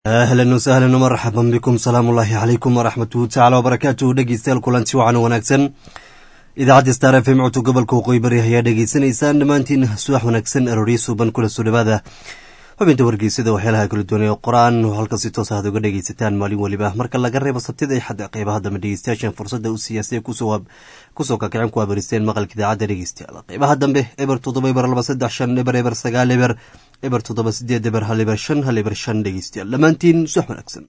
ahlan wasahlan marxaban bikum salaamu ullaahi calaykum waraxmatuhu tacala wabarakaatuhu dhegeystayaal kulanti wacan wanaagsan idaacadda star f m codka gobolka waqooyi bari ayaa dhegeysanaysaan dhammaantiin subax wanaagsan arooryo suuban kula soo dhawaada xubinta wargeysada waxyaalaha kala duwanay qor-aan oo halka si toos aad uga dhegeysataan maalin weliba marka laga reebo sabtida ay xadda qeybaha dambe dhegeystayaashan fursadda u siyaasay kusoo kakicin ku abaristeen maqalka idaacadda dhegeystayaal qeybaha dambe eber toddoba eber laba saddex shan eber eber sagaal eber eber toddoba sideed eber hal eber shan hal eber shan dhegeystayaal dhammaantiin subax wanaagsan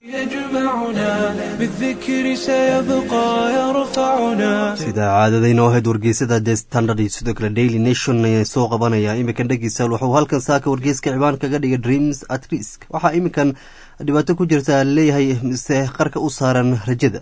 sida caadadayno ahayd wargeysada the standard iyo sidoo kale daily nation ayaa soo qabanaya iminkan dhegeystayaal wuxuu halkan saaka wargeyska cibaan kaga dhigay dreams at risk waxaa iminkan dhibaato ku jirta leeyahay mise qarka u saaran rajada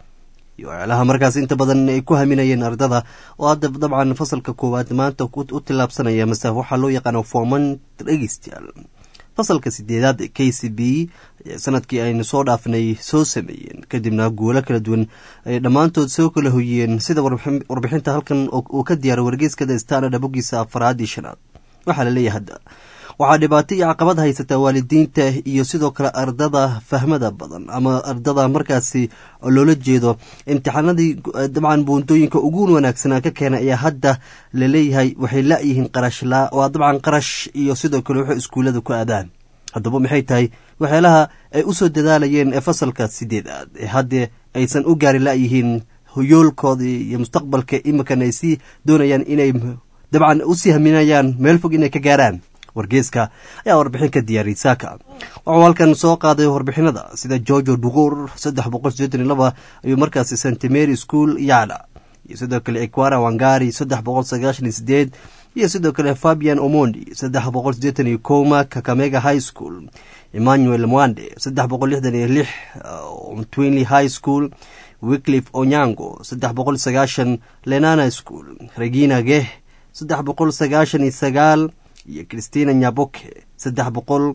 iyo ceelaha markaas inta badan ay ku haminayeen ardada oo hadda dabcan fasalka koowaad maanta u tillaabsanaya mase waxaa loo yaqaana forman dhegeystayaal fasalka sideedaad k c b sanadkii aynu soo dhaafnay soo sameeyeen kadibna guulo kala duwan ay dhammaantood soo kala hoyiyeen sida warbixinta halkan uu ka diyaaray wargeyskada standard bogiisa afaraad iyo shanaad waxaa laleeyahay hadda waxaa dhibaato iyo caqabad haysataa waalidiinta iyo sidoo kale ardada fahmada badan ama ardada markaasi loola jeedo imtixaanadii dabcan buuntooyinka ugu wanaagsanaa ka keena ayaa hadda laleeyahay waxay la-yihiin qarashlaa waa dabcan qarash iyo sidoo kale waxay iskuullada ku aadaan haddaba maxay tahay waxyaalaha ay usoo dadaalayeen ee fasalka sideedaad ee haddee aysan u gaari la-yihiin yoolkoodii iyo mustaqbalka iminkan ay sii doonayaan inay dabcan usii haminayaan meel fog inay ka gaaraan wargeeska ayaa warbixin ka diyaariyay saaka wuxuu halkan soo qaaday warbixinada sida georgo dugur saddex boqol sideetan iyo laba ayuu markaasi st mary school yacla iyo sidoo kale equara wangari saddex boqol sagaashan iyo sideed iyo sidoo kale fabian omondi saddex boqol sideetan iyo koma kakamega high school emmanuel mwande saddex boqol lixdan iyo lix twinley high school wicliff onyango saddex boqol sagaashan lenana school regina geh saddex boqol sagaashan iyo sagaal iyo christina nyaboke saddex boqol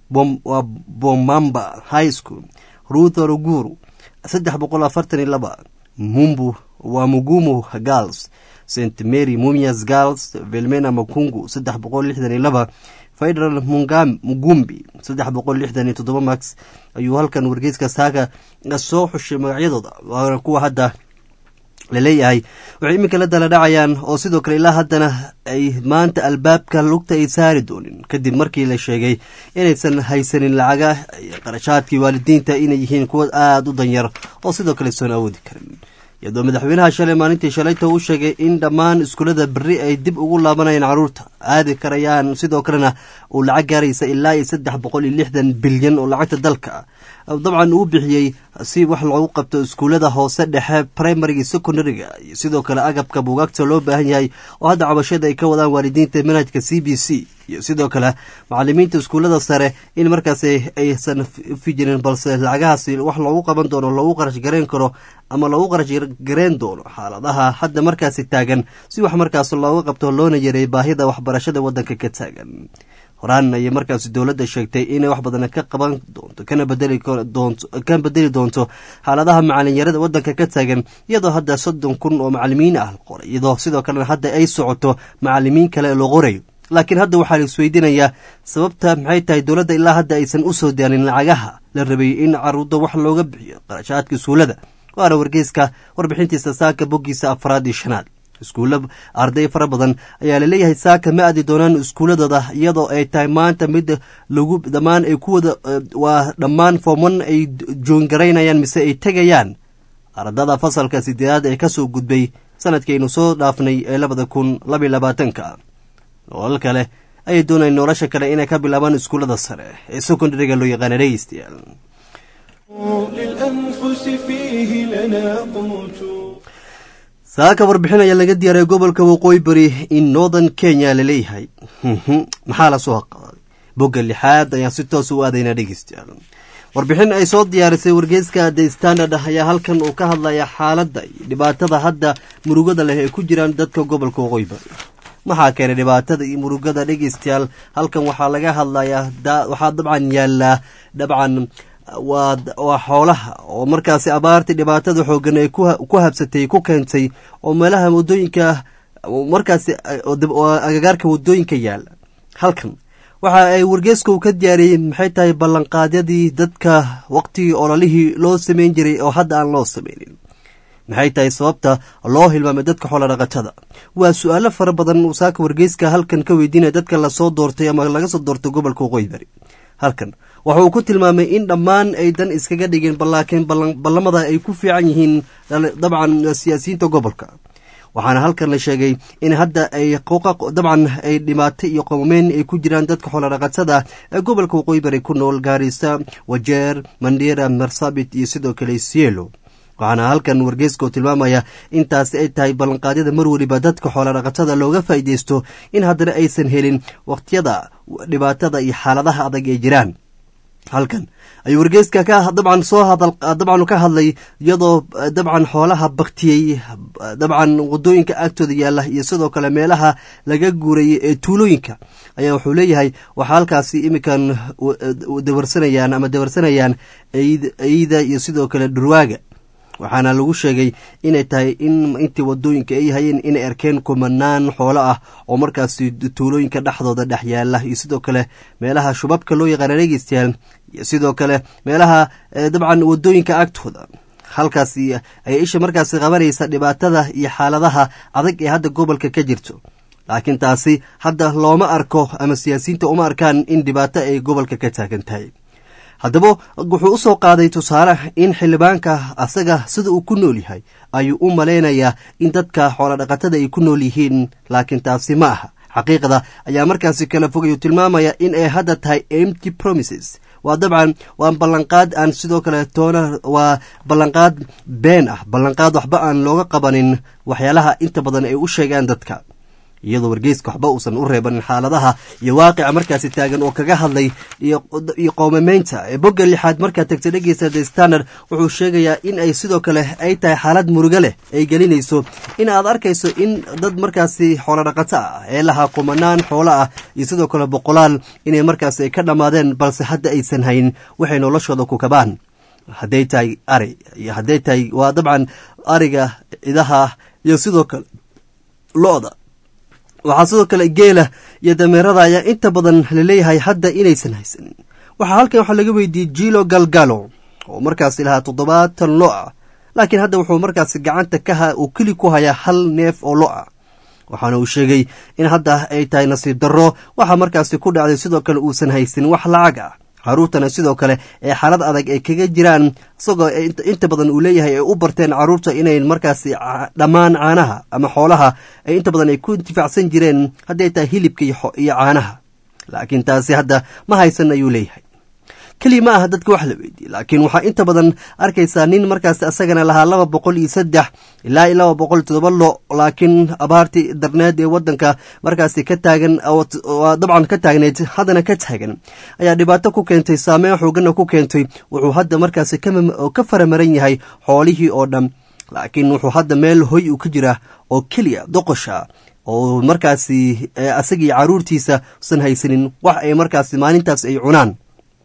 waa bomamba high school ruth oroguru saddex boqol afartan iyo laba mumbu waa mugumu girls st mary mumias girls velmena makungu saddex boqol lixdan iyo laba federal mugumbi saddex boqol lixdan iyo toddoba max ayuu halkan wargeyska saaka soo xushay magacyadooda waana kuwa hadda laleeyahay waxay iminka la dala dhacayaan oo sidoo kale ilaa haddana ay maanta albaabka lugta ay saari doonin kadib markii la sheegay inaysan haysanin lacaga qarashaadkii waalidiinta inay yihiin kuwa aada u danyar oo sidoo kale soon awoodi karin iyadoo madaxweynaha shalay maalintii shalayta uu sheegay in dhammaan iskuullada berri ay dib ugu laabanayaan caruurta aadi karayaan sidoo kalena uu lacag gaaraysa ilaa iyo saddex boqol iyo lixdan bilyan oo lacagta dalka dabcan uu bixiyey si wax loogu qabto iskuullada hoose dhexe primariga iyo secondariga iyo sidoo kale agabka buugaagta loo baahan yahay oo hadda cabashada ay ka wadaan waalidiinta manhajka c b c iyo sidoo kale macalimiinta iskuullada sare in markaas aysan fijirin balse lacagahaasi wax loogu qaban doono loogu qarash gareen karo ama loogu qarash gareen doono xaaladaha hadda markaasi taagan si wax markaas looga qabto loona yareey baahida waxbarashada wadanka ka taagan horaan ayay markaasi dowladda sheegtay inay wax badan ka qaban doonto kana bedeli doonto xaaladaha macalinyarada wadanka ka taagan iyadoo hadda soddon kun oo macalimiin ah qoray iyadoo sidoo kalena hadda ay socoto macalimiin kale loo qorayo laakiin hadda waxaa la isweydiinayaa sababta maxay tahay dowladda ilaa hadda aysan u soo daalin lacagaha la rabay in caruurda wax looga bixiyo qarashaadka iskuullada waana wargeyska warbixintiisa saaka boggiisa afraad iyo shanaad iskuulla arday fara badan ayaa laleeyahay saaka ma aadi doonaan iskuulladooda iyadoo ay tahay maanta mid lagu dhammaan ay ku wada waa dhammaan fooman ay joongaraynayaan mise ay tegayaan ardada fasalka sideedaad ee kasoo gudbay sanadkiaynu soo dhaafnay ee labada kun labaiy labaatanka nolol kale ayay doonayeen nolosha kale inay ka bilaabaan iskuullada sare ee secondariga loo yaqaana dhegeystayaal saaka warbixin ayaa laga diyaaray gobolka waqooyi bari in northern kenya laleeyahay maxaa lasoo qaaday bogga lixaad ayaan si toos u aadaynaa dhegeystayaal warbixin ay soo diyaarisay wargeyska the standard ayaa halkan uu ka hadlaya xaaladda iyo dhibaatada hadda murugada leh ay ku jiraan dadka gobolka waqooyi bari maxaa keenay dhibaatada iyo murugada dhegeystayaal halkan waxaa laga hadlayaa waxaa dabcan yaallaa dabcan waa xoolaha oo markaasi abaartii dhibaatada xoogan ay ku habsatay ku keentay oo meelaha wadooyinka markaasi agagaarka wadooyinka yaala halkan waxa ay wargeeska uu ka diyaariyey maxay tahay ballanqaadyadii dadka waqtigii ololihii loo samayn jiray oo hadda aan loo samaynin maxay tahay sababta loo hilmaamay dadka xoolodhaqatada waa su-aalo fara badan uu saaka wargeyska halkan ka weydiinaya dadka lasoo doortay ama laga soo doortay gobolka waqooyi bari halkan waxa uu ku tilmaamay in dhammaan ay dan iskaga dhigeen balaakiin ballamada ay ku fiican yihiin dabcan siyaasiyiinta gobolka waxaana halkan la sheegay in hadda ay dabcan ay dhibaatay iyo qomameyn ay ku jiraan dadka xoolodhaqatada ee gobolka waqooyi bari ku nool gaarisa wajeer mandera marsabit iyo sidoo kale sielo waxaana halkan wargeeska oo tilmaamaya intaasi ay tahay ballanqaadyada mar weliba dadka xoolodhaqatada looga faa'iideysto in haddana aysan helin wakhtiyada dhibaatada iyo xaaladaha adag ee jiraan halkan ayuu wargeeska ka dabcan soo hadal dabcan ka hadlay iyadoo dabcan xoolaha baktiyey dabcan wadooyinka agtooda yaalla iyo sidoo kale meelaha laga guurayay ee tuulooyinka ayaa wuxuu leeyahay waxaa halkaasi iminkan dawarsanayaan ama dawarsanayaan eyda iyo sidoo kale dhurwaaga waxaana lagu sheegay inay tahay in intii wadooyinka ay hayeen inay arkeen kumanaan xoolo ah oo markaasi tuulooyinka dhexdooda dhex yaala iyo sidoo kale meelaha shubabka loo yaqaana dhegeystayaal iyo sidoo kale meelaha dabcan wadooyinka agtooda halkaasi ayay isha markaasi qabanaysa dhibaatada iyo xaaladaha adag ee hadda gobolka ka jirto laakiin taasi hadda looma arko ama siyaasiyiinta uma arkaan in dhibaato ay gobolka ka taagan tahay haddaba wuxuu u soo qaaday tusaale in xildhibaanka asaga sida uu ku nool yahay ayuu u malaynayaa in dadka xoolodhaqatada ay ku nool yihiin laakiin taasi ma aha xaqiiqda ayaa markaasi kala fogayu tilmaamaya in ay hadda tahay empty promises waa dabcan waa ballanqaad aan sidoo kale toona waa ballanqaad been ah ballanqaad waxba aan looga qabanin waxyaalaha inta badan ay u sheegaan dadka iyadoo wargeyska waxba uusan u reebanin xaaladaha iyo waaqica markaasi taagan oo kaga hadlay iyo qoomameynta ee bogga lixaad markaa tagta dhegeysa the standard wuxuu sheegayaa in ay sidoo kale ay tahay xaalad murugo leh ay gelinayso in aad arkayso in dad markaasi xoolodhaqato ah ee lahaa kumanaan xoolo ah iyo sidoo kale boqolaal inay markaasi ay ka dhammaadeen balse hadda aysan hayn waxay noloshooda ku kabaan hadday tahay ari iyo hadday tahay waa dabcan ariga cidaha iyo sidoo kale lo-da waxaa sidoo kale geela iyo dameerada ayaa inta badan laleeyahay hadda inaysan haysanin waxaa halkan waxaa laga weydiiyey jilo galgalo oo markaasi lahaa toddobaatan lo ah laakiin hadda wuxuu markaasi gacanta ka uu keli ku hayaa hal neef oo lo ah waxaana uu sheegay in hadda ay tahay nasiib darro waxaa markaasi ku dhacday sidoo kale uusan haysanin wax lacag ah caruurtana sidoo kale ee xaalad adag ay kaga jiraan isagoo inta badan uu leeyahay ay u barteen caruurta inay markaasi dhammaan caanaha ama xoolaha ay inta badan ay ku intifaacsan jireen hadday tahay hilibka iyo caanaha laakiin taasi hadda ma haysan ayuu leeyahay keliya ma aha dadka wax la weydiiyey laakiin waxaa inta badan arkaysaa nin markaasi asagana lahaa laba boqol iyo saddex ilaa iyo laba boqol iyo todoba lo laakiin abaartii darneed ee wadanka markaasi ka taagan dabcan ka taagneyd haddana ka taagan ayaa dhibaato ku keentay saameyn xoogana ku keentay wuxuu hadda markaasi ka faramaran yahay xoolihii oo dhan laakiin wuxuu hadda meel hoy uu ka jira oo keliya doqosha oo markaasi asagii caruurtiisa usan haysanin wax ay markaasi maalintaas ay cunaan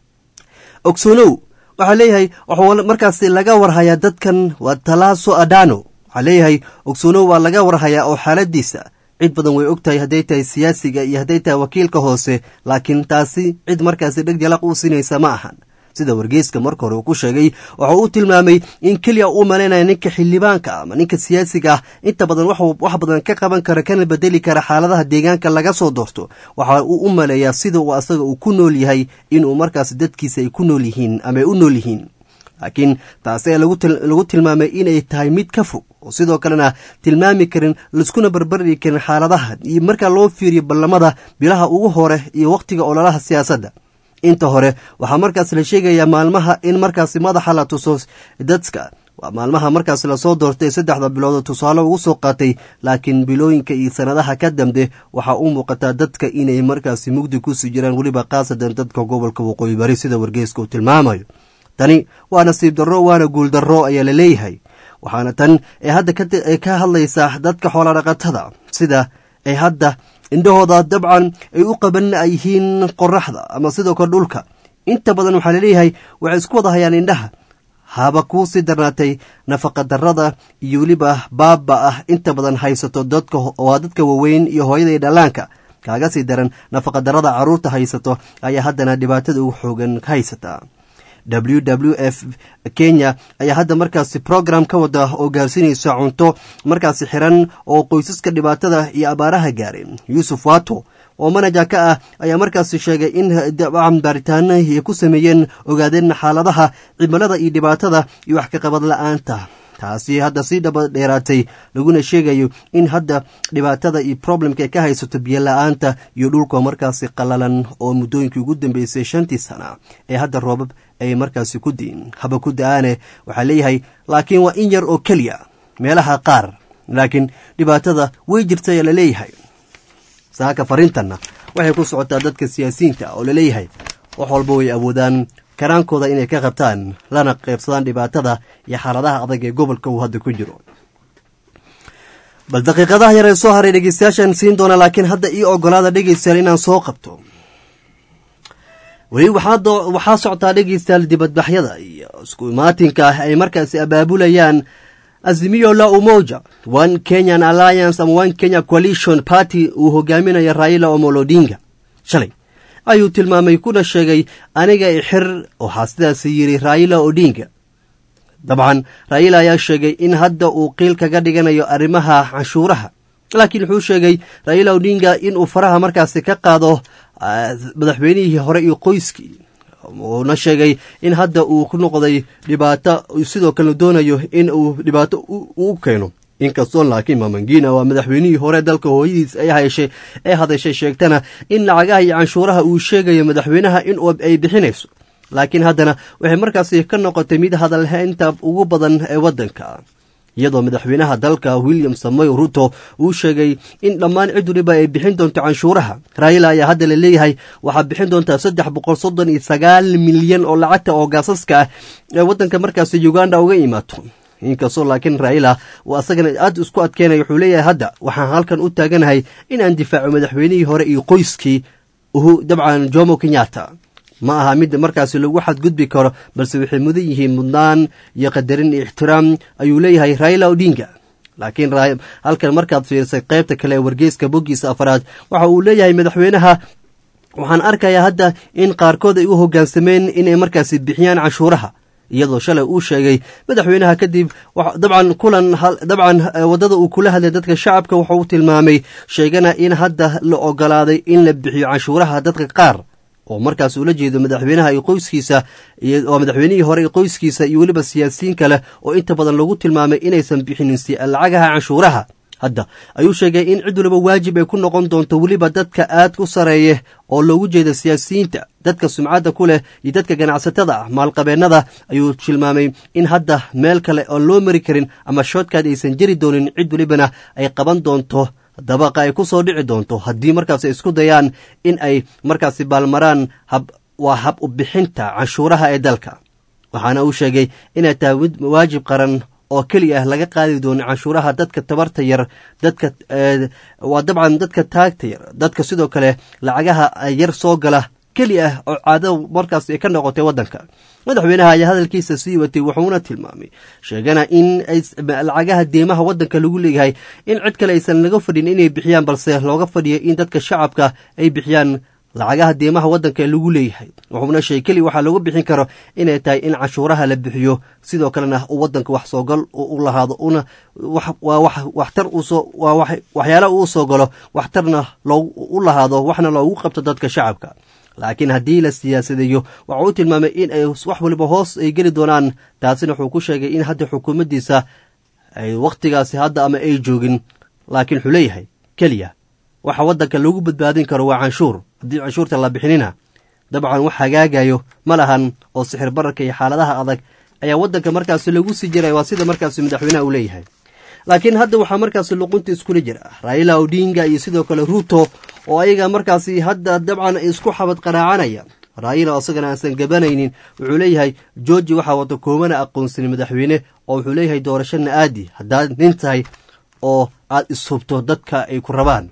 ogsoonow waxaa leeyahay waxuu markaasi laga warhayaa dadkan waa talaaso adano waxaa leeyahay ogsoonow waa laga warhayaa oo xaaladiisa cid badan way og tahay hadday tahay siyaasiga iyo hadday tahay wakiilka hoose laakiin taasi cid markaasi dheg jalaq u sinaysa ma ahan sida wargeyska marka hore uu ku sheegay waxa uu tilmaamay in keliya uu malaynaya ninka xildhibaanka ama ninka siyaasiga ah inta badan wax badan ka qaban kara kana bedeli kara xaaladaha deegaanka laga soo doorto waxa uu u maleeyaa sida uu asaga uu ku nool yahay inuu markaas dadkiisa ay ku nool yihiin ama ay u nool yihiin laakiin taasi ee lagu tilmaamay inay tahay mid ka fog oo sidoo kalena tilmaami karin laiskuna barbardhigi karin xaaladaha iyo markaa loo fiiriyo ballamada bilaha ugu hore iyo wakhtiga ololaha siyaasadda inta hore waxaa markaas la sheegayaa maalmaha in markaasi madaxa la tuso dadka waa maalmaha markaas lasoo doortay saddexda bilood tusaale ugu soo qaatay laakiin bilooyinka iyo sanadaha ka dambe waxaa u muuqataa dadka inay markaasi mugdi kusii jiraan weliba khaasadan dadka gobolka waqooyi bari sida wargeyska uu tilmaamayo tani waa nasiib darro waana guul darro ayaa la leeyahay waxaana tan ee hadda ka hadlaysaa dadka xoolodhaqatada sida ay hadda indhahooda dabcan ay u qaban yihiin qoraxda ama sidoo kale dhulka inta badan waxaa laleeyahay waxay isku wada hayaan indhaha haba kuu sii darnaatay nafaqa darada iyo weliba baaba ah inta badan haysato dadka waa dadka waaweyn iyo hooyada iyo dhallaanka kaaga sii daran nafaqadarada carruurta haysato ayaa haddana dhibaatada ugu xoogan ka haysata w w f kenya ayaa hadda markaasi program ka wada oo gaarsiinaysa cunto markaasi xiran oo qoysaska dhibaatada iyo abaaraha gaaray yuusuf wato oo manaja ka ah ayaa markaasi sheegay in dabcan baaritaano ay ku sameeyeen ogaadeen xaaladaha cimilada iyo dhibaatada iyo wax ka qabad la-aanta taasi hadda sii dhaba dheeraatay laguna sheegayo in hadda dhibaatada iyo problemka ay ka haysato biyo la-aanta iyo dhulka markaasi qalalan oo muddooyinkii ugu dambeysay shantii sana ee hadda roobab ay markaasi ku diin haba ku da-aane waxaa leeyahay laakiin waa in yar oo keliya meelaha qaar laakiin dhibaatada way jirta ayaa laleeyahay saaka fariintanna waxay ku socotaa dadka siyaasiyiinta oo laleeyahay wax walba way awoodaan karaankooda inay ka qabtaan lana qaybsadaan dhibaatada iyo xaaladaha adag ee gobolka uu hadda ku jiro bal daqiiqadaha yar ee soo haray dhegeystayaashaan siin doona laakiin hadda ii ogolaada dhegeystayaal inaan soo qabto weli waxaa soctaa dhegeystayaal dibadbaxyada iyo isku imaatinka ah ay markaasi abaabulayaan azimiyo la umoja one kenyan alliance ama one kenya coalition party uu hogaaminayo raila omolo odinga shalay ayuu tilmaamay kuna sheegay aniga ixir waxaa sidaasi yidhi raila odinga dabcan raila ayaa sheegay in hadda uu qiil kaga dhiganayo arrimaha canshuuraha laakiin wuxuu sheegay raila odinga inuu faraha markaasi ka qaado madaxweynihii hore iyo qoyskii uuna sheegay in hadda uu ku noqday dhibaato sidoo kalena doonayo in uu dhibaato u keeno inkastoo laakiin mamangina waa madaxweynihii hore dalka hooyadiis ay heshay ee hadashay sheegtana in lacagaha iyo canshuuraha uu sheegayo madaxweynaha in ay bixinayso laakiin haddana waxay markaasi ka noqotay mid hadalhaynta ugu badan ee waddanka iyadoo madaxweynaha dalka william samoy ruto uu sheegay in dhammaan cid waliba ay bixin doonto canshuuraha raila ayaa hadda la leeyahay waxaa bixin doontaa saddex boqol soddon iyo sagaal milyan oo lacagta oo gaasaska ah ee waddanka markaasi uganda uga imaato inkastoo laakiin raila uu asagana aad isku adkeynaya wuxuu leeyahay hadda waxaan halkan u taaganahay in aan difaaco madaxweynihii hore iyo qoyskii dabcan jomo kenyatta ma aha mid markaasi lagu xadgudbi karo balse waxay mudan yihiin mudnaan iyo qadarin iyo ixtiraam ayuu leeyahay raila odinga laakiin halkan markaad fiirisay qaybta kale ee wargeyska boggiisa afaraad waxa uu leeyahay madaxweynaha waxaan arkayaa hadda in qaarkood ay u hoggaansameen inay markaasi bixiyaan canshuuraha iyadoo shalay uu sheegay madaxweynaha kadib dabcan kulan dabcan waddada uu kula hadlay dadka shacabka waxa uu tilmaamay sheegana in hadda la ogolaaday in la bixiyo canshuuraha dadka qaar oo markaas ula jeedo madaxweynaha iyo qoyskiisa oo madaxweynihii hore iyo qoyskiisa iyo weliba siyaasiyiin kale oo inta badan lagu tilmaamay inaysan bixinin lacagaha canshuuraha hadda ayuu sheegay in cid waliba waajib ay ku noqon doonto weliba dadka aad ku sareeye oo loogu jeeda siyaasiyiinta dadka sumcadda ku leh iyo dadka ganacsatada ah maalqabeennada ayuu tilmaamay in hadda meel kale oon loo mari karin ama shoodkaad aysan jeri doonin cid welibana ay qaban doonto dabaqa ay ku soo dhici doonto haddii markaas ay isku dayaan in ay markaasi baalmaraan hab waa hab u bixinta canshuuraha ee dalka waxaana uu sheegay inay tahay mid waajib qaran oo keliya ah laga qaadi doono canshuuraha dadka tabarta yar dadka waa dabcan dadka taagta yar dadka sidoo kale lacagaha yar soo gala keli ah oo caado markaas ay ka noqotay waddanka madaxweynaha ayaa hadalkiisa sii watay wuxuuna tilmaamay sheegana in lacagaha deemaha waddanka lagu leeyahay in cid kale aysan laga fadhin inay bixiyaan balse looga fadhiya in dadka shacabka ay bixiyaan lacagaha deemaha waddanka ee lagu leeyahay wuxuuna sheegay keli waxaa lagu bixin karo inay tahay in canshuuraha la bixiyo sidoo kalena uu waddanka wax soogal u lahaado una waa waxtar usoo waa waxyaala uu soo galo waxtarna u lahaado waxna loogu qabto dadka shacabka laakiin haddii la siyaasadeeyo waxa uu tilmaamay in ay wax waliba hoos ay geli doonaan taasina wuxuu ku sheegay in hadda xukuumaddiisa ay wakhtigaasi hadda ama ay joogin laakiin wuxuu leeyahay keliya waxa waddanka lagu badbaadin karo waa canshuur haddii canshuurta la bixinina dabcan wax hagaagayo ma lahan oo sixir bararka iyo xaaladaha adag ayaa waddanka markaasi lagu sii jiray waa sida markaasi madaxweynaha uu leeyahay laakiin hadda waxaa markaasi luqunta iskula jira raila odinga iyo sidoo kale ruto oo ayaga markaasi hadda dabcan isku xabad qaraacanaya raila isagana aansan gabanaynin wuxuu leeyahay georgi waxaa wata koomana aqoonsanin madaxweyne oo wuxuu leeyahay doorashana aadi haddaad nin tahay oo aad ishubto dadka ay ku rabaan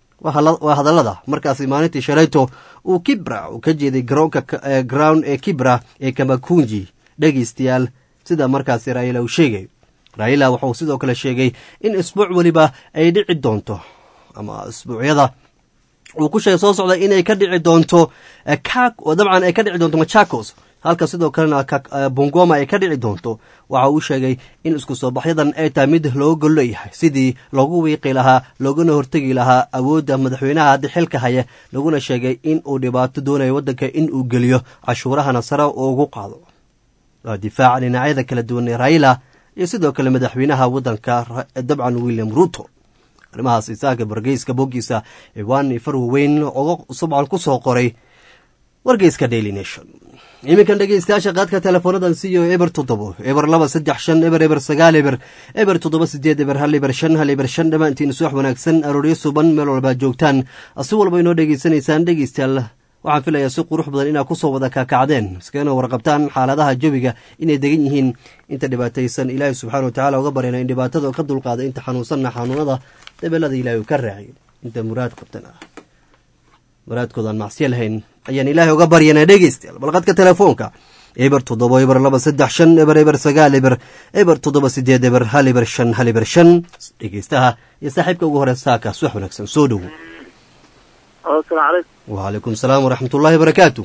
waa hadallada markaasi maalintii shalayto uu kibra uu ka jeeday garoonka ground ee kibra ee kamakunji dhegaystayaal sida markaasi raila uu sheegay raila wuxuu sidoo kale sheegay in isbuuc weliba ay dhici doonto ama isbuucyada uu ku sheegay soo socda inay ka dhici doonto dabcan ay ka dhici doonto machakos halka sidoo kalena bongoma ay ka dhici doonto waxa uu sheegay in isku soo baxyadan ay tahay mid looga gol leeyahay sidii loogu wiiqi lahaa looguna hortegi lahaa awoodda madaxweynaha hadda xilka haya laguna sheegay in uu dhibaato doonayo waddanka in uu geliyo cashuurahana sare ugu qaado waa difaaca dhinacyada kala duwan ee raila iyo sidoo kale madaxweynaha waddanka dabcan william ruto arrimahaas isaaka wargeyska boggiisa ciwaan far waweyn oga subcan ku soo qoray wargeyska daily nation iminkan dhegeystayaasha qaadka teleefoonadan siiyo eber toddobo eber laba saddex shan eber eber sagaal eber eber toddoba sideed eber hal eber shan hal eber shan dhammaantiin suwax wanaagsan arooryo suban meel walbaa joogtaan si walba inoo dhegeysanaysaan dhegeystayaal waxaan filayaa si qurux badan inaad kusoo wada kakacdeen iskagana warqabtaan xaaladaha jawiga inay degan yihiin inta dhibaataysan ilaahay subxana watacala uga baryana in dhibaatada ka dulqaada inta xanuunsanna xanuunada dabeelada ilaahay uu ka raaciy inta muraad qabtan ah muraadkoodaan macsiya lahayn ayaan ilaahay uga baryana dhegeystayaal balqadka telefoonka eber toddoba eber laba saddex shan eber eber sagaal eber eber toddoba sideed eber hal eber shan hal eber shan dhegeystaha iyo saaxiibka ugu hore saaka suwax wanaagsan soo dhowo wacalaykum salaam waraxmat ullaahi barakaatu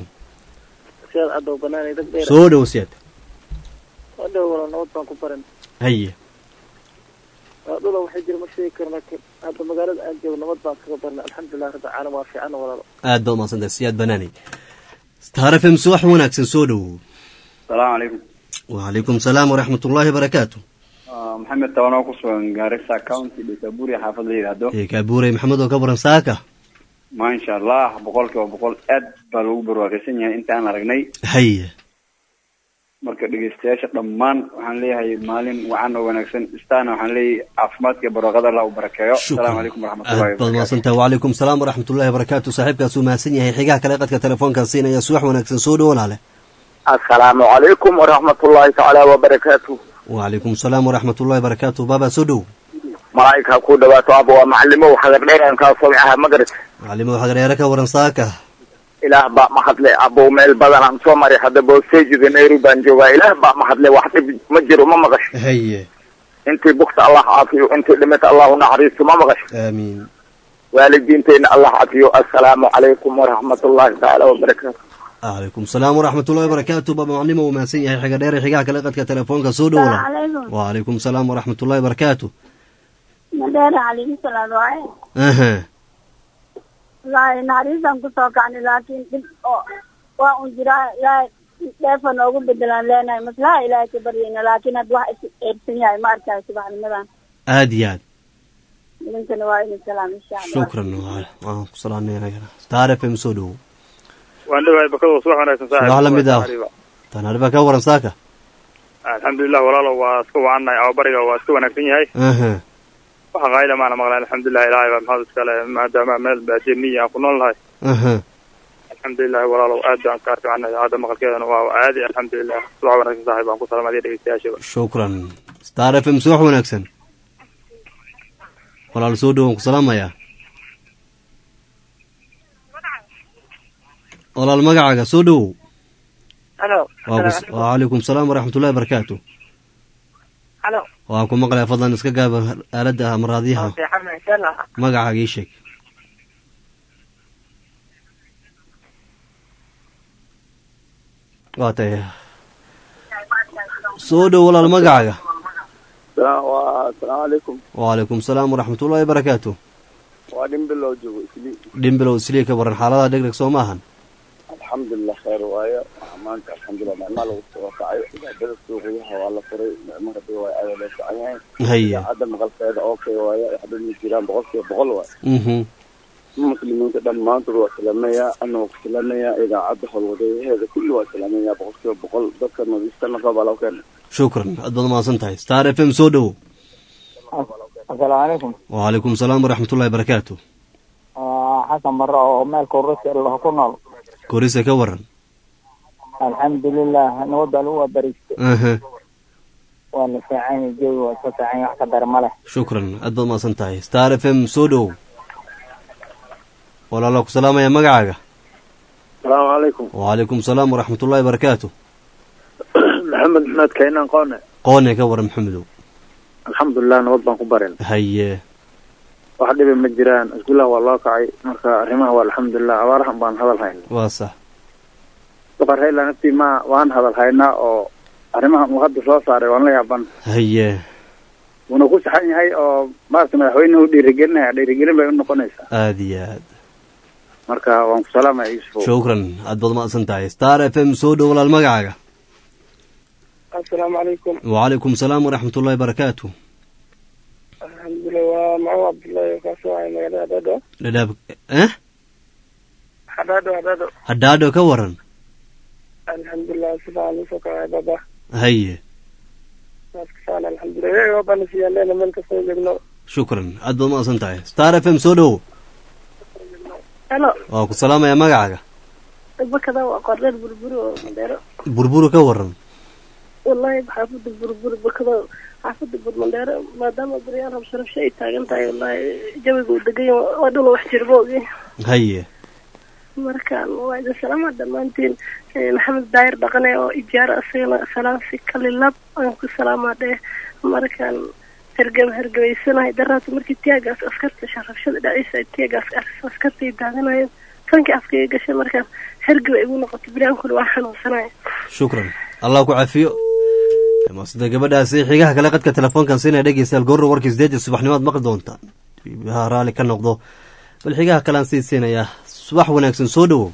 soo dhowo siyaad haye dhula waxay jira ma sheegi karo laakiin hadda magaalada aan joogo nabad baan kaga barnay alxamdulilah rabbi caalam waa fiican walaalo aad baad umaadsantahay siyaad banaanay star f m suwax wanaagsan soo dhowo salaamu calaykum wacalaykum salaam waraxmat ullaahi barakaatu maxamed tabanoo ku sugan gaarisa county dhekaburi xaafad la yidhaahdo kabuurey maxamed oo ka waran saaka maasha allah boqol kiiba boqol aad baa lagu barwaaqaysan yahay intaan aragnay haye marka dhegeystayaasha dhammaan waxaan leeyahay maalin wacan oo wanaagsan istaana waxaan leeyahay caafimaadka iyo barwaaqada allah u barakeeyo asalaamu calaykum waraxmatullahi aad baad mahadsantahay wacalaykum salaam waraxmat ullahi barakaatu saaxiibkaas uu mahadsan yahay xigaha kale qadka telefoonkaa siinaya suwax wanaagsan soo dhowo laale assalaamu calaykum waraxmatullaahi tacaala wabarakaatu wacalaykum salaam waraxmat ullahi barakaatu baabaa soo dhowo malaa'ika ku dhawaato aba waa macalimo xagardheeran kaa soomicaha magarat macalimo xagardheere ka waran saaka ilaah baa mahadle abow meel badan aan soo maray hadda boostejida nairobi baan joogaa ilaah baa mahadle wax dhib ma jiro ma maqasho haye intii bugta allah caafiyo intii dhimata allah u naxariisto ma maqasho aamiin waalidiinteyna allah cafiyo assalaamu calaykum waraxmatullaahi tacaala wabarakaatu calaykum salaam waraxmat ullahi barakaatu baaba macalimo uu mahadsan yahay xiga dheere xigaha kale qadka telefoonka soo dhowo wacalaykum salaam waraxmat ullahi barakaatu madheere calaykum salaam waaye aha wallaahi naxariistaan kusoo kacnay laakiin dhib oo waa un jiraa ilaahay dheefa noogu bedelaan leenahay maslaha ilaahay ka baryayna laakiin hadda wax is eersan yahay ma arkayo subaxnimadan aad iyo aad idinkana waa idin salaam insha allah shukran waan ku salaamnay anagana star f m soo dhowo waan dhawahay bakado subax wanaagsan subax la mid ah tanaariba ka waran saaka alxamdulilah walaalo waa iska wacannahay ababariga waa iska wanaagsan yahay aha waxa qaayla maana maqlaan alxamdulilah ilaahay baa maxaad iskale maadaama meel baadiye miyi aan ku nool nahay aha alxamdulilah walaalow aad baan ka arficanay hadda maqalkeedana waa caadi alxamdulilah subax wanaagsan saaxiib baan ku salaamadiya dhegeystayaashaba shukran star f m subax wanaagsan walaal soo dhowo waan ku salaamayaa walaal magacaaga soo dhowow halo wacalaykum salaam waraxmat ullahi barakaatu halo waan ku maqlaya fadlan iska gaaba aaladda amaraadyaha fiican insha allah magacaaga ii sheeg waa tahay soo dhow walaal magacaaga asalaamu calaykum wacalaykum salaam waraxmat ullahi barakaatu waa dhimbilow joogo isli dhimbilow islii ka waran xaaladaha dhegdheg soo maahan alxamdulilah khayr waaye maanta alxamdulilah nicmaa lagu soo kacayo cibaadada suuqiyaha waa la furay nicmo rabbi waaye aada loo fican yahay haye hadda maqalkeeda okay waaye waxba ma jiraan boqol kiiba boqol waaye mhm muslimiinta dhammaantood waa salaamayaa ana waa ku salaamayaa idaacadda howlwadayaheeda kulli waa salaamayaa boqol kiiba boqol dadka nadiiftana qabaa loo keena shukran aad baad mahadsan tahay star f m soo dhowow asalaamu calaykum wacalaykum salaam waraxmat ullahi barakaatu xasan barre oo meel kurasi allah ku nool korise ka waran alxamdulilah nabadda lagu waabariistay aha waa la fiican yahay jawi waa iska fiican yahay wax ka dar ma leh shukran aad baad mahadsan tahay star f m soo dhowow walaala ku salaamaya magacaaga asalaamu calaykum wacalaykum salaam waraxmat ullahi barakaatu maxamed maxmed kaynaan qoone qoone ka waran maxamedow alxamdulilah nabad baan ku barin haye wax dhibi ma jiraan iskuulaha waa loo kacay marka arrimaha waa alxamdulilah abaarahan baan hadal hayna waa sax boqor hayla naftii ma waan hadal haynaa oo arrimahan uu hadda soo saaray waan la yaaban haye wuuna ku saxan yahay oo maaragta madaxweynuhu dhiirigelinaya dhiirigelin bay u noqonaysaa aada iyo aad marka waan ku salaamaya yuusuf shukran aad baad mahadsan tahay star f m soo dhow walaal magacaaga asalaamu calaykum wacalaykum salaam waraxmat ullahi barakaatu alxamdulilah waa macu cabdullaahi oo kaasoo ahay magaalada hadhaadho dhadhaab eh hadhaadho hadhaadho hadhaadho ka waran alxamdulilah si fiican usoo kacay baba haye saas ka fiican alxamdulilah iyaga waa bana siyaaleena meel kastoo joogno shukran aad baad mahadsan tahay star f m soo dhow helo waa ku salaamaya magacaaga bakada waa qordeer burburi oo mandheero burburu ka waran wallahi xaafada burburi bakada xaafada burmandheero maadaama baryaan rabsho rabsho ay taagan tahay wallahi jawiga uu degan yahay waa dhul wax jirba ogi haye markaan waa idin salaama dhammaantiin Eh, maxamed daayir dhaqane oo ijaara isagana salaansi kalilab aan ku salaamaa dheh markaan hergeb hergebaysanahay daraata markii tiagaas askarta sharafshada dhaciisa ay tiagaas askarta ay daadanayeen tankii afkaiga gashay markaan hergeba igu noqotay bilaankuna waa xanuunsanaya shukran allah ku cafiyo masda gabadhaasi xigaha kale qadka telefoonkan siinaya dhegeystayaal goorro warkii sideedii subaxnimaad maqli doontaan ha raalli ka noqdo bal xigaha kalean sii siinayaa subax wanaagsan soo dhowow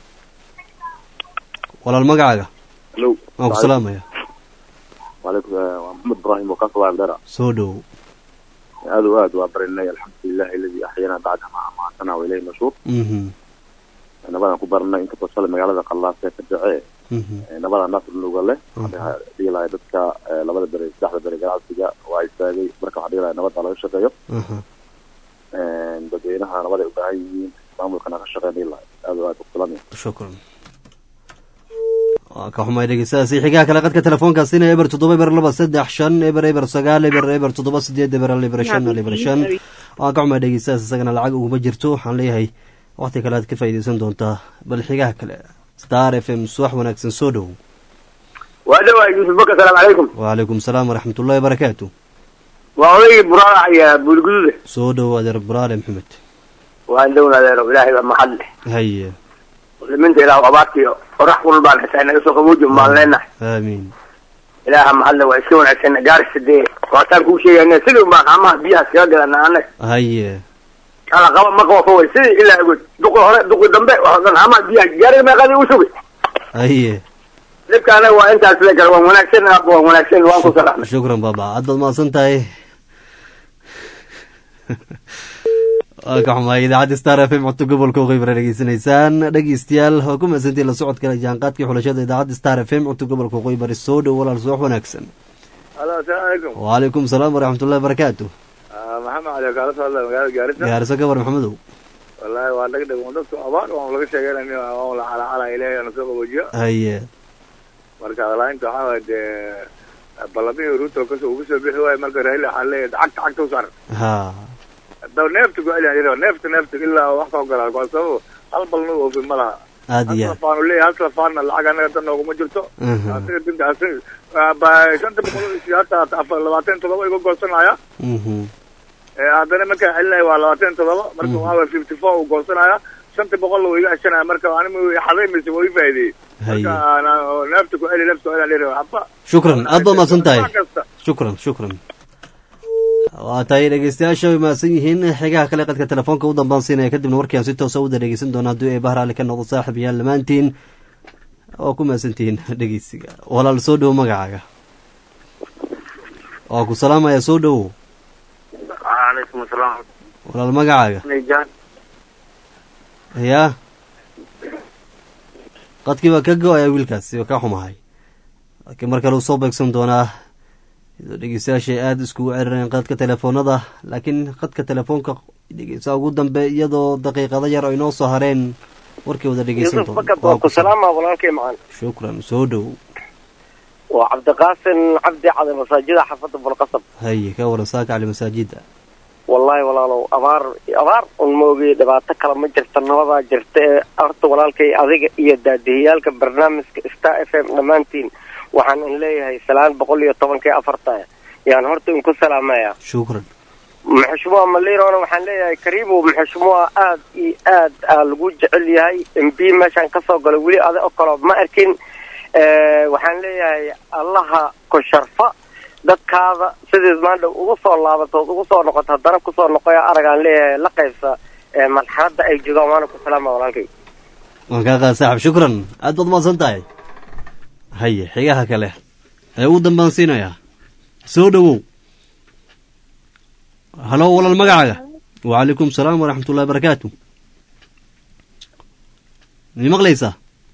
walaal magacaaga Hello. waan ku salaamaya وعليكم waa محمد إبراهيم وكاف الله بدرع soo dhowow aad و aad waa barinay الحمد لله الذي أحيانا بعد ما أماتنا وإليه النشور mhm nabadaan ku baranay inta basale magaalada qallaasee ka jece mhm nabada nasr luga leh Mhm. waxaa dhihi lahay dadka eh, labada bere saddexda bere ganacsiga waa istaagay marka waxaa dhihi lahay nabada laga shaqeeyo aha dadweynaha nabaday u baahan yihiin maamulkana ka shaqeyn dhihi lahay aad و aad usalamaya shukran waa ka xumay dhegeystayaasi xigaha kale qadka telefoonkaa siinaya eber toddoba eber laba saddex shan eber eber sagaal eber eber toddoba sideed eber hal eber shan hal eber shan waan ka xumay dhegeystayaas isagana lacag uguma jirto waxaan leeyahay waqti kale aad ka faa'iideysan doontaa bal xigaha kale star f m subax wanaagsan soo dhow waa dhawaa yuusuf baka asalaamu calaykum wacalaykum salaam waraxmat ullahi barakaatu waa odaygii buraalax iyo buulguduuda soo dhow adeer buraale maxamed waan dhowna adeero ilaahay baa mahad leh haye muslimiinta ilaah abaartiyo qorax kulul baan xitaa inaga soo qabuuji maan leenahay aamiin ilaaha mahad leh waa iska wanaagsan gaarisa dee waataan kuu sheegayna sidii un baan amaha biyahaas kaga gadana anaga haye ala qaba ma qabo faway sidii ilaa agod duqi hore duqi dambe waxaa dhan amaha biyaha gaariga meeqadii u sugay haye dhibka anaga waa intaas le kale waan wanaagsan aabba waan wanaagsan waan ku salaamay shukran baaba aad baad mahadsan tahay waa ka xumaay idaacadda star f m codto gobolka uqeybara dhegeysanaysaan dhegeystayaal waa ku mahadsantihin la socodka jaanqaadkii xulashada idaacadda star f m codto gobolka uqeybari soo dhow walaal subax wanaagsan alo asalaamu calaykum wacalaykum salaam waraxmatullahi barakaatu maxamed cali kaala soo hadlaya magaalada gaarisa gaariso gabar maxamedow wallaahi waa dhag dhag dadku abaar waan laga sheegeynay waan la calacala ilaahay ana soo qaboojiyo haye marka adalainta waxaa waay dee ballamihii ruto kasoo ugu soo bixi waayo marka raila waxaa leeyahay cagta cagta u saaran ha daw neefta ku celiya yidhi neefta neefta ilaa wax ka ogolaa waa sababo hal balna u oofin ma laha aad iyo hal aad safaanu leeyahay hal safaanna lacag anaga tan nooguma jirto Mhm. asiga dinta asiga ba shanta boqol iyo hata afar labaatan todoba iga goosanaya mhm Eh, haddana markaan celinaya waa labaatan todoba marka waxaa waay fifty four uu goosanaya shanta boqol wuu iga ceshanaya marka anima xaday mise waa ii faa'iideeyey haye marka ana- neefta ku celi neefta ku celi aan leeyahay waxba shukran aad baad mahadsan tahay wax kasta shukran shukran waa tahay dhegeystayaasha way mahadsan yihiin xigaha kale qadka telefoonka u dambaan siinaya kadibna warkii aan si toosa uda dhegeysan doona haddii ay bahraali ka noqdo saaxib yaal dhammaantiin waa ku mahadsantihiin dhegeysiga walaal soo dhowo magacaaga waa ku salaamaya soo dhowow calaykum asalaam walaal magacaaga nijaan yaa qadkii baa ka go-aya wiilkaasi waa ka xumahay laakiin mar kale uu soo beegsan doonaa iyadoo dhegeystayaashay aada iskugu cerireen qadka telefoonada laakiin qadka telefoonka dhegeysaa ugu dambe iyadoo daqiiqado yar ay noo soo hareen warkii wada dhegeysan yuusuf bakad waa ku salaama walaalkay macaan shukran soo dhow waa cabdiqaasin cabdi cade masaajida xaafadda bulqasab haye ka waran saaka cali masaajida wallahi walaalow abaar abaar un maogay dhibaato kale ma jirta nabadaa jirta ee horta walaalkay adiga iyo daadihiyaalka barnaamijka star f m dhammaantiin waxaan in leeyahay salaan boqol iyo tobankii afarta yaan horta inku salaamaya shukran maxushmuha malirona waxaan leeyahay kariibow maxushmuha aad iyo aad aa lagu jecel yahay m b meeshaan kasoo galay weli ada oo kaloo ma arkin waxaan leeyahay allaha ku sharfa dadkaada sidiis maandhow ugu soo laabatood ugu soo noqoto haddana kusoo noqoya aragaan leeyahay la qaybsa marxaladda ay joogaan waana ku salaama walaalkay waan kaa qaad saaxib shukran aad baad mahadsan tahay haye xigaha kale ee uu dambaan siinayaa soo dhowow halo walaal magacaaga wacalaykum salaam waraxmat ullahi barakaatu mi maqlaysaa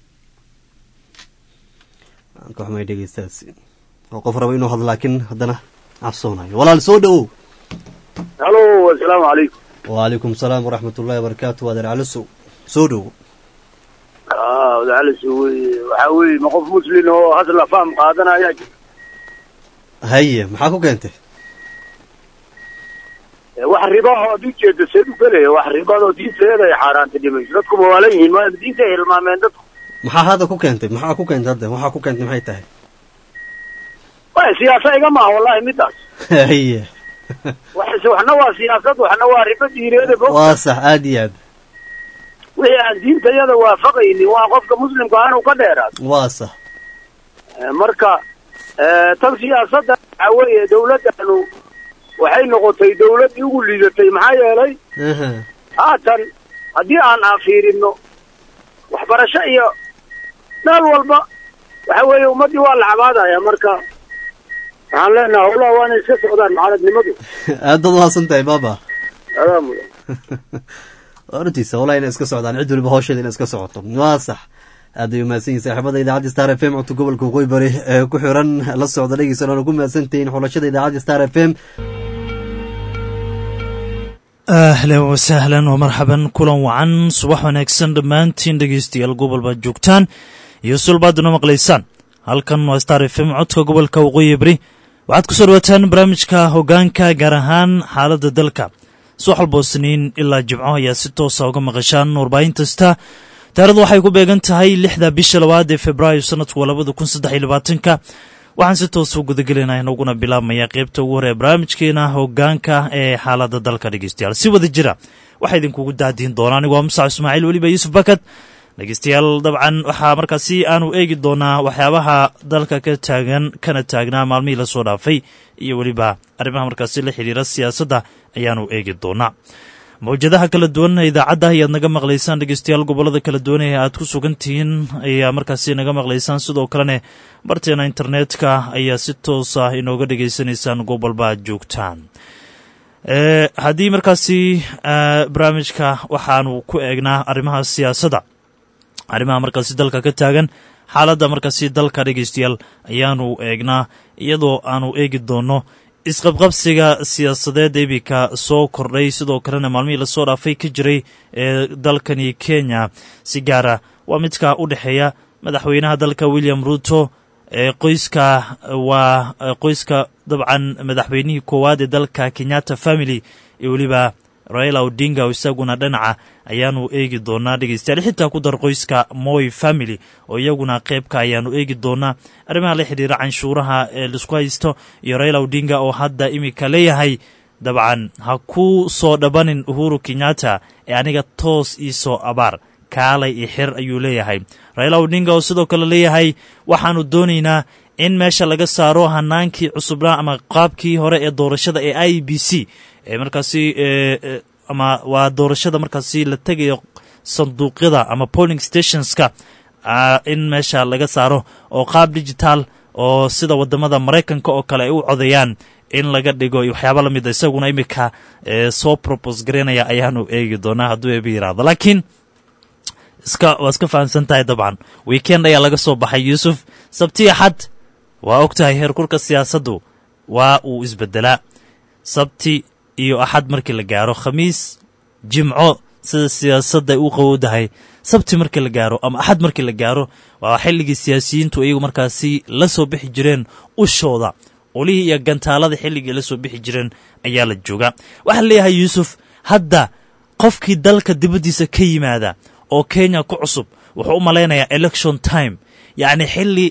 ka xumay dhegeystaasi oo qof raba inuu hadlo laakiin haddana cabsoonayo walaal soo dhowow halo assalaamu calaykum wacalaykum salaam waraxmat ullahi wabarakaatu adeer calisow soo dhowow ah wadacalis wey waxaa weye ma qof muslin oo hadla faham qaadanaya jira haye maxaa ku keentay wax ribaho ad ujeeda seed u gelaya wax ribadoo diinteeda ay xaaraanta dhimayso dadku mawaalan yihiin ma diinta ay hilmaameen dadku maxaa hadda ku keentay maxaa ku keentay hadda waxaa ku keentay maxay tahay way siyaasa iga maaha wallahi midaas haye wax waxna waa siyaasad waxna waa ribo diineeda fog waa sax aad iyo aad wixii aan diintayada waafaqaynin waa qofka muslimka ah inuu ka dheeraado waa sax marka tan siyaasadda waxaa weeye dawladdanu waxay noqotay dawladdii ugu liidatay maxaa yeelay haatan haddii aan fiirino waxbarasho iyo meel walba waxa weeye ummaddii waa la cabaadaya marka waxaan leenaha howlaha waana iska socdaan mucaaradnimadu aad baad mahadsan tahay baaba adaa mudan hortiisa howlaha inay iska socdaan cid waliba hawsheeda inay iska socoto waa sax aad ay umahadsan yihin saaxiibada idaacadda star f m codka gobolka waqooyi bari ee ku xiran la socda dhegeysan oona ku mahadsantihiin xulashada idaacadda star f m ahlan wasahlan oo marxaban kulan wacan subax wanaagsan dhammaantiin dhegeystayaal gobol baad joogtaan iyo sulbaaduna maqlaysaan halkan waa star f m codka gobolka waqooyi bari waxaad ku soo dhawaataan barnaamijka hogaanka gaar ahaan xaaladda dalka subax walboo siniin ilaa jimco ayaa si toosa uga maqashaan warbaahinkasta taarikhdu waxay ku beegan tahay lixda bisha labaad ee februaayo sanadku waa labada kun saddex iyo labaatanka waxaan si toosa u gudagelinaa inaguna bilaabmaya qeybta ugu hore ee barnaamijkeena hogaanka ee xaaladda dalka dhegeystayaal si wada jira waxaa idinkugu daadiin doonaa anigu waa musac ismaaciil weliba yuusuf bakad dhegeystayaal dabcan waxaa markaasi aanu eegi doonaa waxyaabaha dalka ka taagan kana taagnaa maalmihii lasoo dhaafay iyo weliba arrimaha markaasi la xiriira siyaasadda ayaanu eegi doonaa mawjadaha kala duwan idaacadda ayaad naga maqlaysaan dhegeystayaal gobolada kala duwan ee aad ku sugan tihiin ayaa markaasi naga maqlaysaan sidoo kalene barteena internetka ayaa si toosa inooga dhegeysanaysaan gobolba aad joogtaan haddii markaasi barnaamijka waxaanu ku eegnaa arrimaha siyaasadda arrimaha markaasi dalka ka taagan xaaladda markaasi dalka dhegeystayaal ayaanu eegnaa iyadoo aanu eegi doonno isqabqabsiga siyaasadeed iminka soo kordhay sidoo kalena maalmihii lasoo dhaafay ka jiray ee dalkani kenya si gaara waa midka u dhexeeya madaxweynaha dalka william ruto ee qoyska waa qoyska dabcan madaxweynihii koowaad ee dalka kenyatta family iyo weliba raila odinga oo isaguna dhinaca ayaanu eegi doonaa dhegeystayaal xitaa ku dar qoyska moy family oo iyaguna qeybka ayaanu eegi doonaa arrimaha la xidhiira canshuuraha ee laisku haysto iyo raila odinga oo hadda iminka leeyahay dabcan ha ku soo dhabanin uhuru kenyatta ee aniga toos ii soo abaar kaalay iyo xir ayuu leeyahay raila odinga oo sidoo kale leeyahay waxaanu doonaynaa in meesha laga saaro hanaankii cusubnaa ama qaabkii hore ee doorashada ee i b c ee markaasi ama waa doorashada markaasi la tegayo sanduuqyada ama polling stationska in meesha laga saaro oo qaab digital oo sida wadamada maraykanka oo kale ay u codeeyaan in laga dhigo waxyaaba lamida isaguna iminka soo probos garaynaya ayaanu eegi doonaa hadduu eeba yiraahdo laakiin iska waa iska fahamsan tahay dabcan weekend ayaa laga soo baxay yuusuf sabti axad waa og tahay heerkurka siyaasaddu waa uu isbedelaa sabti iyo axad markii la gaaro khamiis jimco sida siyaasadda ay u qawowdahay sabti markii la gaaro ama axad markii la gaaro waa xilligii siyaasiyiintu iyagu markaasi la soo bixi jireen ushooda olihii iyo gantaalada xilligii la soo bixi jireen ayaa la joogaa waxaa leeyahay yuusuf hadda qofkii dalka dibaddiisa ka yimaada oo kenya ku cusub wuxuu u malaynayaa election time yacni xilli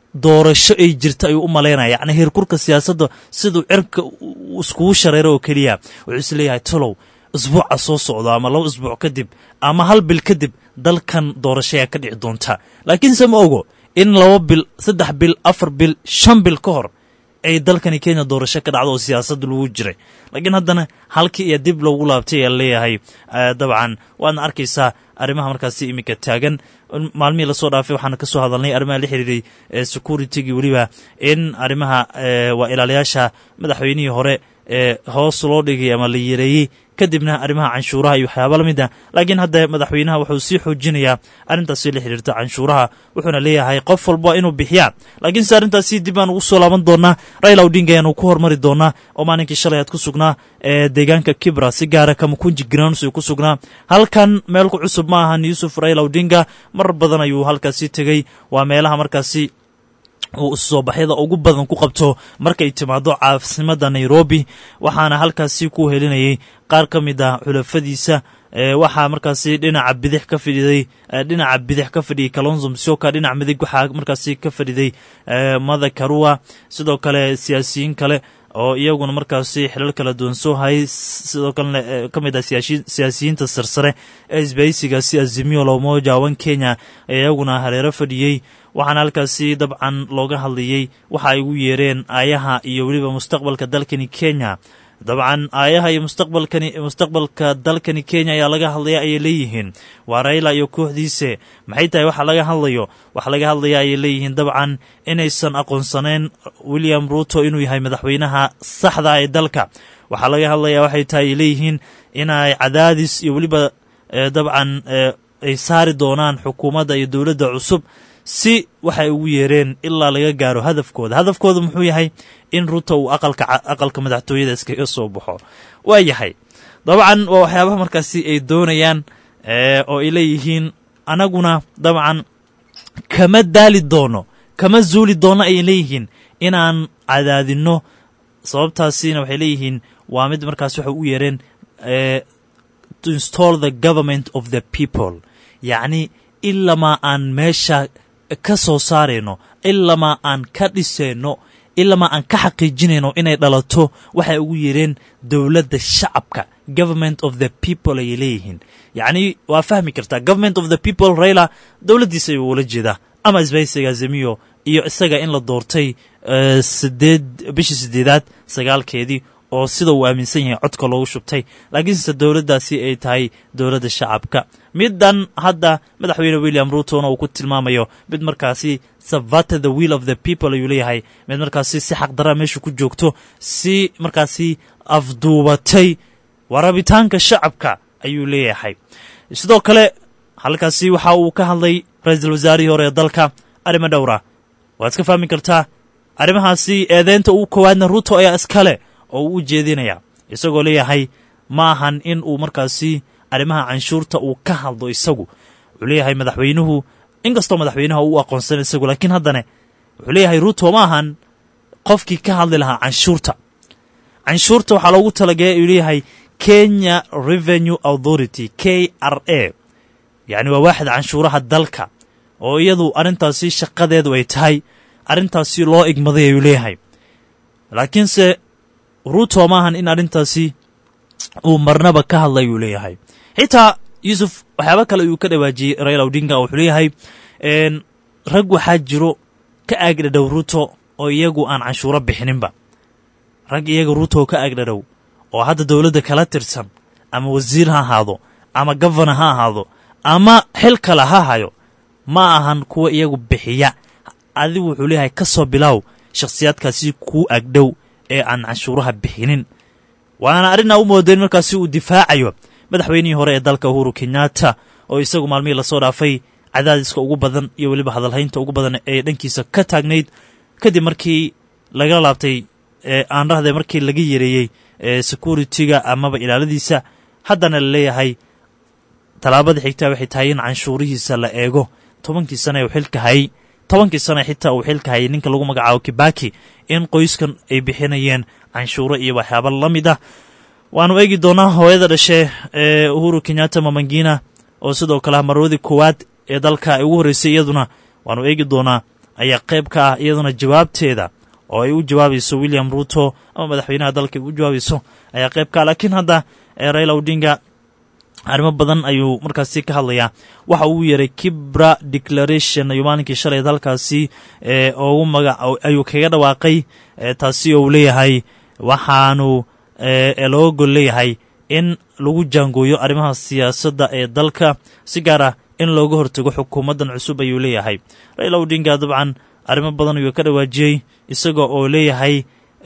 doorasho ay jirta ayuu u malaynaya yacni heerkurka siyaasadda siduu cirka iskugu shareero oo keliya wuxuu is leeyahay tolow isbuuca soo socdo ama laba isbuuc kadib ama hal bil kadib dalkan doorashayaa ka dhici doonta laakiinse ma ogo in laba bil saddex bil afar bil shan bil ka hor ay dalkani kenya doorasho ka dhacdo oo siyaasadda lagu jiray laakiin haddana halkii iyo dib loogu laabtay ayaa leeyahay dabcan waadna arkaysaa arrimaha markaasi iminka taagan maalmihii lasoo dhaafay waxaana kasoo hadalnay arrimaha la xiriiray securitygi weliba in arrimaha waa ilaaliyaasha madaxweynihii hore ee hoos loo dhigay ama la yareeyey kadibna arrimaha canshuuraha iyo waxyaaba la mid ah laakiin hadda madaxweynaha wuxuu sii xoojinayaa arrintaasi la xiriirta canshuuraha wuxuuna leeyahay qof walba inuu bixiyaa laakiinse arrintaasi dib baan ugu soo laaban doonaa raila odinga ayaanu ku hormari doonaa oo maalinkii shalay aad ku sugnaa ee deegaanka kibra si gaara kamakunji grounds uu ku sugnaa halkan meel ku cusub ma ahan yuusuf raila odinga mar badan ayuu halkaasi tegey waa meelaha markaasi uu soo baxyada ugu badan ku qabto markay timaado caasimada nairobi waxaana halkaasi ku helinayay qaar ka mid ah xulafadiisa waxaa markaasi dhinaca bidix ka fadhiday dhinaca bidix ka fadhiyay kalonzo msioka dhinaca midig waxaa markaasi ka fadhiday mada karua sidoo kale siyaasiyiin kale oo iyaguna markaasi xilal kala duwan soo hayay sidoo kalena ka mid ah siyaasiyiinta sarsare ee isbaysigaasi azimio lomoja wan kenya ee iyaguna hareero fadhiyey waxaana halkaasi dabcan looga hadlayey waxa ay ugu yeereen aayaha iyo weliba mustaqbalka dalkani kenya dabcan aayaha iyo mustaqbalkani mustaqbalka dalkani kenya ayaa laga hadlaya ayay leeyihiin waa rayla iyo kooxdiise maxay tahay waxa laga hadlayo waxa laga hadlaya ayay leeyihiin dabcan inaysan aqoonsaneyn william ruto inuu yahay madaxweynaha saxda ee dalka waxaa laga hadlaya waxay tahay ay leeyihiin inay cadaadis iyo weliba dabcan ay saari doonaan xukuumadda iyo dowladda cusub si waxay ugu yeereen ilaa laga gaaro hadafkooda hadafkooda muxuu yahay in ruto uu aqalka aqalka madaxtooyada iskaga soo baxo waa yahay dabcan waa waxyaabaha markaasi ay doonayaan oo ay leeyihiin anaguna dabcan kama daali doono kama zuuli doono ayay leeyihiin inaan cadaadinno sababtaasina waxay leeyihiin waa mid markaas waxay u yeereen to install the government of the people yacni ilamaa aan meesha ka soo saarayno ilamaa aan ka dhisayno ilamaa aan ka xaqiijinayno inay dhalato waxay ugu yeereen dowladda shacabka government of the people ayay leeyihiin yacni waa fahmi kartaa government of the people rayla dowladdiisa ayuu ula jeedaa ama isbaysiga zemiyo iyo isaga in la doortay sideed bishii sideedaad sagaalkeedii oo sida uu aaminsan yahay codka loogu shubtay laakiinse dowladdaasi ay tahay dowladda shacabka middan hadda madaxweyne william rutona uu ku tilmaamayo mid markaasi savata the will of the people ayuu leeyahay mid markaasi si xaqdaraa meesha ku joogto si markaasi afduubatay warabitaanka shacabka ayuu leeyahay sidoo kale halkaasi waxa uu ka hadlay ra-iisul wasaarihii hore ee dalka arrimo dhowra waad iska fahmi kartaa arrimahaasi eedeynta uu koowaadna ruto ayaa iskale oo uu u jeedinaya isagoo leeyahay ma ahan in uu markaasi arrimaha canshuurta uu ka hadlo isagu wuxuu leeyahay madaxweynuhu inkastoo madaxweynaha uu aqoonsan isagu laakiin haddana wuxuu leeyahay ruto ma ahan qofkii ka hadli lahaa canshuurta canshuurta waxaa loogu talagalay ayuu leeyahay kenya revenue authority k r a yacni waa waaxid canshuuraha dalka oo iyadu arrintaasi shaqadeedu ay tahay arrintaasi loo igmaday ayuu leeyahay laakiinse ruto maahan in arrintaasi uu marnaba ka hadlay ayuu leeyahay xitaa yuusuf waxyaaba kale ayuu ka dhawaajiyey raila odinga oo wuxuu leeyahay rag waxaa jiro ka aagdhadhow ruto oo iyagu aan canshuuro bixininba rag iyaga ruto ka aagdhadhow oo hadda dowladda kala tirsan ama wasiir ha ahaado ama gofana ha ahaado ama xil kale ha hayo ma ahan kuwa iyagu bixiya adigu wuxuu leeyahay ka soo bilaaw shakhsiyaadkaasi kuu agdhow ee aan canshuuraha bixinin waana arrinaa u moodayn markaasi uu difaacayo madaxweynihii hore ee dalka uhuru kenyatta oo isagu maalmihii lasoo dhaafay cadaadiska ugu badan iyo weliba hadalhaynta ugu badan ee dhankiisa ka taagnayd kadib markii laga laabtay aan rahde markii laga yareeyey security-ga amaba ilaaladiisa haddana la leeyahay tallaabada xigtaa waxay tahay in canshuurihiisa la eego tobankii sana uu xilka hayay tobankii sana xitaa uu xilka hayay ninka lagu magacaabo kibaki in qoyskan ay bixinayeen canshuuro iyo waxyaaba la mid ah waanu eegi doonaa hooyada dhashe ee uhuru kenyatta mamangina oo sidoo kale marwadii koowaad ee dalka ay ugu horreysay iyaduna waanu eegi doonaa ayaa qayb ka ah iyaduna jawaabteeda oo ay u jawaabayso william ruto ama madaxweynaha dalka u jawaabayso ayaa qayb ka ah laakiin hadda raila odinga arrimo badan ayuu markaasi ka hadlayaa waxa uu yeeray kibra declaration ayuu maalinkii shalay halkaasi ugu magac ayuu kaga dhawaaqay taasi oo uu leeyahay waxaanu looga gol leeyahay in lagu jaangooyo arrimaha siyaasadda ee dalka si gaar ah in looga hortago xukuumaddan cusub ayuu leeyahay raila odinga dabcan arrimo badan ayuu ka dhawaajiyey isaga oo leeyahay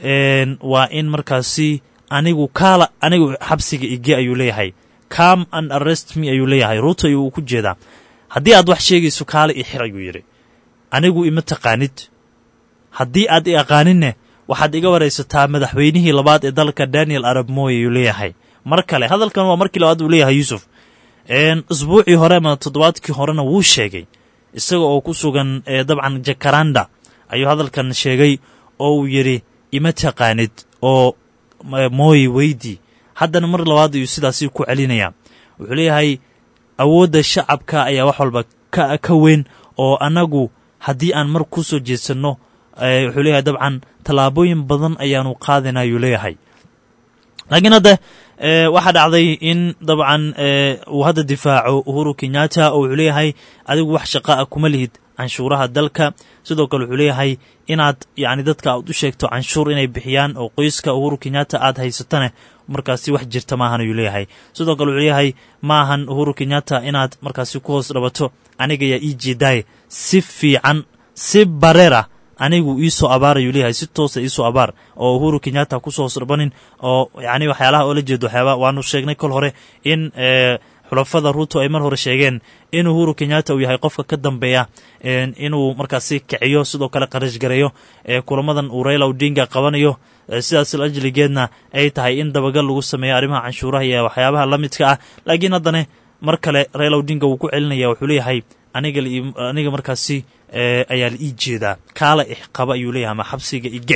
waa in markaasi anigu kaala anigu xabsiga ige ayuu leeyahay come and arrest me ayuu leeyahay ruuto ayuu ku jeedaa haddii aad wax sheegayso kaale i xir ayuu yidhi anigu ima taqaanid haddii aad i aqaaninne waxaad iga waraysataa madaxweynihii labaad ee dalka daniel arab moy ayuu leeyahay mar kale hadalkan waa markii labaad uu leeyahay yuusuf isbuucii hore ama toddobaadkii horena wuu sheegay isaga oo ku sugan dabcan jakaranda ayuu hadalkan sheegay oo uu yidhi ima taqaanid oo mooy weydii haddana mar labaad ayuu sidaasi ku celinayaa wuxuu leeyahay awoodda shacabka ayaa wax walba ka weyn oo annagu haddii aan mar ku soo jeedsanno wuxuu leeyahay dabcan tallaabooyin badan ayaanu qaadayna ayuu leeyahay laakiin hadda waxaa dhacday in dabcan uu hadda difaaco uhuru kenyatta oo wuxuu leeyahay adigu wax shaqa ah kuma lihid canshuuraha dalka sidoo kale wuxuu leeyahay inaad yacni dadka aad u sheegto canshuur inay bixiyaan oo qoyska uhuru kenyatta aad haysatane markaasi wax jirta maahan ayuu leeyahay sidoo kale wuxuu leeyahay maahan uhuru kenyatta inaad markaasi ku hoos dhabato aniga yaa ii jeedaaye si fiican si bareer ah anigu iisoo abaar ayuu leeyahay si toosa iisoo abaar oo uhuru kenyatta kusoo hoos dhabanin oo yacni waxyaalaha oo la jeedo waxyaaba waanu sheegnay kol hore in xulafada ruuto ay mar hore sheegeen in uhuru kenyatta uu yahay qofka ka dambeeya inuu markaasi kiciyo sidoo kale qarash gareeyo kulamadan uu raila odinga qabanayo sidaas ajligeedna ay tahay in dabagal lagu sameeyo arrimaha canshuuraha iyo waxyaabaha la midka ah laakiin haddana mar kale raila odinga wuu ku celinaya wuxuu leeyahay aniga aniga markaasi ayaa la ii jeedaa kaala ixqaba ayuu leeyahay ama xabsiga ige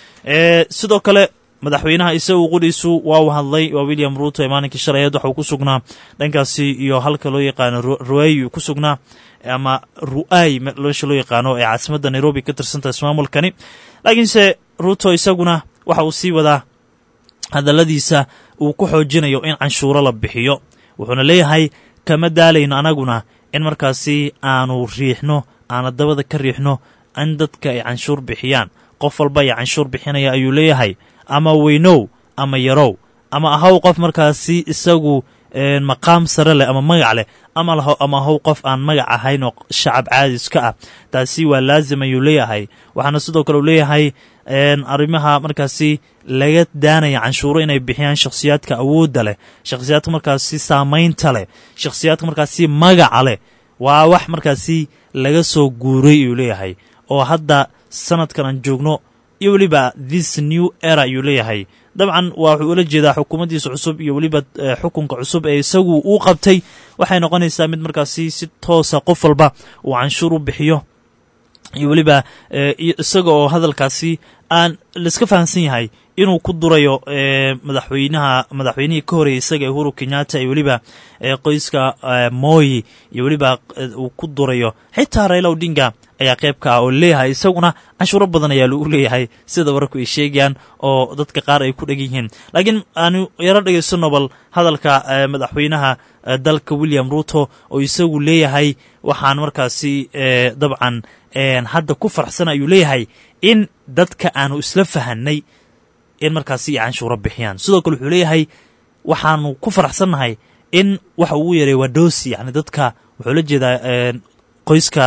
sidoo kale madaxweynaha isagu qudhiisu waa uu hadlay waa william ruuto ee maalinkii shalayeed waxauu ku sugnaa dhankaasi iyo halka loo yaqaano ruay ku sugnaa ama ru'ay meesha loo yaqaano ee caasimadda nairobi ka tirsantaha ismaamulkani laakiinse ruuto isaguna waxa uu sii wadaa hadalladiisa uu ku xoojinayo in canshuuro la bixiyo wuxuuna leeyahay kama daalayno anaguna in markaasi aanu riixno aana dabada ka riixno in dadka ay canshuur bixiyaan qof walba ay canshuur bixinaya ayuu leeyahay ama weynow ama yarow ama ahaw qof markaasi isagu maqaam sare leh ama magac leh ama ahaw qof aan magac ahayn oo shacab caadis ka ah taasi waa laazim ayuu leeyahay waxaana sidoo kale uu leeyahay arrimaha markaasi laga daanaya canshuuro inay bixiyaan shakhsiyaadka awoodda leh shakhsiyaadka markaasi saamaynta leh shakhsiyaadka markaasi magaca leh waa wax markaasi laga soo guuray ayuu leeyahay oo hadda sanadkan aan joogno iyo weliba this new era ayuu leeyahay dabcan waa wuxuu ula jeedaa xukuumaddiisa cusub iyo weliba xukunka cusub ee isagu uu qabtay waxay noqonaysaa mid markaasi si toosa qof walba uu canshuur u bixiyo iyo weliba isaga oo hadalkaasi aan laiska fahamsan yahay inuu ku durayo madaxweynaha madaxweynihii ka horeeyay isaga uhuru kenyatta iyo weliba qoyska moyi iyo weliba uu ku durayo xitaa raila odinga ayaa qayb ka ah oo leeyahay isaguna canshuuro badan ayaa lagu leeyahay sida wararku ay sheegayaan oo dadka qaar ay ku dhegan yihiin laakiin aanu yaro dhegaysano bal hadalka madaxweynaha dalka william ruto oo isagu leeyahay waxaan markaasi dabcan hadda ku farxsan ayuu leeyahay in dadka aanu isla fahanay in markaasi ay canshuuro bixiyaan sidoo kale wuxuu leeyahay waxaanu ku faraxsannahay in waxa ugu yaray waa doosi yani dadka wuxuu la jeedaa qoyska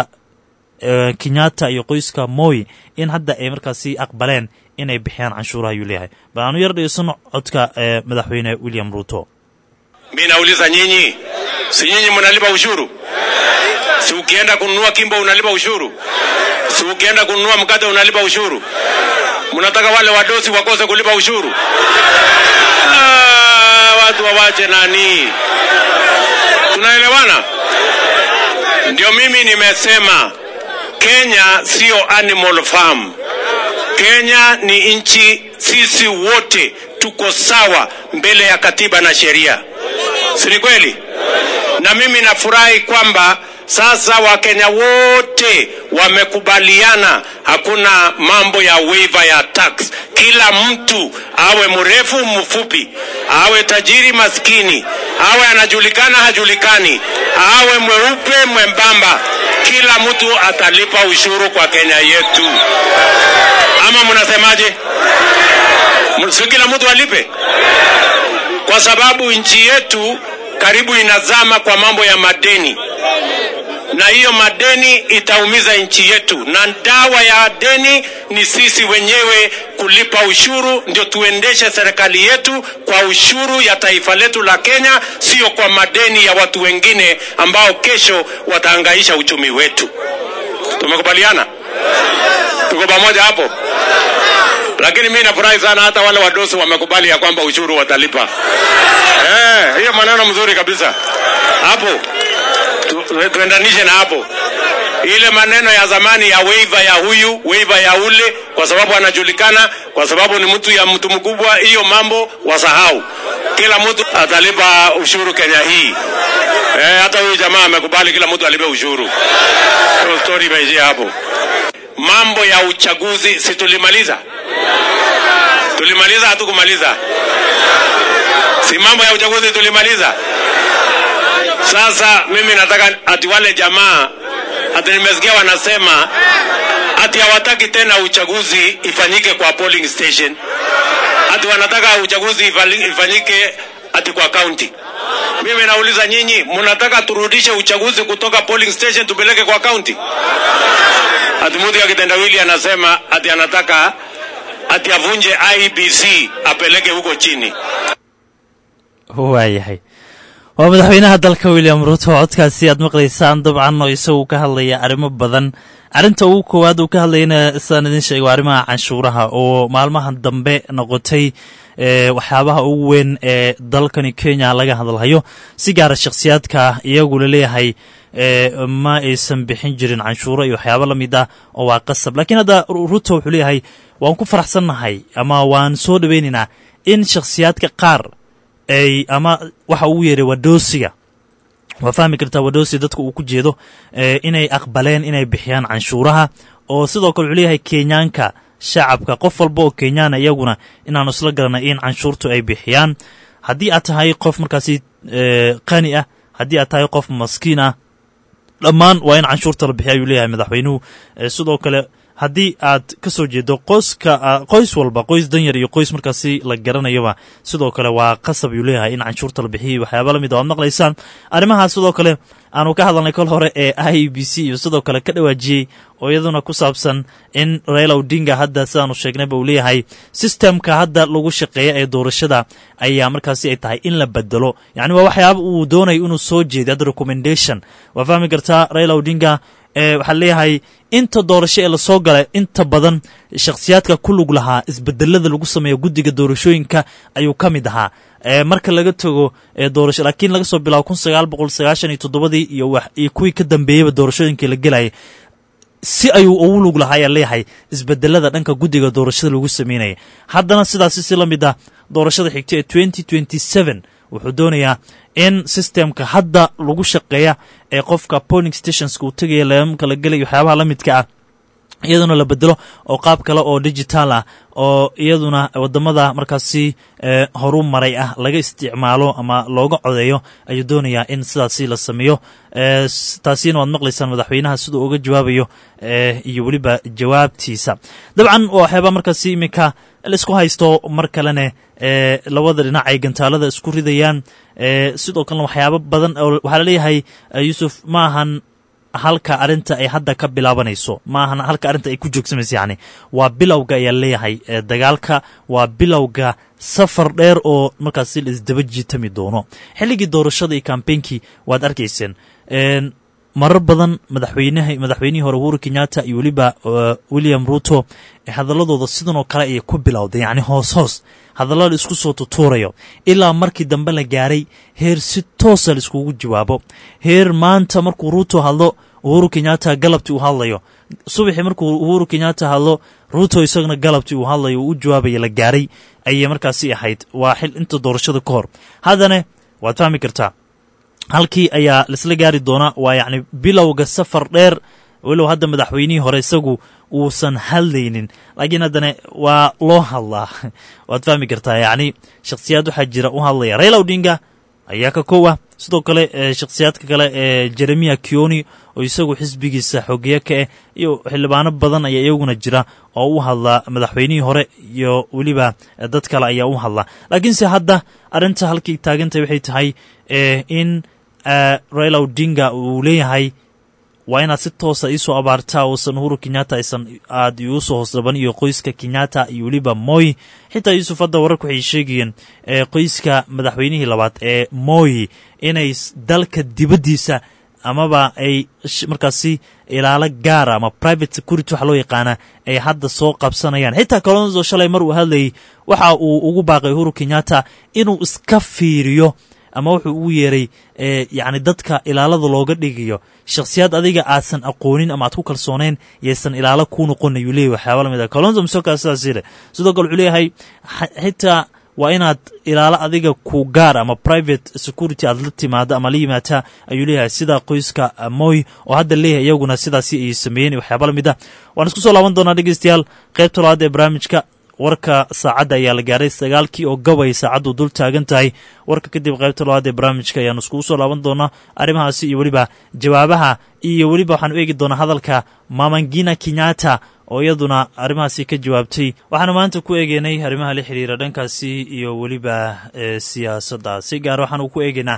kenyatta iyo qoyska moy in hadda ay markaasi aqbaleen inay bixiyaan canshuuraha ayuu leeyahay bal aanu yar dhegeysano codka madaxweyne william ruto mi nauliza nyinyi si nyinyi mnalipa ushuru si ukienda kununua kimbo unalipa ushuru si ukienda kununua mkate unalipa ushuru mnataka wale wadosi wakose kulipa ushuru ah, watu wawache nani tunaelewana ndio mimi nimesema kenya sio animal farm kenya ni nchi sisi wote tuko sawa mbele ya katiba na sheria si ni kweli na mimi nafurahi kwamba Sasa Wakenya wote wamekubaliana, hakuna mambo ya waiver ya tax. Kila mtu awe mrefu mfupi, awe tajiri maskini, awe anajulikana hajulikani, awe mweupe mwembamba, kila mtu atalipa ushuru kwa Kenya yetu. Ama mnasemaje? Si kila mtu alipe, kwa sababu nchi yetu karibu inazama kwa mambo ya madeni na hiyo madeni itaumiza nchi yetu, na dawa ya deni ni sisi wenyewe kulipa ushuru, ndio tuendeshe serikali yetu kwa ushuru ya taifa letu la Kenya, sio kwa madeni ya watu wengine ambao kesho watahangaisha uchumi wetu. Tumekubaliana? Tuko pamoja hapo? Lakini mimi nafurahi sana hata wale wadosi wamekubali ya kwamba ushuru watalipa. Eh, hiyo maneno mzuri kabisa hapo tu- tuendanishe na hapo ile maneno ya zamani ya waiver ya huyu waiver ya ule, kwa sababu anajulikana, kwa sababu ni mtu ya mtu mkubwa. Hiyo mambo wasahau, kila mtu atalipa ushuru Kenya hii. Eh, hata huyu jamaa amekubali kila mtu alipe ushuru. Hiyo story imeishia hapo. Mambo ya uchaguzi si tulimaliza? Tulimaliza hatukumaliza? Si mambo ya uchaguzi tulimaliza? Sasa mimi nataka ati wale jamaa ati nimesikia wanasema ati hawataki tena uchaguzi ifanyike kwa polling station, ati wanataka uchaguzi ifali- ifanyike ati kwa county. Mimi nauliza nyinyi, mnataka turudishe uchaguzi kutoka polling station tupeleke kwa county? Ati mtu ya kitendawili anasema ati anataka ati avunje IBC apeleke huko chini. waayahay waa madaxweynaha dalka william ruto codkaasi aad maqlaysaan dabcan oo isagu ka hadlaya arrimo badan arrinta ugu koowaad uu ka hadlayana sidaan idin sheegay waa arrimaha canshuuraha oo maalmahan dambe noqotay ee waxyaabaha ugu weyn ee dalkani kenya laga hadalhayo si gaara shakhsiyaadka iyagu laleeyahay ee ma aysan bixin jirin canshuuro iyo waxyaabo la mid ah oo waa qasab laakiin hadda ruto wuxuu leeyahay waan ku faraxsannahay ama waan soo dhoweynaynaa in shakhsiyaadka qaar ay ama waxa ugu yeeray wadoosiga waa fahmi kartaa wadosi dadka uu ku jeedo ee inay aqbaleen inay bixiyaan canshuuraha oo sidoo kale wuxuu leeyahay kenyaanka shacabka qof walba oo kenyaana iyaguna inaanu isla garanay in canshuurtu ay bixiyaan haddii aad tahay qof markaasi ee, qani ah haddii aad tahay qof maskiin ah dhammaan waa in canshuurta la bixiya ayuu leeyahay madaxweynuhu Ee, sidoo kale haddii aad ka soo jeedo qoyska ah, qoys walba qoys danyar iyo qoys markaasi la garanayaba sidoo kale waa qasab ayuu leeyahay in canshuurta la bixiyo waxyaaba la mid a waad maqlaysaan arrimahaas sidoo kale aanu ka hadalnay kol hore ee i b c iyo sidoo kale ka dhawaajiyey oo iyaduna ku saabsan in raila odinga hadda sidaanu sheegnayba uu leeyahay sistemka hadda lagu shaqeeya ee doorashada ayaa markaasi ay tahay in la bedelo yacni waa waxyaaba uu doonayo inuu soo jeeday hadda recommendation waa fahmi kartaa raila odinga ee waxaa leeyahay inta doorasho ee lasoo galay inta badan shakhsiyaadka ku lug lahaa isbedelada lagu sameeyo guddiga doorashooyinka ayuu ka mid ahaa ee marka laga tago ee doorasho laakiin laga soo bilaabo kun sagaal boqol sagaashan iyo toddobadii iyo wax iyo kuwii ka dambeeyeyba doorashooyinkii la gelayay si ayuu ugu lug lahaa ayaa leeyahay isbedelada dhanka guddiga doorashada lagu sameynaya haddana sidaasi si la mid ah doorashada xigta ee twenty twenty seven wuxuu doonayaa in systemka hadda lagu shaqeeya ee qofka polling stationska uu tegaya leemamka la gelaya waxyaabaha la midka ah iyaduna la bedelo oo qaab kale oo digital ah oo iyaduna wadamada markaasi ee horu maray ah laga isticmaalo ama looga codeeyo ayuu doonayaa in sidaasi la sameeyo ee s- taasina waad maqlaysaan madaxweynaha siduu uga jawaabayo ee iyo weliba jawaabtiisa dabcan waa waxyaaba markaasi iminka laisku haysto mar kalene ee labada dhinac ay gantaalada isku ridayaan ee sidoo kalena waxyaabo badan oo waxaa laleeyahay eh, yuusuf ma ahan halka arrinta ay hadda ka bilaabanayso ma ahan halka arrinta ay ku joogsamayso yacni waa bilowga ayaa leeyahay ee dagaalka waa bilowga safar dheer oo markaasi la isdaba jiitami doono xilligii doorashada iyo kambeynkii waad arkayseen een marar badan madaxweynaha madaxweynihii hore uhuru kenyatta iyo weliba uh, william ruto ee hadaladooda sidan oo kale ayay ku bilowday yacni hoos hoos hadalla la isku soo tutuurayo ilaa markii dambe la gaaray heer si toosa la iskugu jawaabo heer maanta markuu ruto hadlo uhuru kenyatta galabtii uu hadlayo subaxii markuu uhuru kenyatta hadlo ruto isagana galabtii uu hadlayo uu u jawaabaya la gaaray ayay markaasi ahayd waa xil inta doorashada ka hor haddana waad fahmi kartaa halkii ayaa laisla gaari doonaa waa yacni bilowga safar dheer walow hadda madaxweynihii hore isagu uusan hadlaynin laakiin haddana waa loo hadlaa waad fahmi kartaa yacni shakhsiyaad waxaa jira u hadlaya raila odinga ayaa ka kow ah sidoo kale shakhsiyaadka kale ee jeremiya kioni oo isagu xisbigiisa xogeeye ka ah iyo xildhibaano badan ayaa iyaguna jira oo u hadla madaxweynihii hore iyo weliba dad kale ayaa u hadla laakiinse hadda arrinta halkii taagantay waxay tahay in raila odinga uu leeyahay waa inaad si toosa iisoo abaartaa uusan uhuru kenyatta aysan aad iusoo hoosdhaban iyo qoyska kenyatta iyo weliba moy xitaa yuusuf hadda wararku waxay sheegayeen qoyska madaxweynihii labaad ee moy inay dalka dibaddiisa amaba ay markaasi ilaalo gaara ama private security waxa loo yaqaana ay hadda soo qabsanayaan xitaa colonzo shalay mar uu hadlayay waxa uu ugu baaqay uhuru kenyatta inuu iska fiiriyo ama wuxuu ugu yeeray yacni dadka ilaalada looga dhigayo shakhsiyaad adiga aadsan aqoonin ama aad ku kalsooneyn yaysan ilaalo kuu noqon ayuu leeyahy waxyaaba lamid ah colonzo misoka sidaas leh sidoo kale wuxuu leeyahay xitaa waa inaad ilaalo adiga ku gaar ama private security aad la timaado ama la yimaata ayuu leeyahay sida qoyska moy oo hadda leeyahay iyaguna sidaasi ay sameeyeen waxyaaba lamid ah waan isku soo laaban doonaa dhegeystayaal qaybta labaad ee barnaamijka warka saacadda ayaa la gaaray sagaalkii oo gabay saacaddu dul taagan tahay warka kadib qaybta labaad ee barnaamijka ayaanu iskugu soo laaban doonaa arrimahaasi iyo weliba jawaabaha iyo weliba waxaanu eegi doonaa hadalka mamangina kenyatta oo iyaduna arrimahaasi ka jawaabtay waxaanu maanta ku eegeynay arrimaha la xiriira dhankaasi iyo weliba siyaasadda si gaar waxaanu ku eegeynaa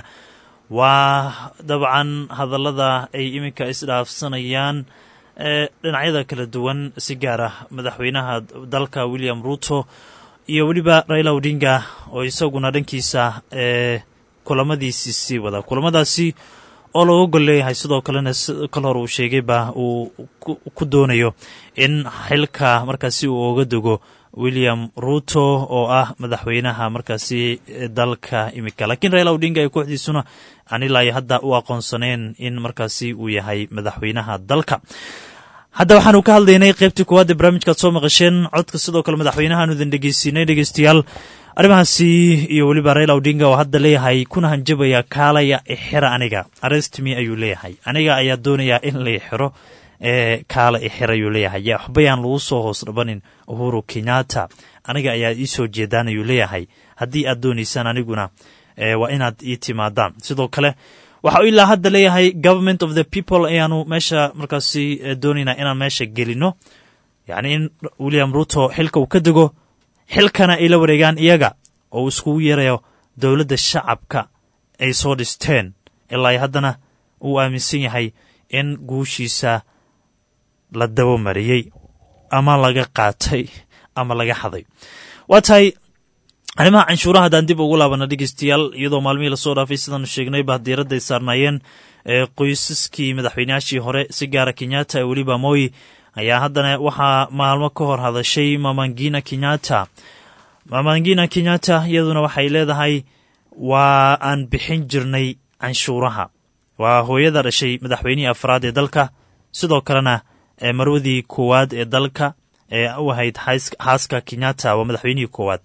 waa dabcan hadallada ay iminka isdhaafsanayaan dhinacyada kala duwan si gaar ah madaxweynaha dalka william ruto iyo weliba raila odinga oo isaguna dhankiisa kulamadiisii sii wada kulamadaasi oo looga gol leeyahay sidoo kalena kal hore uu sheegayba uu ku doonayo in xilka markaasi uu oga dego william ruto oo ah madaxweynaha markaasi dalka imika laakiin raila odinga ee kooxdiisuna aan ilaa hadda u aqoonsaneen in markaasi uu yahay madaxweynaha dalka hadda waxaanu ka hadlaynay qaybtii koowaad ee barnaamijkaad soo maqasheen codka sidoo kale madaxweynahaanu idin dhegeysiinay dhegeystayaal arrimahaasi iyo weliba raila odinga oo hadda leeyahay kuna hanjabaya kaalaya ixira aniga arestmi ayuu leeyahay aniga ayaa doonayaa in la ixiro ee kaala ixir ayuu leeyahay yaa waxbayaan lagu soo hoos dhabanin uhuru kenyatta aniga ayaa ii soo jeedaan ayuu leeyahay haddii aad doonaysaan aniguna waa inaad ii timaadaan sidoo kale waxa uu ilaa hadda leeyahay government of the people ayaanu meesha markaasi doonaynaa inaan meesha gelino yacni in william ruto xilka uu ka dego xilkana ay la wareegaan iyaga oo uu iskugu yeerayo dowladda shacabka ay soo dhisteen ilaa haddana uu aaminsan yahay in guushiisa la dabamariyey ama laga qaatay ama laga xaday waa tahay arrimaha canshuuraha haddaan dib ugu laabana dhegeystayaal iyadoo maalmihii lasoo dhaafay sidaanu sheegnayba diiradda ay saarnaayeen qoysaskii madaxweynayaashii hore si gaara kenyatta ee weliba moy ayaa haddana waxaa maalmo ka hor hadashay mamangina kenyatta mamangina kenyatta iyaduna waxay leedahay waa aan bixin jirnay canshuuraha waa hooyada dhashay madaxweynihii afraad ee dalka sidoo kalena marwadii koowaad ee dalka ee u ahayd xaaska kenyatta waa madaxweynihii koowaad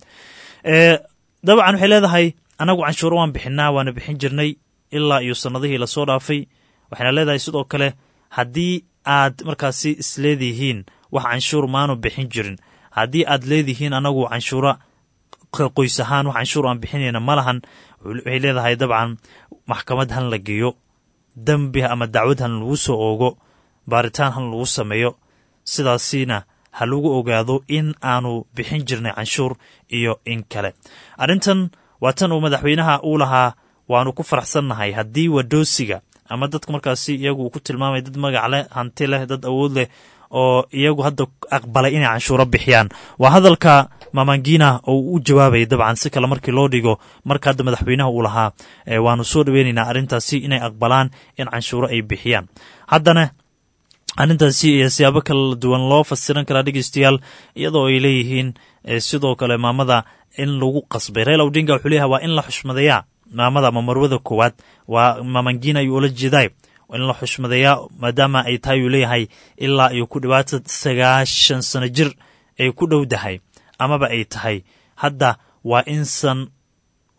dabcan waxay leedahay anagu canshuuro waan bixinaa waana bixin jirnay ilaa iyo sannadihii lasoo dhaafay waxayna leedahay sidoo kale haddii aad markaasi isleedihiin wax canshuur maanu bixin jirin haddii aad leedihiin anagu canshuura qoys ahaan wax canshuur aan bixinayna ma lahan waxay leedahay dabcan maxkamad han la geeyo dembi ama dacwad han lagu soo oogo baaritaan han lagu sameeyo sidaasina ha lagu ogaado in aanu bixin jirnay canshuur iyo in kale arrintan waa tan uu madaxweynaha uu lahaa waanu ku faraxsannahay haddii wadoosiga ama dadka markaasi iyagu uu ku tilmaamay dad magac leh hanti leh dad awood leh oo iyagu hadda aqbalay inay canshuuro bixiyaan waa hadalka mamangina oo u jawaabaya dabcan si kale markii loo dhigo marka hadda madaxweynaha uu lahaa waanu soo dhaweynaynaa arrintaasi inay aqbalaan in canshuuro ay bixiyaan haddana arrintaasi iyo siyaabo kala duwan loo fasiran karaa dhegeystayaal iyadoo ay leeyihiin sidoo kale maamada in lagu qasbay raila odinga wuxuu leeyahay waa in la xushmadeeyaa maamada ama marwada koowaad waa mamangina ayuu ula jeeday in la xushmadeeyaa maadaama ay tahay uu leeyahay ilaa iyo ku dhiwaata sagaashan sano jir ay ku dhowdahay amaba ay tahay hadda waa insan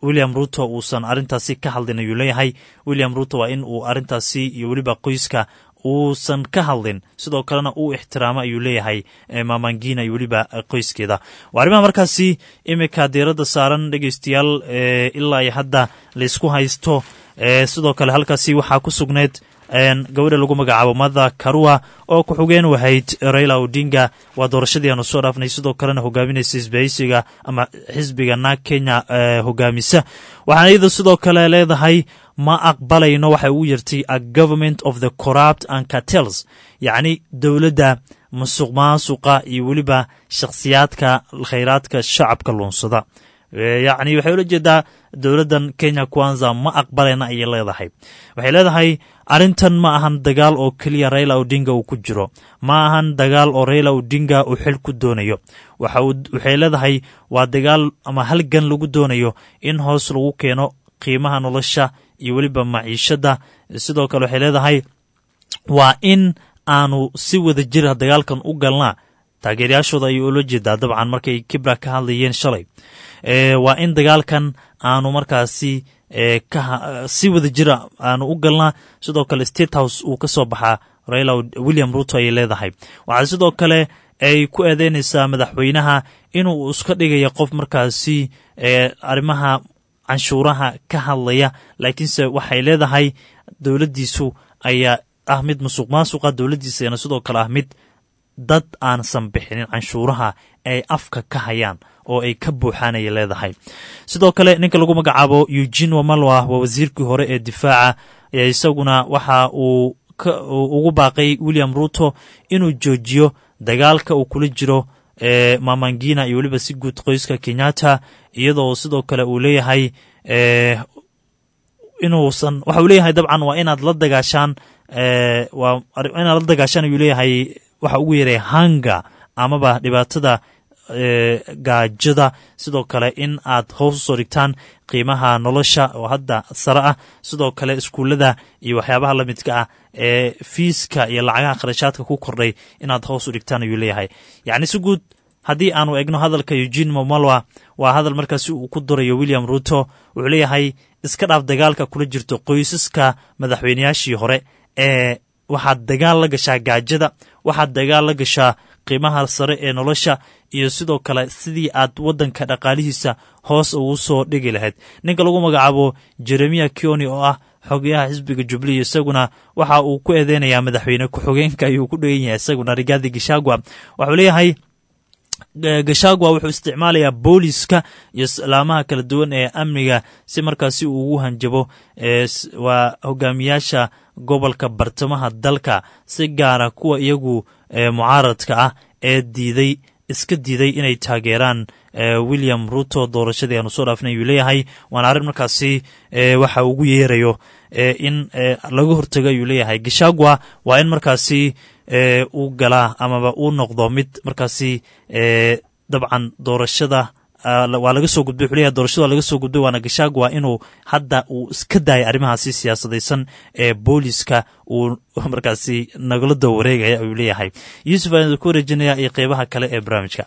william ruto uusan arrintaasi ka hadlin ayuu leeyahay william ruto waa in uu arrintaasi iyo weliba qoyska uusan ka hadlin sidoo kalena uu ixtiraamo ayuu leeyahay mamangina iyo weliba qoyskeeda waa arrimaha markaasi iminka diiradda saaran dhegeystayaal ilaa iyo hadda laysku haysto sidoo kale halkaasi waxaa ku sugneyd gabadha lagu magacaabo mada karua oo ku-xugeen wahayd raila odinga waa doorashadii aanu soo dhaafnay sidoo kalena hogaaminaysa isbahaysiga ama xisbiga naag kenya hogaamisa waxaana iyada sidoo kale leedahay ma aqbalayno waxay ugu yartay a government of the corrupt and cartels yacni dowladda musuq maasuqa iyo weliba shakhsiyaadka khayraadka shacabka luunsada yacni waxay ula jeedaa dowladdan kenya kwanza ma aqbalayna ayay leedahay waxay leedahay arrintan ma ahan dagaal oo keliya raila odinga uu ku jiro ma ahan dagaal oo raila odinga uu xil ku doonayo waxay leedahay waa dagaal ama halgan lagu doonayo in hoos lagu keeno qiimaha nolosha iyo weliba maciishadda sidoo kale waxay leedahay waa in aanu si wada jira dagaalkan u galnaa taageerayaashooda ayay ula jeedaa dabcan markay kibra ka hadlayeen shalay waa in dagaalkan aanu markaasi si wada jira aanu u galnaa sidoo kale state house uu ka soo baxaa raila william ruto ayay leedahay waxaa sidoo kale ay ku eedeynaysaa madaxweynaha inuu iska dhigaya qof markaasi arrimaha canshuuraha ka hadlaya laakiinse waxay leedahay dowladdiisu ayaa ah mid musuq maasuqa dowladdiisana sidoo kale ah mid dad aansan bixinin canshuuraha ay afka ka hayaan oo ay ka buuxaan ayay leedahay sidoo kale ninka lagu magacaabo eugene wamalwa waa wasiirkii hore ee difaaca isaguna waxa uu ugu baaqay william ruto inuu joojiyo dagaalka uu kula jiro mamangina iyo weliba si guud qoyska kenyatta iyadoo sidoo kale uu leeyahay inuusan waxa uu leeyahay dabcan waa inaad la dagaashaan waa inaad la dagaashaan ayuu leeyahay waxa ugu yeeray hanga amaba dhibaatada gaajada sidoo kale in aad hoos usoo dhigtaan qiimaha nolosha oo hadda sare ah sidoo kale iskuullada iyo waxyaabaha la midka ah ee fiiska iyo lacagaha kharashaadka ku kordhay inaad hoos u dhigtaan ayuu leeyahay yacni si guud haddii aanu egno hadalka eugene momalwa waa hadal markaasi uu ku durayo william ruto wuxuu leeyahay iska dhaaf dagaalka kula jirto qoysaska madaxweynayaashii hore ee waxaad dagaal la gashaa gaajada waxaad dagaal la gashaa qiimaha sare ee nolosha iyo sidoo kale sidii aad waddanka dhaqaalihiisa hoos ugu soo dhigi lahayd ninka lagu magacaabo jeremiya kioni oo ah xogayaha xisbiga jubliya isaguna waxa uu ku eedeynayaa madaxweyne ku-xogeenka ayuu ku dhegan yahay isaguna rigaadi gishagwa waxuu leeyahay gashagwa wuxuu isticmaalayaa booliska iyo salaamaha kala duwan ee amniga si markaasi uu ugu hanjabo waa hogaamiyaasha gobolka bartamaha dalka si gaara kuwa iyagu mucaaradka ah ee diiday iska diiday inay taageeraan william ruto doorashadii aanu soo dhaafnay ayuu leeyahay waana arrin markaasi waxa ugu yeerayo in laga hortago ayuu leeyahay gashagwa waa in markaasi uu galaa amaba uu noqdo mid markaasi dabcan doorashada waa laga soo gudbay wuxuu leeyahay doorashada waa laga soo gudbay waana gashagwa inuu hadda uu iska daayay arrimahaasi siyaasadaysan ee booliska uu markaasi nagala daba wareegaya ayuu leeyahay yuusuf ayaan ku wareejinaya iyo qeybaha kale ee barnaamijka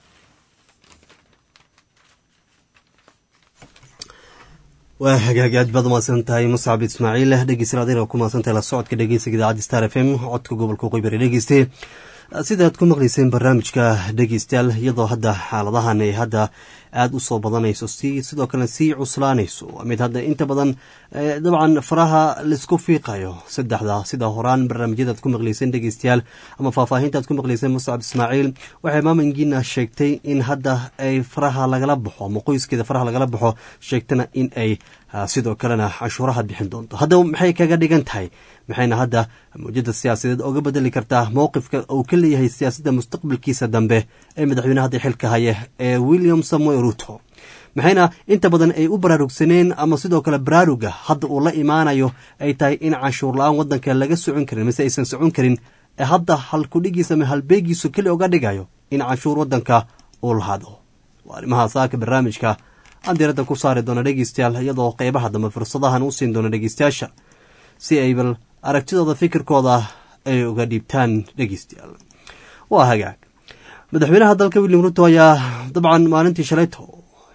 waa hagaag aad baad umahadsan tahay muscab ismaaciil dhegeystayaal adina ku mahadsantahay la socodka dhegeysiga idaacadda star f m codka gobolka qoybari dhegeyste sidaad ku maqlayseen barnaamijka dhegeystayaal iyadoo hadda xaaladahan ay hadda aada u soo badanayso si sidoo kalena sii cuslaanayso mid hadda inta badan dabcan faraha laisku fiiqayo saddexda sida horaan barnaamijyadaad ku maqlayseen dhegeystayaal ama faahfaahintaad ku maqlayseen muscab ismaaciil waxay maamangina sheegtay in hadda ay faraha lagala baxo ama qoyskeeda faraha lagala baxo sheegtana in ay sidoo kalena cashuuraha bixin doonto haddaba maxay kaga dhigan tahay maxayna hadda mawjada siyaasadeed oga bedeli kartaa mowqifka uu ka leeyahay siyaasadda mustaqbalkiisa dambe ee madaxweyne hadda xilka haya ee william samuel ruto maxayna inta badan ay u baraarugsaneen ama sidoo kale baraaruga hadda uu la imaanayo ay tahay in canshuur la-aan wadanka laga socon karin mise aysan socon karin ee hadda halkudhigiisa ama halbeegiisu keli oga dhigayo in canshuur wadanka uu lahaado waa arrimaha saaka barnaamijka aan diiradda ku saari doona dhegeystayaal iyadoo qeybaha dambe fursadahan u siin doona dhegeystayaasha si ay bal aragtidooda fikirkooda ay uga dhiibtaan dhegeystayaal waa hagaag madaxweynaha dalka william ruto ayaa dabcan maalintii shalayto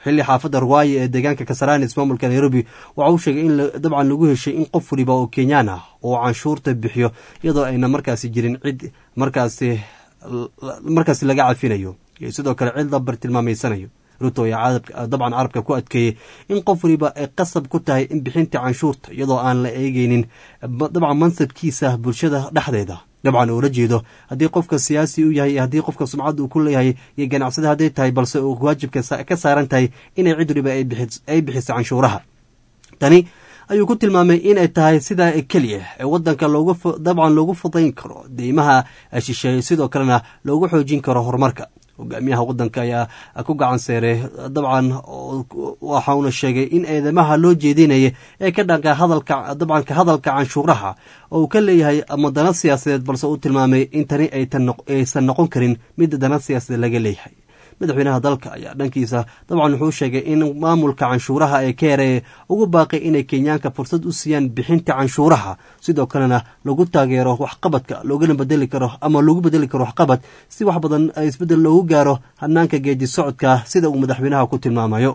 xilli xaafadda ruwaaye ee deegaanka kasarani ismaamulka nairobi waxa uu sheegay in dabcan lagu heshay in qof waliba oo kenyaan ah oo canshuurta bixiyo iyadoo ayna markaasi jirin cid markaasi markaasi laga cafinayo iyo sidoo kale cid la bartilmaameysanayo ruto ayaa dabcan carabka ku adkeeyey in qof waliba ay qasab ku tahay in bixinta canshuurta iyadoo aan la eegeynin dabcan mansabkiisa bulshada dhexdeeda dabcan oola jeedo haddii qofka siyaasi u yahay iyo haddii qofka sumcadda uu ku leeyahay iyo ganacsada hadday tahay balse uu waajibka ka saaran tahay inay cid waliba ay bixiso canshuuraha tani ayuu ku tilmaamay inay tahay sidaa keliya ee wadanka dabcan loogu fudayn karo deymaha shisheeye sidoo kalena loogu xoojin karo horumarka hogaamiyaha wadanka ayaa ku gacan seeray dabcan waxauna sheegay in eedamaha loo jeedinaya ee ka dhanka hadalka dabcan ka hadalka canshuuraha oo uu ka leeyahay ama dana siyaasadeed balse uu tilmaamay in tani aysan noqon karin mid dana siyaasadeed laga leeyahay madaxweynaha dalka ayaa dhankiisa dabcan wuxuu sheegay in maamulka canshuuraha ee keere ugu baaqay inay kenyaanka fursad u siiyaan bixinta canshuuraha sidoo kalena lagu taageero waxqabadka loogana bedeli karo ama lagu bedeli karo waxqabad si wax badan isbeddel loogu gaaro hanaanka geedi socodka sida uu madaxweynaha ku tilmaamayo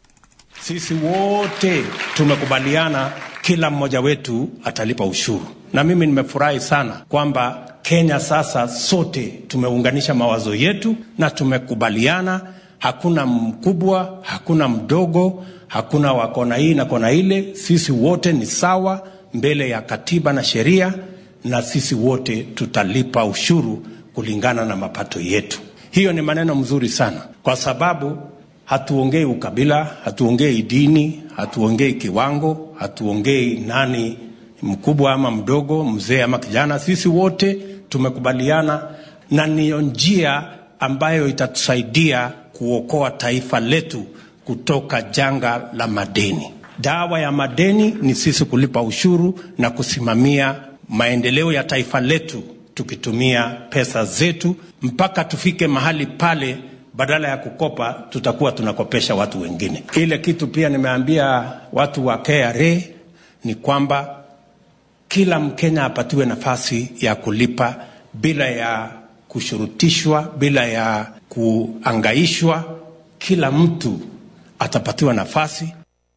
sisi wote tumekubaliana kila mmoja wetu atalipa ushuru na mimi nimefurahi sana kwamba Kenya sasa sote tumeunganisha mawazo yetu na tumekubaliana, hakuna mkubwa, hakuna mdogo, hakuna wa kona hii na kona ile. Sisi wote ni sawa mbele ya katiba na sheria, na sisi wote tutalipa ushuru kulingana na mapato yetu. Hiyo ni maneno mzuri sana, kwa sababu hatuongei ukabila, hatuongei dini, hatuongei kiwango, hatuongei nani mkubwa ama mdogo, mzee ama kijana. Sisi wote tumekubaliana na niyo njia ambayo itatusaidia kuokoa taifa letu kutoka janga la madeni. Dawa ya madeni ni sisi kulipa ushuru na kusimamia maendeleo ya taifa letu tukitumia pesa zetu mpaka tufike mahali pale badala ya kukopa tutakuwa tunakopesha watu wengine. Ile kitu pia nimeambia watu wa KRA ni kwamba kila Mkenya apatiwe nafasi ya kulipa bila ya kushurutishwa, bila ya kuangaishwa. Kila mtu atapatiwa nafasi.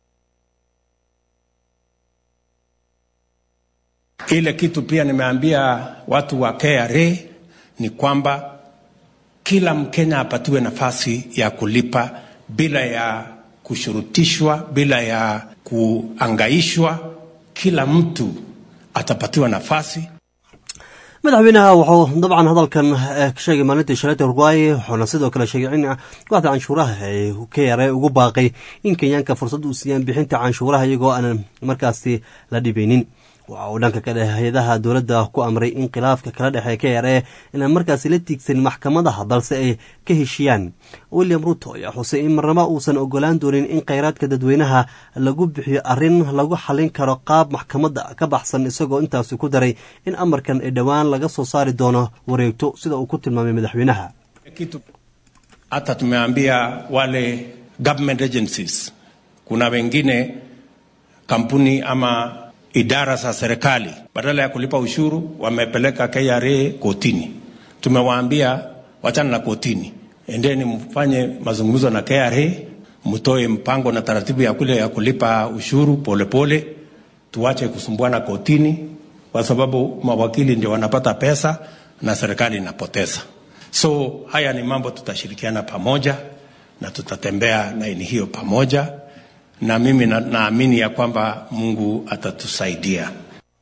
Ile kitu pia nimeambia watu wa KRA ni kwamba kila Mkenya apatiwe nafasi ya kulipa bila ya kushurutishwa, bila ya kuangaishwa. Kila mtu atapatiwa nafasi. madaxweynaha wuxuu dabcan hadalkan ka sheegay maalintii shalayta urugwaaye wuxuuna sidoo kale sheegay in kooxda canshuuraha ee ka yare ugu baaqay in kenyaanka fursad u siiyaan bixinta canshuuraha iyagoo aanan markaasi la dhibaynin waxa uu dhanka kale hay-adaha dowladda ku amray in khilaafka kala dhexeeya ka yaree inaan markaasi la tiigsanin maxkamadaha balse ay ka heshiyaan william ruto ayaa xusay in marnaba uusan ogolaan doonin in kheyraadka dadweynaha lagu bixiyo arrin lagu xalin karo qaab maxkamadda ka baxsan isagoo intaasi ku daray in amarkan ay dhowaan laga soo saari doono wareegto sida uu ku tilmaamay madaxweynaha kitu hata tumeambia wale government agencies kuna wengine kampuni ama idara za serikali badala ya kulipa ushuru wamepeleka KRA kotini. Tumewaambia wachana na kotini, endeni mfanye mazungumzo na KRA, mtoe mpango na taratibu ya kule ya kulipa ushuru polepole pole. Tuache kusumbuana kotini, kwa sababu mawakili ndio wanapata pesa na serikali inapoteza. So haya ni mambo tutashirikiana pamoja na tutatembea laini hiyo pamoja na mimi naamini na ya kwamba Mungu atatusaidia.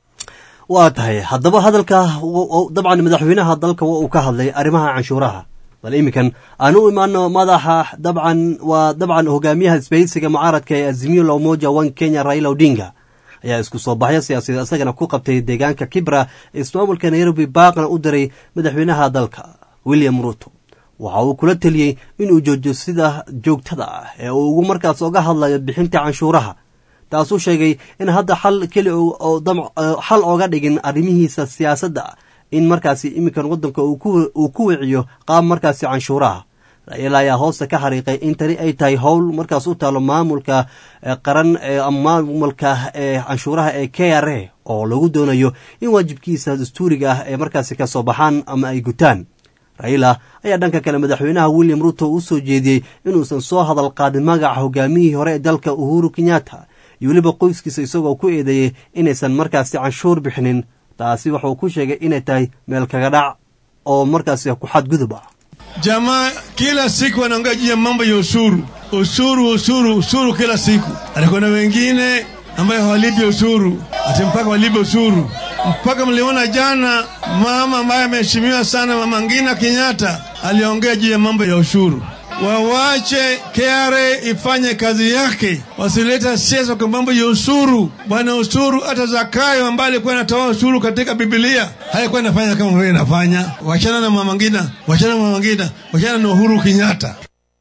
waa tahay haddaba hadalka dabcan madaxweynaha dalka wa uu ka hadlay arrimaha canshuuraha bal iminkan aan u imaano madaxa dabcan waa dabcan hogaamiyaha isbahaysiga mucaaradka ee azimio la umoja one kenya raila odinga ayaa isku soo baxyo siyaasadeed isagana ku qabtay deegaanka kibra ee ismaamulka nairobi baaqna u diray madaxweynaha dalka william ruto waxa uu kula teliyey inuu joojiyo sida joogtada ah ee uu ugu markaas oga hadlayo bixinta canshuuraha taasuu sheegay in hadda xal keli xal oga dhigin arrimihiisa siyaasadda in markaasi iminkan waddanka uu ku wiciyo qaab markaasi canshuuraha raila ayaa hoosta ka xariiqay in tani ay tahay howl markaas u taalo maamulka qaran maamulka ee canshuuraha ee k r a oo lagu doonayo in waajibkiisa dastuuriga ah ee markaasi ka soo baxaan ama ay gutaan raila ayaa dhanka kale madaxweynaha william ruto u soo jeediyey inuusan soo hadal qaadin magaca hogaamiyihii hore ee dalka uhuru kenyatta iyo weliba qoyskiisa isagoo ku eedeeyey inaysan markaasi canshuur bixinin taasi wuxuu ku sheegay inay tahay meel kaga dhac oo markaasi ku xadgudub ah Jamaa kila siku wanaongea juu ya mambo ya ushuru, ushuru, ushuru, ushuru kila siku. Alikuwa na wengine ambaye hawalipi ushuru, ati mpaka walipe ushuru. Mpaka mliona jana mama ambaye ameheshimiwa sana, mama Ngina Kenyatta aliongea juu ya mambo ya ushuru. Wawache KRA ifanye kazi yake, wasileta siasa kwa mambo ya ushuru. Bwana ushuru, hata Zakayo ambaye alikuwa anatoa ushuru katika Biblia haikuwa inafanya kama vile inafanya. Wachana na mama Ngina, wachana na mama Ngina, wachana na Uhuru Kenyatta.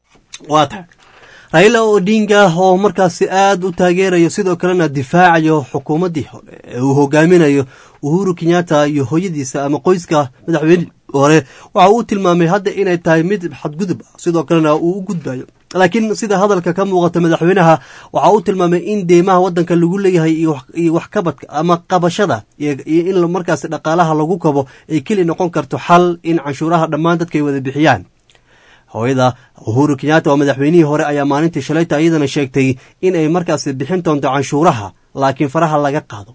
waa tahay raila odinga oo markaasi aad u taageerayo sidoo kalena difaacayo xukuumaddii hore ee uu hogaaminayo uhuru kenyatta iyo hooyadiisa ama qoyska madaxweyne hore waxa uu tilmaamay hadda inay tahay mid xadgudub ah sidoo kalena uu u gudbayo laakiin sida hadalka ka muuqata madaxweynaha waxa uu tilmaamay in deymaha waddanka lagu leeyahay iyo wax kabadka ama qabashada iyo in markaasi dhaqaalaha lagu kabo ay keli noqon karto xal in canshuuraha dhammaan dadka ay wada bixiyaan hooyada uhuru kenyatta oo madaxweynihii hore ayaa maalintii shalayta iyadana sheegtay in ay markaasi bixin doonto canshuuraha laakiin faraha laga qaado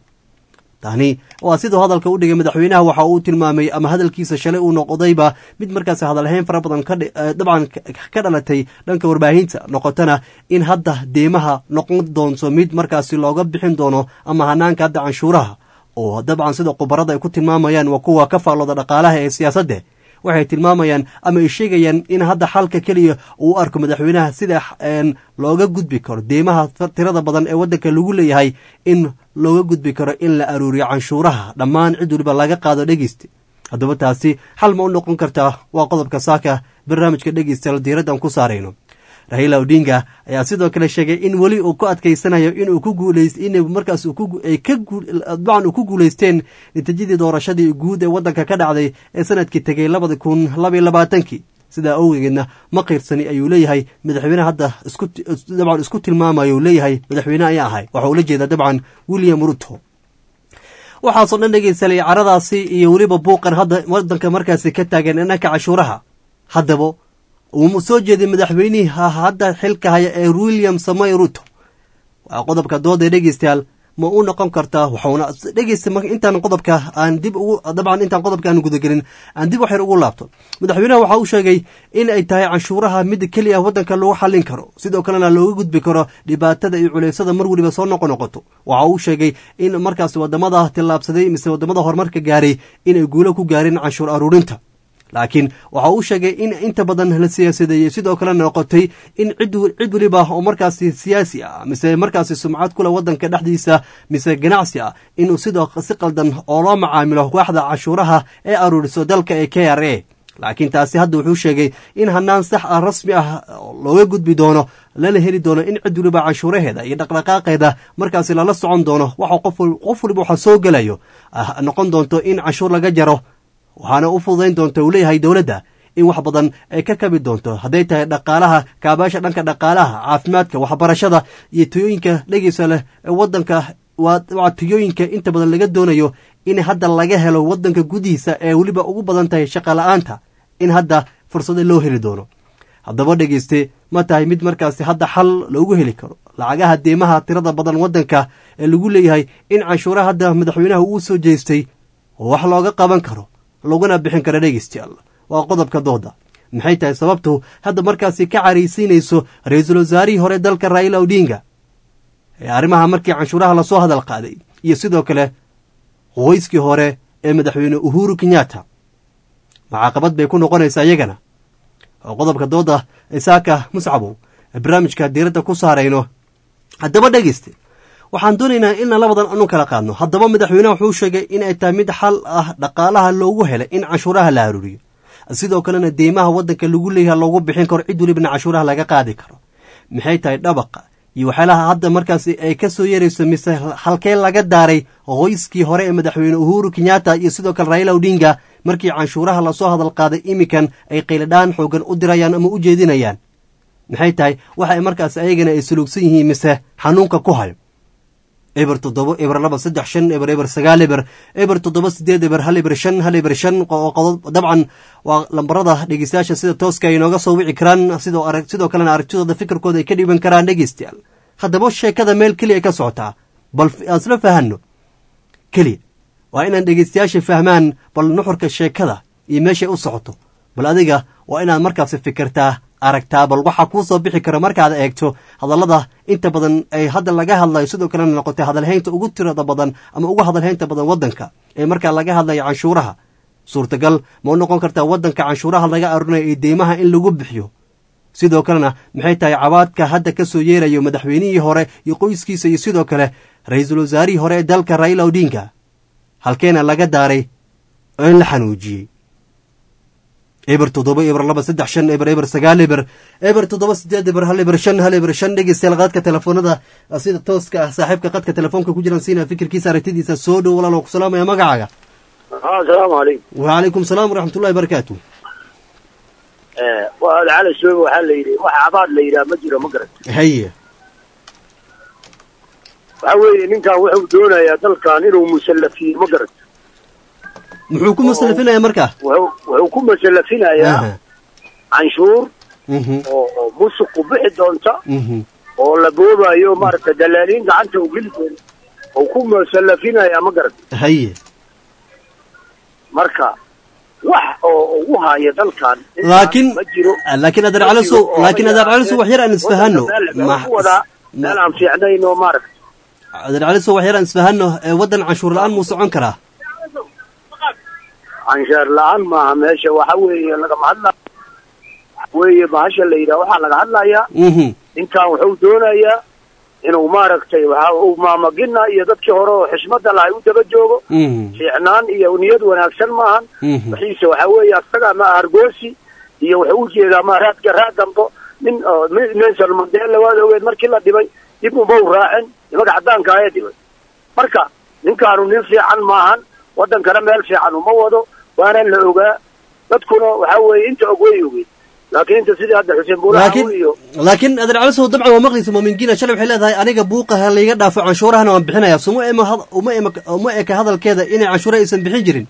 tani waa siduu hadalka u dhigay madaxweynaha waxa uu tilmaamay ama hadalkiisa shalay uu noqdayba mid markaasi hadalhayn fara badan dabcan ka dhalatay dhanka warbaahinta noqotana in hadda deymaha noqon doonto mid markaasi looga bixin doono ama hanaanka hadda canshuuraha oo dabcan sida khubarada ay ku tilmaamayaan waa kuwa ka faallooda dhaqaalaha ee siyaasadda waxay tilmaamayaan ama ay sheegayaan in hadda xalka keliya uu u arko madaxweynaha sida looga gudbi karo deymaha tirada badan ee waddanka lagu leeyahay in looga gudbi karo in la aruuriyo canshuuraha dhammaan cid waliba laga qaado dhegeysta haddaba taasi xal ma u noqon kartaa waa qodobka saaka barnaamijka dhegeystayaal diiraddan ku saarayno raila odinga ayaa sidoo kale sheegay in weli uu ku adkaysanayo inuu ku guulays in markaas dabcan uu ku guulaysteen natiijadii doorashadii guud ee waddanka ka dhacday ee sanadkii tegay labada kun labaiyo labaatankii sidaa awgeedna ma qiirsani ayuu leeyahay madaxweyne hadda dabcan isku tilmaamayo leeyahay madaxweyne ayaa ahay waxa uu la jeedaa dabcan william ruto waxaasoo dhan dhegeysalay caradaasi iyo weliba buuqan hadda waddanka markaasi ka taagan dhanka cashuuraha haddaba uu soo jeeday madaxweynihii hadda xilka haya ee william samay ruto waa qodobka dooda dhegeystayaal ma u noqon kartaa waxuuna dhegeysta intaan qodobka aan dib ugu dabcan intaan qodobka aan gudagelin aan dib waxyar ugu laabto madaxweynaha waxa uu sheegay in ay tahay canshuuraha mid keliya waddanka lagu xallin karo sidoo kalena looga gudbi karo dhibaatada iyo culeysada mar weliba soo noqo noqoto waxa uu sheegay in markaas wadamada tillaabsaday mise wadamada horumarka gaaray inay guulo ku gaareen canshuur aruurinta laakiin waxa uu sheegay in inta badan la siyaasadeeyey sidoo kale noqotay in cid weliba oo markaasi siyaasi ah mise markaasi sumcad kule wadanka dhexdiisa mise ganacsi ah inuu sidoo si qaldan oo loo macaamilo waaxda cashuuraha ee aruuriso dalka ee k r a laakiin taasi hadda wuxuu sheegay in hanaan sax ah rasmi ah looga gudbi doono lana heli doono in cid weliba canshuuraheeda iyo dhaqdhaqaaqeeda markaasi lala socon doono waxa qof waliba waxa soo gelayo noqon doonto in canshuur laga jaro waxaana u fududayn doonta uu leeyahay dowladda in wax badan ay ka kabi doonto hadday tahay dhaqaalaha kaabaasha dhanka dhaqaalaha caafimaadka waxbarashada iyo tiyooyinka dhegeysa leh ee wadanka waa tiyooyinka inta badan laga doonayo in hadda laga helo wadanka gudihiisa ee weliba ugu badan tahay shaqa la-aanta in hadda fursado loo heli doono haddaba dhegeyste ma tahay mid markaasi hadda xal loogu heli karo lacagaha deemaha tirada badan wadanka ee lagu leeyahay in canshuuraha hadda madaxweynaha uu soo jeestay oo wax looga qaban karo laguna bixin kara dhegeystayaal waa qodobka dooda maxay tahay sababtu hadda markaasi ka caraysiinayso ra-iisul wasaarihii hore dalka raila odinga ee arrimaha markii canshuuraha lasoo hadal qaaday iyo sidoo kale qoyskii hore ee madaxweyne uhuru kenyatta macaaqabad bay ku noqonaysaa iyagana oo qodobka dooda isaaka muscabow ee barnaamijka diiradda ku saarayno haddaba dhegeyste waxaan doonaynaa inaan labadan anu kala qaadno haddaba madaxweyneha wuxuu sheegay inay tahay mid xal ah dhaqaalaha loogu helay in canshuuraha la aruuriyo sidoo kalena deymaha waddanka lagu leeyaha loogu bixin karo cid welibana canshuuraha laga qaadi karo maxay tahay dhabaqa iyo waxyaalaha hadda markaasi ay ka soo yarayso mise halkee laga daaray qoyskii hore ee madaxweyne uhuru kenyatta iyo sidoo kale raila odinga markii canshuuraha lasoo hadal qaaday iminkan ay qayladhaan xoogan u dirayaan ama u jeedinayaan maxay tahay waxa ay markaas ayagana ay suluugsan yihiin mise xanuunka ku hayo eber toddoba eber laba saddex shan eber eber sagaal eber eber toddoba sideed eber hal eber shan hal eber shan dabcan waa lambarada dhegeystayaasha sida tooska ay inooga soo wici karaan sidoo arag sidoo kalena aragtidooda fikirkooda ay ka dhiiban karaan dhegeystayaal haddaba sheekada meel keliya ka socotaa bal aan isla fahanno keliya waa inaan dhegeystayaasha fahmaan bal nuxurka sheekada iyo meeshay u socoto bal adiga waa inaad markaasi fikirtaa aragtaa bal waxaa kuu soo bixi kara markaad eegto hadallada inta badan ay hadda laga hadlayo sidoo kalena noqotay hadalhaynta ugu tirada badan ama ugu hadalhaynta badan waddanka ee markaa laga hadlayo canshuuraha suurtagal ma u noqon kartaa waddanka canshuuraha laga arurinayo iyo deymaha in lagu bixiyo sidoo kalena maxay tahay cabaadka hadda ka soo yeerayo madaxweynihii hore iyo qoyskiisa iyo sidoo kale ra-iisul wasaarihii hore ee dalka raila odinga halkeena laga daaray oo in la xanuujiyey eber toddoba eber laba saddex shan eber eber sagaal eber eber toddoba sideed eber hal eber shan hal eber shan dhegeystayaal qaadka telefoonada sida tooska ah saaxiibka qadka telefoonka ku jiraan siina fikirkiisa aragtidiisa soo dhow walaal ku salaamaya magacaaga asalaamu calaykum wacalaykum salaam waraxmatullahi barakaatu waa cali soobe waxaa la yidhi wax abaad la yidhaha ma jiro ma garan haye waxa weeye ninkan wuxuu doonayaa dalkan inuu musallafiyo ma garan muxuu ku musallafinaya marka wuxuu wuxuu ku musallafinayaa canshuur oo oo musuqu bixi doonta oo la boobayo maaragtay dalaaliin gacanta u geli doona uu ku musallafinayaa ma garan haye marka wax oo ugu haya dalkan laakiin ma jiro laakiin adeer calisow laakiin adeer calisow wax yar aan isfahanno ku wadaa meel aan fiicnayn oo maaragtay adeer calisow wax yar aan isfahanno waddan canshuur la-aan muu socon karaa canshaar la-aan maaha meesha waxa weeye lagama hadlaya waxa weeye bahasha la yidhaha waxaa laga hadlayaa ninkan wuxuu doonayaa inuu maaragtay waxa uu maamagina iyo dadkii hore oo xishmada lahay u daba joogo fiicnaan iyo niyad wanaagsan maahan waxiise waxa weeye asaga ma argoosi iyo wuxuu ujeedaa ma raadka raad dambo nin nelson mandela waad ogeed markii la dhibay dib uma u raacin nimanka caddaanka ayaa dhibay marka ninkaanu nin fiican maahan waddankana meel fiican uma wado waana la ogaa dadkuna waxa weeye inta og way ogeed laakiin inta sidii hadda xuseen buulaha iyo laakiin adeer calisow dabcan waa maqliysa muumingina shalay waxay leedahay aniga buuqaha layga dhaafo canshuurahana waan bixinaya suma ema uma ema uma eka hadalkeeda inay canshuura aysan bixin jirin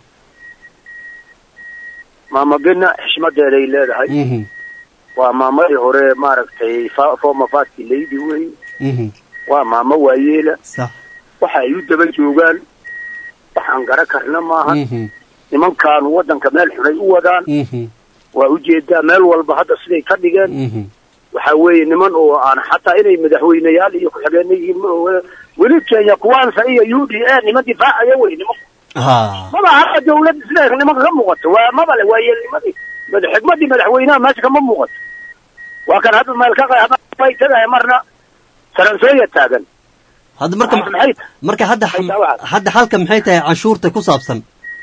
maamagina xishmadeeday leedahay waa maamadii hore maaragtay former first lady wey waa maamo waayeela waxa ay u daba joogaan waxaan gara karna maahan nimankaanu waddanka meel xunay u wadaan waa ujeedaa meel walba hadda siday ka dhigeen waxa weeye niman oo aan xataa inay madaxweyneyaal iyo ku-xigeenna yihiin ma oga weli kenya kuwaansa iyo u d a niman difaacaya wey nimanku maba hadda dawladda siday nimanka ka muuqato waa maba le waa yeelnimadii xigmadii madaxweynaha meesha kama muuqato waa kan hadda meel ka qay tagaya marna saransooya taagan hadda marka marka hadda hadda halka maxay tahay canshuurta ku saabsan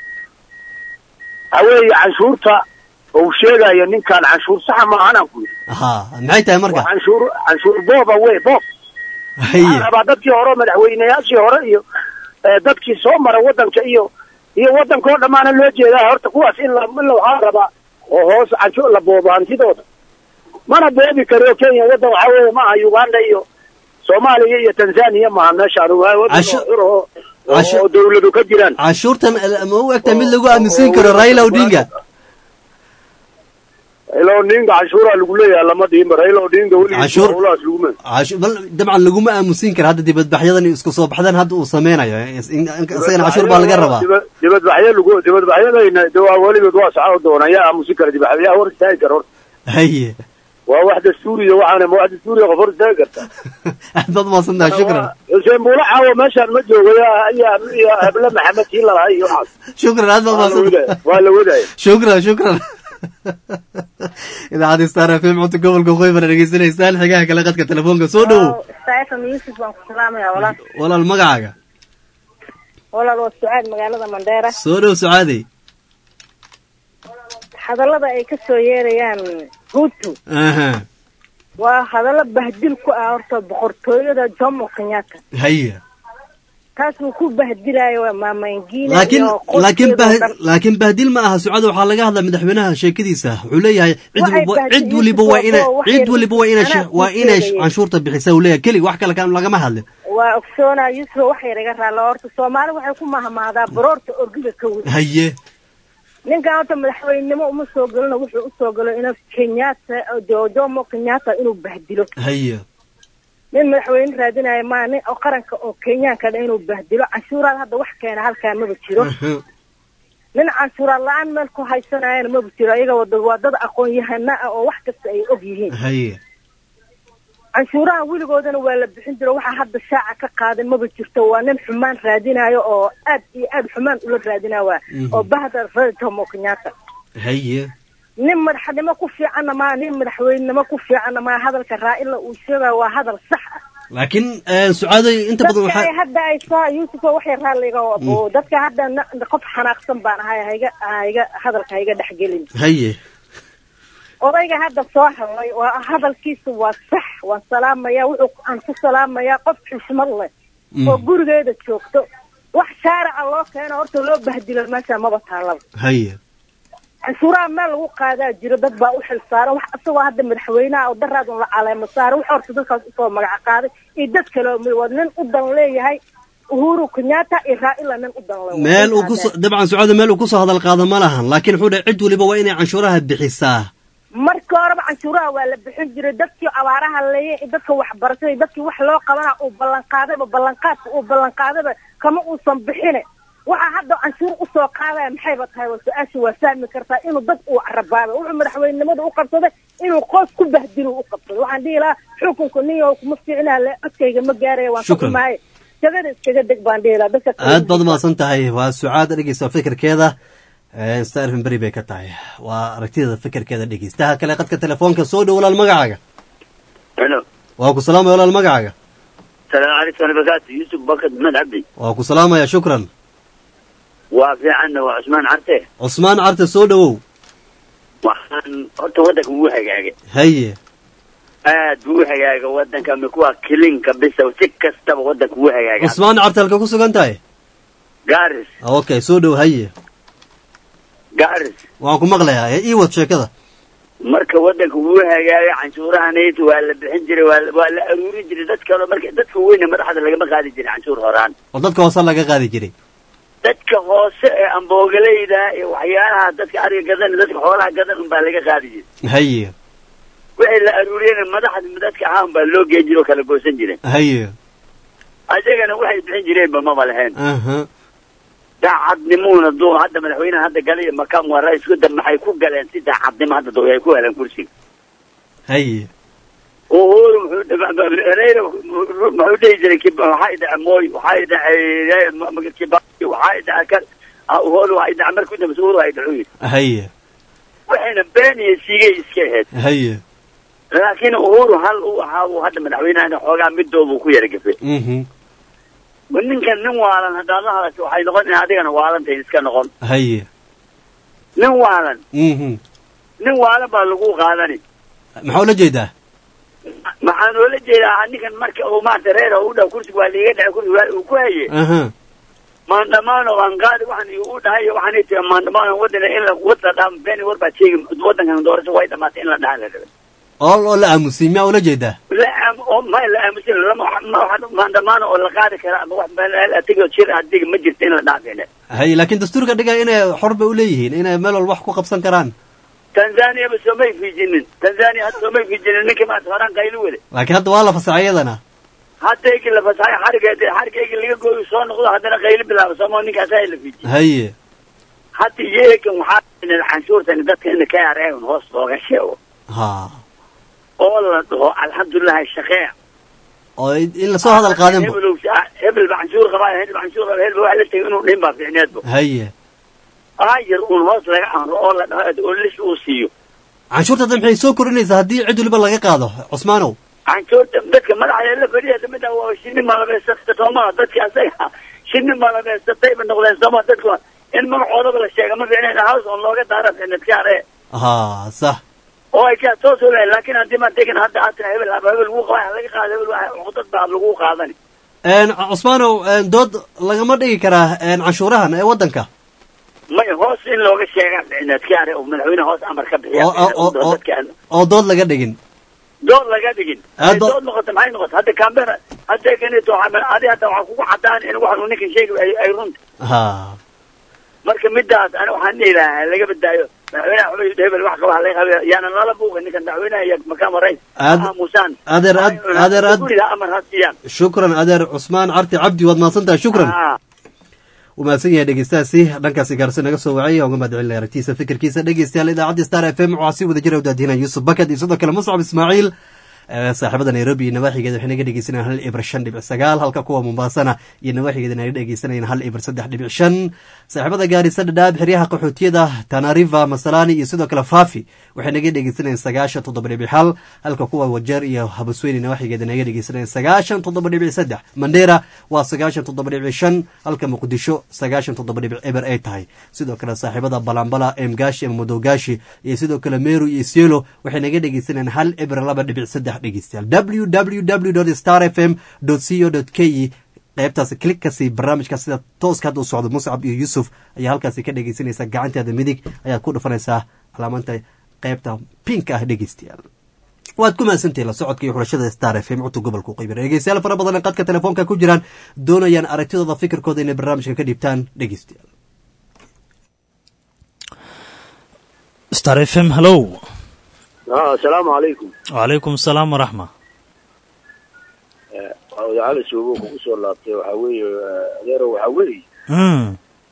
waxa weeye canshuurta uu sheegayo ninkaan canshuur saxa maahanaan ku yidhi ha maxay tahay marka canshuur canshuur booba wey boob waxaan rabaa dadkii hore madaxweyneyaashii hore iyo dadkii soo mara waddanka iyo iyo waddanka oo dhammaana loo jeedaa horta kuwaas in la in la waxaa rabaa oo hoos canshuur la boobo hantidooda mana boobi karo kenya waddan waxaa weeye maaha uganda iyo soomaaliya iyo tanzania maaha meeshaan waa waddan xur oo oo dawladu ka jiraan canshuurtan ma u egtahay mid lagu aaminsan karo raila odinga raila odinga canshuuraa lagu leeyahay lama dhihinba raila odinga weligiisulaas laguma dabcan laguma aamusin kara hadda dibadbaxyadan isku soo baxdan hadda uu sameynayo isagana canshuur baa laga rabaa dibadbaxyo lagu dibadbaxyadayna de waa weligood waa saxo doona yaa aamusin kara dibadbax yaa hor istaagi kara horta haye waa wax dastuuriya waxaana ma wax dastuuriya qof hor istaagi karta aad baad maasantaha shukran xuseen buula caawo meeshaan ma joogo yaa iyo heble maxamed kii lalahay iyo waxaas shukran aad baad maasantaha waa la wadaya shukran shukran idaacadda star f m cunta gobolka qoybana dhegeysanaysaan xigaha kale qadka telefoonka soo dhowow saifam yuusuf baan ku salaamaya walaal walaal magacaaga walaal waa sucaad magaalada mandheera soo dhow sucaadey hadallada ay ka soo yeerayaan hutu waa hadallo bahdil ku ah horta boqortooyada jomo kenyatta haya taas uu ku bahdilayo waa maamaingina laakiin laakiin laakiin bahdil ma aha sucada waxaa laga hadlaa madaxweynaha sheekadiisa wuxuu leeyahay cid waliba waa ina cid waliba waa ina waa inay canshuurta bixisa uu leeyahay keli wax kale lagama hadlin waa ogsoonaa yusuf wax yar iga raalla horta soomaali waxay ku mahmahdaa baroorta orgiga ka weyn haye ninkan horta madaxweynenimo uma soo gelino wuxuu usoo galo inuu kenyatta jo- jomo kenyatta inuu bahdilo haye nin madaxweyne raadinaya maa nin oo qaranka oo kenyaanka dha inuu bahdilo canshuuraad hadda wax keena halkaa maba jiro nin canshuuraad la-aan meel ku haysanayana maba jiro iyaga wada waa dad aqoon-yahana ah oo wax kasta ay og yihiin haye canshuuraha weligoodana waa la bixin jiro waxaa hadda shaaca ka qaadan maba jirto waa nin xumaan raadinayo oo aad iyo aad xumaan ula raadinaya waa Mhm. oo bahda reer jomo kenyatta haye nin madaxnimo ku fiicanna maa nin madaxweynenimo ku fiicanna maa hadalka raa'ila uu sheegaya waa hadal sax ah laakiin sucaaday inta badan dadka ay waxaa hadda ay soo yuusuf oo waxay raalliga oo dadka hadda na- qof xanaaqsan baan ahay hayga hayga hadalka hayga dhexgelin haye odayga hadda soo hadlay waa hadalkiisu waa sax waan salaamaya wuxuu aan ku salaamayaa qof xushmad leh Mm. oo gurigeeda joogto wax shaarica loo keeno horta loo bahdilo meesha maba taalaba haye canshuuraha meel lagu qaadaa jiro dad baa u xil saaran wax isagoo hadda madaxweynaha oo daraadun la caleemo saaray wax horta dadkaas usoo magaca qaaday iyo dad kale oo mi- waa nin u dan leeyahay uhuru kenyatta iyo raa'ila nin u dan le meel uu kuso dabcan sucaada meel uu kusoo hadal qaado ma lahan laakiin wuxuu dhahay cid waliba waa inay canshuuraha bixisaa markii horeba canshuuraha waa la bixin jiray dadkii abaaraha leeyay iyo dadka waxbarashada iyo dadkii wax loo qabana uu ballanqaadayba ballanqaadka uu ballanqaadayba kama uusan bixine waxaa hadda canshuur usoo qaadaya maxayba tahay waa su-aasha waa fahmi kartaa inuu dad uu carabaabay wuxuu madaxweynenimada u qabsaday inuu qoos ku bahdilo u qabsaday waxaan dhihi lahaa xukunka nin yahow kuma fiicnaa le codkayga ma gaaraya waan ka Shukran. xumaaye jagada iskaga deg baan dhihi lahaa dadka kale aad baad umahadsan tahay waa sucaada dhegeysta fikirkeeda star fm beri bay ka tahay waa aragtida fikirkeeda dhegeystaha kale qadka telefoonka soo dhow walaal magacaaga helo waa ku salaamaya walaal magacaaga salaamu calaykum warahmatullahi yusuf bakad maxmed cabdi waa ku salaamaya shukran waa fiicanna waa cusmaan carte cusmaan carte soo dhowow waxaan horta waddanka wuu hagaagay haye aad buu u hagaagay waddanka mikuwa kilinka bisa si kastaba waddanka wuu hagaaga cusmaan carte halka ku sugan tahay garis okay soo dhow haye garis waan ku maqlayaa ee ii wad sheekada marka waddanka wuu hagaagay canshuurahanayta waa la bixin jiray waa la- waa la aruurin jiray dad kale marka dadka weyne madaxda lagama qaadi jiray canshuur horaan oo dadka hoose laga qaadi jiray dadka hoose ee amboogaleyda iyo waxyaalaha dadka ariga gadan dadka xoolaha gadan unbaa laga qaadi jiray haye wixii la aruuriyena madaxda dadka ahaan baa loo geen jiray oo kala goosan jiray haye ayagana waxay bixin jireenba maba lahayn aha daacadnimuuna duu hadda madaxweynaha hadda galay iyo makaam waa ra-iisku dab maxay ku galeen si daacadnimo hadda duu ay ku heleen kursiga haye uhuru muxuu Raila muxuu dhihi jiray kib- waxaa idhaca mooy waxaa idhacay kibaki waxaa idhaca kan ah, uhuru waxaa idhaca markuu dambeysa uhuru waa idhacu yidhi haye waxayna been iyo siigay iska ahayd haye laakiin uhuru hal uu ahaa uu hadda madaxweynahana xoogaa midoobu ku yara gafay mhm ninkan nin waalan haddaad la hadasho waxay noqon in adigana waalantayn iska noqon haye nin waalan mhm nin waalan baa lagu qaadani maxaa ula jeedaa maxaan oola jeedaa ninkan marka uu maarata reer u dhow kursiga waa liiga dhacay kursiga waa uu ku haye aha maandamaano aan qaadi waxaan igu dhahay iyo waxaan tii maandamaano wadana in la wada dhaam been war baa sheegi wadankan doorasho way dhamaatay in la dhahan la rabay oo oo la aamusay miyaa ula jeedaa la aam oo ma la aamusin lama ma- maandamaano oo la qaadi kara ama wax meel atigoo jir adiga ma jirto in la dhaafine haye laakiin dastuurka dhigaya inay xor bay uleeyihiin inay meel walba wax ku qabsan karaan tanzania ba soomay fiijinin tanzania hadda soomay fiijinin ninkii maanta horaan qaylo wade laakiin hadda waa la fasaxay iyadana hadda egi la fasaxay xarigeed xarigeegi laga gooyo soo noqdo haddana qaylo bilaabo sooma ninkaas ay la fiijiy haye hadda iyagan waxaa inay canshuurtan dadka in ka yareeyan hoos looga sheego ha oo la dhaho alxamdulilahi shaqee oo in lasoo hadal qaadinba hebel hebel ba canshuur qabaa hebel canshuur qabaa hebel wax la tegay inuu dhin baa fiicneedba haye aayar uun hoos laga amro oo la dhaho oo lis uu siiyo canshuurta hadda maxay soo kordhinaysaa haddii cid waliba laga qaado cusmaanow canshuurta dadka madaxda la fadhiya damida waa shinni malabeysata sooma dadka asaga shinni malabeysatayba noqdeen sooma dadka in magacoodaba la sheega ma fiicneen house on looga daara fiicneed kaare ha sax oo ay kaa soo soo leeyahay laakiin haddii ma degan hadda aad tira hebel haba hebel wuu qabaa laga qaado hebel waa cudad baa lagu qaadani een cusmaanow een dood lagama dhigi karaa een canshuurahan ee waddanka may hoos in looga sheegaa fiicneed kaare oo madaxweyne hoos amar ka bixiya oo oo oo oo dadka oo dood laga dhigin dood laga dhigin Aad Ay ba- dood noqota maxay noqota hadda kambena hadda kanito adi hadda waxaa kugu cadaan in waxanu ninkan sheegi ay ay runta ha marka midaas ani waxaan dhihi lahaa laga badaayo madaxweynaha xubay hebel wax qaba halay qabe yaanan lala buuqin ninkan madaxweynaha iyo makaama rays Aad- aamusaan adeer ad- adeer ad- guriga amar ha siiyaan shukran adeer cusmaan carti cabdi waad mahadsan tahay shukran Ah. wuu mahadsan yahay dhegeystahaasi dhankaasi gaarsi naga soo wacay uga mahad celinaya aragtiisa fikirkiisa dhegeystayaal idaacadda star f m waxaa si wada jira u daadinaya yuusuf bakad iyo sidoo kale muscab ismaaciil ee saaxiibada nairobi iyo nawaaxigeeda waxay naga dhegeysanayaan hal ibir shan dhibic sagaal halka kuwa mombasana iyo nawaaxigeeda naga dhegeysanayaan hal ibir saddex dhibic shan saaxiibada gaarisa dhadhaab xeryaha qaxootiyada tanariva masalani iyo sidoo kale fafi waxay naga dhegeysanayaan sagaashan toddoba dhibic hal halka kuwa wajeer iyo habasweyne nawaaxigeeda naga dhegeysanayaan sagaashan toddoba dhibic saddex mandera waa sagaashan toddoba dhibic shan halka muqdisho sagaashan toddoba dhibic eber ay tahay sidoo kale saaxiibada balambala emgashi ama madowgashi iyo sidoo kale meru iyo isiolo waxay naga dhegeysanayaan hal eber laba dhibic saddex dhegeystayaal www star f m co k qaybtaasi klikkasi barnaamijka sida tooska hadda u socdo muscab iyo yuusuf ayaa halkaasi ka dhegeysanaysaa gacanteeda midig ayaad ku dhufanaysaa calaamanta qaybta pinka ah dhegeystayaal waad ku mahadsantihin la socodka iyo xulashada star f m cutub gobolka qeybir dhegeystayaal fara badan ee qadka telefoonka ku jiraan doonayaan aragtidooda fikirkooda inay barnaamijka ka dhiibtaan dhegeystayaal star f m hallow ah asalaamu calaykum wacalaykum asalaam waraxma waa wadaacada suubo kugu soo laabtay waxaa weeye eh, adeero waxaa weeye Mm,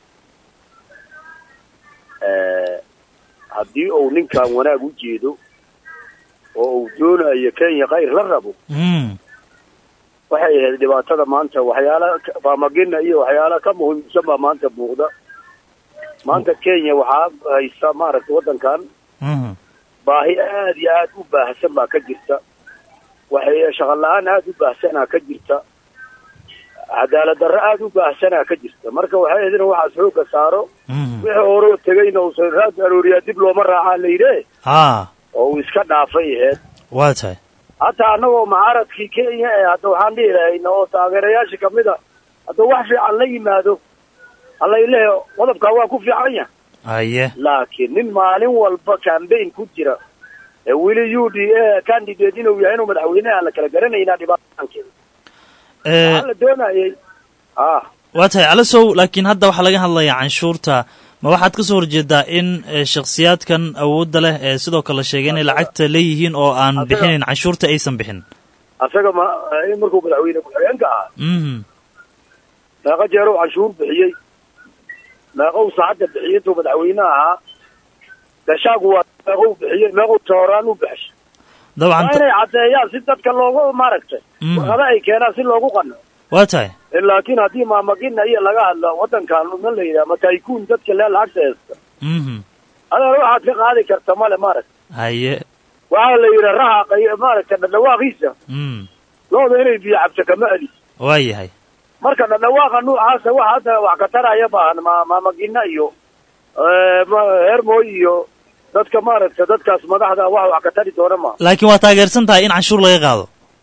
eh, haddii uu ninkan wanaag u jeedo oo uu doonayo kenya khayr la rabo mm, waxay ahayd dhibaatada maanta waxyaala ka- faamagina iyo waxyaala ka muhiimsan baa maanta muuqda maanta kenya waxaa haysta maaragtay waddankan mhm. baahi aad iyo aad u baahsan baa ka jirta waxay shaqo la-aan aad u baahsanaa ka jirta cadaalad darro aad u baahsanaa ka jirta marka waxay ahayd in waxaas xoogga saaro wixii horeo tegayna uusan raad arooriyaa dib looma raacaa la yidhe haa oo uu iska dhaafay ahayd waa tahay hataa annagoo mucaaradkii kenya ee hadda waxaan dhihi lahayna oo taageerayaasha kamid a hadda wax fiican la yimaado allaylehe qodobkaa waa ku fiican yahay haye laakiin nin maalin walba cambaign ku jira ee weli u d a candidate inuu yahay inuu madaxweyne aan la kala garanaynaa dhibaataankeeda Eh, waxaa la doonayay ah waa tahay calasow laakiin hadda waxaa laga hadlayaa canshuurta ma waxaad ka soo horjeedaa in eh, shakhsiyaadkan awoodda leh ee sidoo kale sheegay inay lacagta leeyihiin oo aan bixinin canshuurta aysan bixin asaga ma in markuu madaxweyne ku-xigeenka ahaa mhm meeqa jeeruu canshuur bixiyey meeqou saacadda bixiyey intuu madaxweyne ahaa gashaagu waa meeqou bixiyey meeqou tooraan u baxshay dabcan waa inay caddeeyaan si dadka loogu maaragtay Mhm. warqada ay keenaan si loogu qano waa tahay laakiin haddii maamagina iyo laga hadlo waddankan ma la yidhaha mataykuun dadka lee lacagta haysta mhm adeer waxaad ka qaadi karta male maaragta haye waxaa la yidhi raha qay- maaragta dhadhawaaqiisa mm looda inay biyo cabto kama adi waa yahay marka dhadhawaaqa nuucaasa waxa hadda wax ka taraya baahan ma maamagina iyo eh, ma- hermoy iyo dadka maaragta dadkaas madaxda wax wax ka tari doona ma laakiin waa taageersan tahay in canshuur laga qaado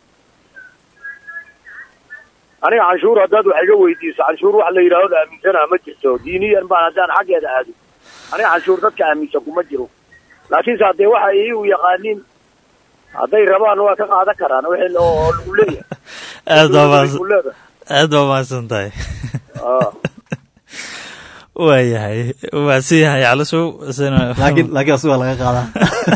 aniga canshuur haddaad wax iga weydiiso canshuur wax la yidhaahdo la aaminsanaha ma jirto diiniyan baan haddaan xaggeeda aado aniga canshuur dadka aaminsan kuma jiro laakiinse haddee waxa iyagu yaqaaniin hadday rabaan waa ka qaadan karaan wixii oo oo lagu leeyahay aad baa Lagu mahadsan leedahay. aad baa mahadsan tahay Ah. waa yahay mahadsan yahay calasow isna- laakiin laakiin asuga laga qaadaa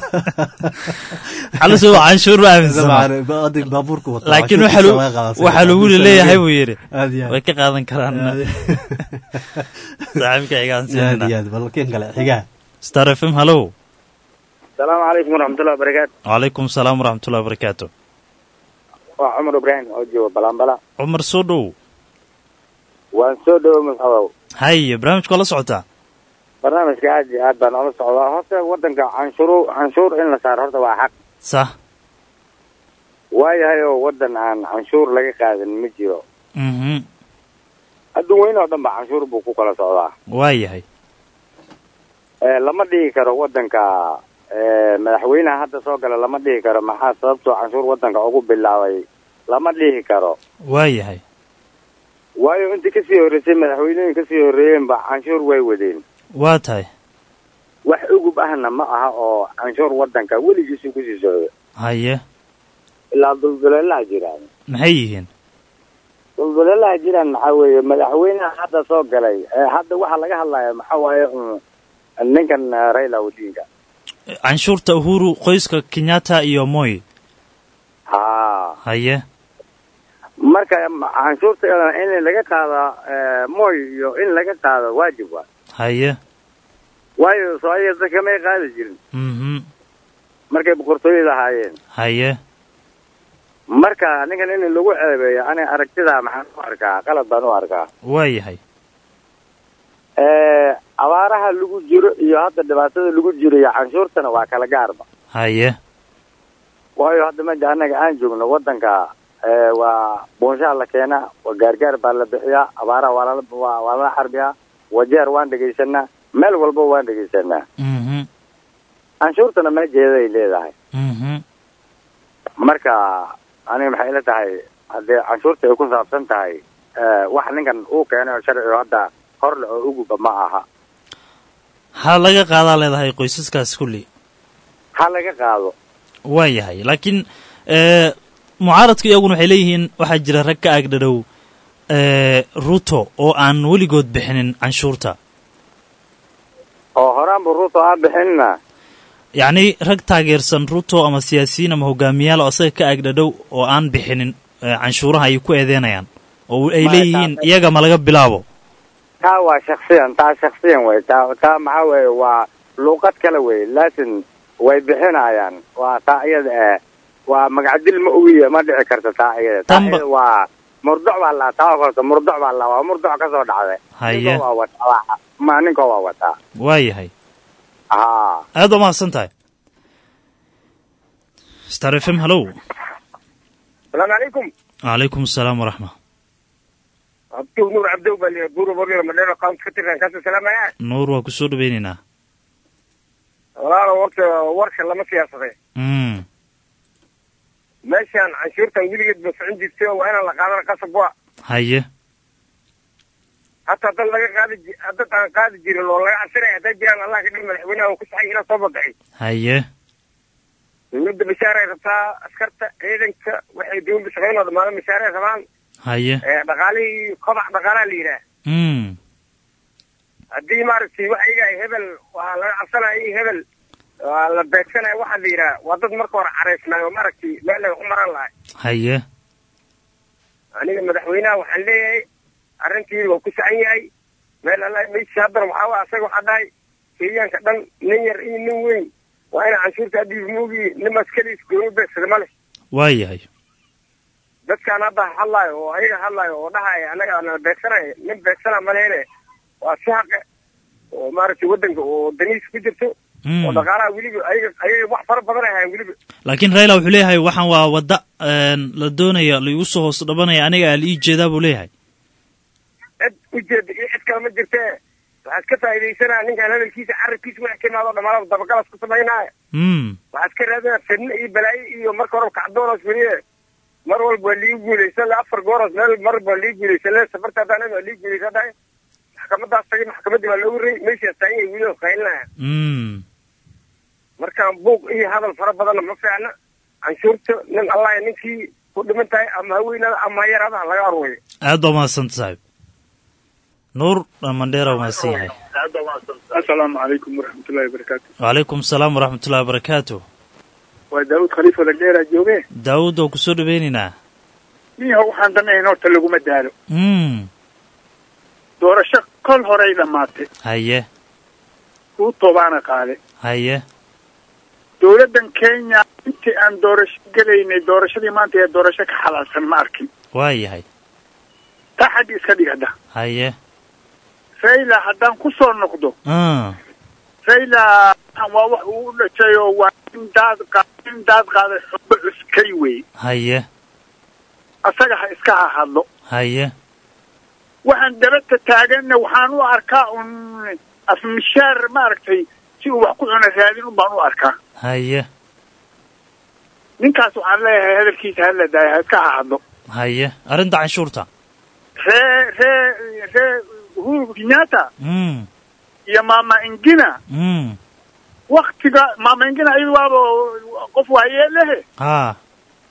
calasow canshuur ma aaminsana adig baabuurka wata laakiin waxaa canshuurtiisa lagu- laga qaadaa. waxaa lagu leeyahay buu yidhi Aad iyo aad. way ka qaadan karaan Aad iyo- saaxiibka xigaan aad iyo aad bal kin kale xigaa star f m hallow asalaamu calaykum waraxmatullahi wabarakaatu wacalaykum asalaam waraxmatullahi wabarakaatu waa cumar ibraahim oo jooga balanbala cumar soo dhow waan soo dhowo masxabow haye barnaamijka waa la socotaa barnaamijka aad iyo aad baan ula socdaa horta wadanka canshuur canshuur in la saaro horta waa xaq sax waayahay oo wadan aan canshuur laga qaadan ma jiro mhm adduun weyn oo dhan ba canshuur buu ku kala socdaa waa yahay Eh, lama dhihi karo wadanka eh, madaxweynaha hadda soo gala lama dhihi karo maxaa sababtoo canshuur wadanka ugu bilaabay lama dhihi karo waa yahay waayo intii kasii horreysay madaxweynooyin kasii horreeyeen ba canshuur way wadeen waa tahay wax ugub ahna ma aha oo canshuur wadanka weligiisu kusii socdo haye ilaa dulduleelaha jiraan maxay yihiin dulduleelaha jiraan maxaa weeye madaxweynaha hadda soo galay ee hadda waxaa laga hadlaya maxaa waaye un ninkan eh, raila odinga canshuurta uhuru qoyska kenyatta iyo moy ha haye marka ma- canshuurta in laga qaada eh, moy iyo in laga qaado waajib waa haye waayo soo ayaga dadka may qaadi jirin mhm markay boqortooyada ahaayeen haye marka ninkan in lagu ceebeeyo aniga aragtida maxaan u arkaa qalad baan u arkaa waayahay Eh, abaaraha lagu jiro iyo hadda dhibaatada lagu jiro iyo canshuurtana waa kala gaarba haye waayo hadda meja annaga aan joogno waddanka eh, waa boonshaha la keenaa waa gaargaar baa la bixiyaa abaaraha waa lala waa waa lala xarbiyaa wajeer waan dhegaysanaa meel walba waan dhegaysanaa mhm canshuurtana meejeeday leedahay mhm marka aniga maxay ila tahay haddii canshuurta ay ku saabsan tahay eh, wax ninkan uu keenay oo sharci oo hadda horle oo uguba ma aha ha laga qaadaa leedahay qoysaskaas kulli ha laga qaado waayahay laakiin eh, mucaaradka iyaguna waxay leeyihiin waxaa jira rag ka agdhadhow eh, ruto oo aan weligood bixinin canshuurta oo horaanba ruuto aan bixinna yacni rag taageersan ruto ama siyaasiyiin ama hogaamiyaal oo asaga ka agdhadhow oo aan bixinin eh, canshuuraha ay ku eedeynayaan oo ay Ma- leeyihiin taa- iyaga ma laga bilaabo taa waa shaksiyan taa shaksiyan wey taa taa maxaa weeye waa luuqad kale wey laakin way bixinayaan waa taa iyada eh waa magacdil ma ogiye ma dhici karta taa iyada taa Tanba- iyada waa murdoc baa la taa horta murdoc baa la waa murdoc ka soo dhacday Haye. Ninkoo waa wataa waa ma ninkoo waa wataa waayahay haa aad waa mahadsan tahay star f m hallow salaamu calaykum calaykum asalaam waraxma abdow nuur cabdow baa liya buuro warrior madheero county ka tirsan kaasoo salaamaya nuur waa kusoo dhaweynaynaa walaalo warka warka lama siyaasaday mm meeshaan canshuurtan weligeed ba socon jirtay oo waa inaan la qaadana qasab wa haye hataa dad laga qaadi ji- dad aan qaadi jirin oo laga cabsanaya hadday jiraan allah ka dhig madaxweynaha uu ku saxay ilaa soo badaxay haye dowladda bashaaray rabtaa askarta ciidanka waxay dowladda shaqaynoo dhamaada bashaaray rabaan haye ee dhaqaalihii kobac dhaqaalaa la yidhaah mm haddii maaragtay wax iyaga ay hebel waa laga cabsanaya iyo hebel waa la beegsanaya waxaa la yidhaah waa dad marka hore caraysnaay oo maaragtay meel ay u maran lahay haye aniga madaxweynaha waxaan leeyahay arrintiida waa ku saxan yahay meel alla meeshii haddana waxaa waa asaga waxaa dhahay kenyaanka dhan nin yar iyo nin weyn waa ina canshuurta dhiib muugi nimaas keliis gooni beegsada ma leh waayahay dadkaan hadda hadlaayo oo ayaga hadlaayo oo dhahaya annaga nala beegsanaya nin beegsana ma lehene waa si xaqe oo maaragtay waddanka oo daniis ku jirto oo dhaqaalaha weliba ayaga ayaga wax fara badan ay hayan weliba laakiin raila wuxuu leeyahay waxaan waa wadda een, la doonaya laigu soo hoos dhabanaya aniga ala ii jeedaa buu leeyahay cid ujeeda iyo cid kale ma jirtee waxaad ka faa'iidaysanaa ninkaan hadalkiisa carabkiisa wax ka imaado dhamaanada dabagalas ku samaynaya mm waxaad ka raadinaa fidno iyo balaayo iyo marka horeba kacdoonos weliye mar walba waa liigu guulaysan le afar gooros meel mar walba waa liigu guulaysan le safarta haddaan waa liigu guulaysan dhahay maxkamadaas tagay maxkamaddii waa loogu rey meeshaas taagan yahay weli oo qaylinaya mm markaan buuq iyo hadal fara badanna ma fiicna canshuurta nin allah ninkii ku dhiman tahay ama ha weynaada ama ha yaraada ha laga arweeyo aad baa mahadsan saaxiib nuur mandheera waa mahadsan yahay asalaamu calaykum waraxmatullahi wabarakaatu wacalaykum asalaam waraxmatullahi wabarakaatu waa daawud khaliifo lagdheeraa jooge daawud waa kusoo dhaweynaynaa miyaho waxaan danayn horta laguma daalo mm doorasho kol horay dhammaatay haye ruuto baana qaade haye dowladdan kenya intii aan doorasho gelaynay doorashadii maanta ee doorasho ka xalaalsan ma arkin waayahay taa xagga iska dhigada haye raila haddaan ku soo noqdo ah raila waa wax uu u dhashay oo waa in daad qa in daad qaaday xubbo cuskay wey haye asaga ha iska hahadlo haye waxaan dabadta taaganna waxaan u arkaa un afmishaar maaragtay si uu wax ku cuna raadin un baan u arkaa haye ninkaas waxaan leeyahay hadalkiisa hala daaya ha iska hahadlo haye arrinta canshuurta ree ree ree uhuru kenyatta mm iyo mama ingina mm waktiga mama ingina iyadu waaba qof waayee lehe ha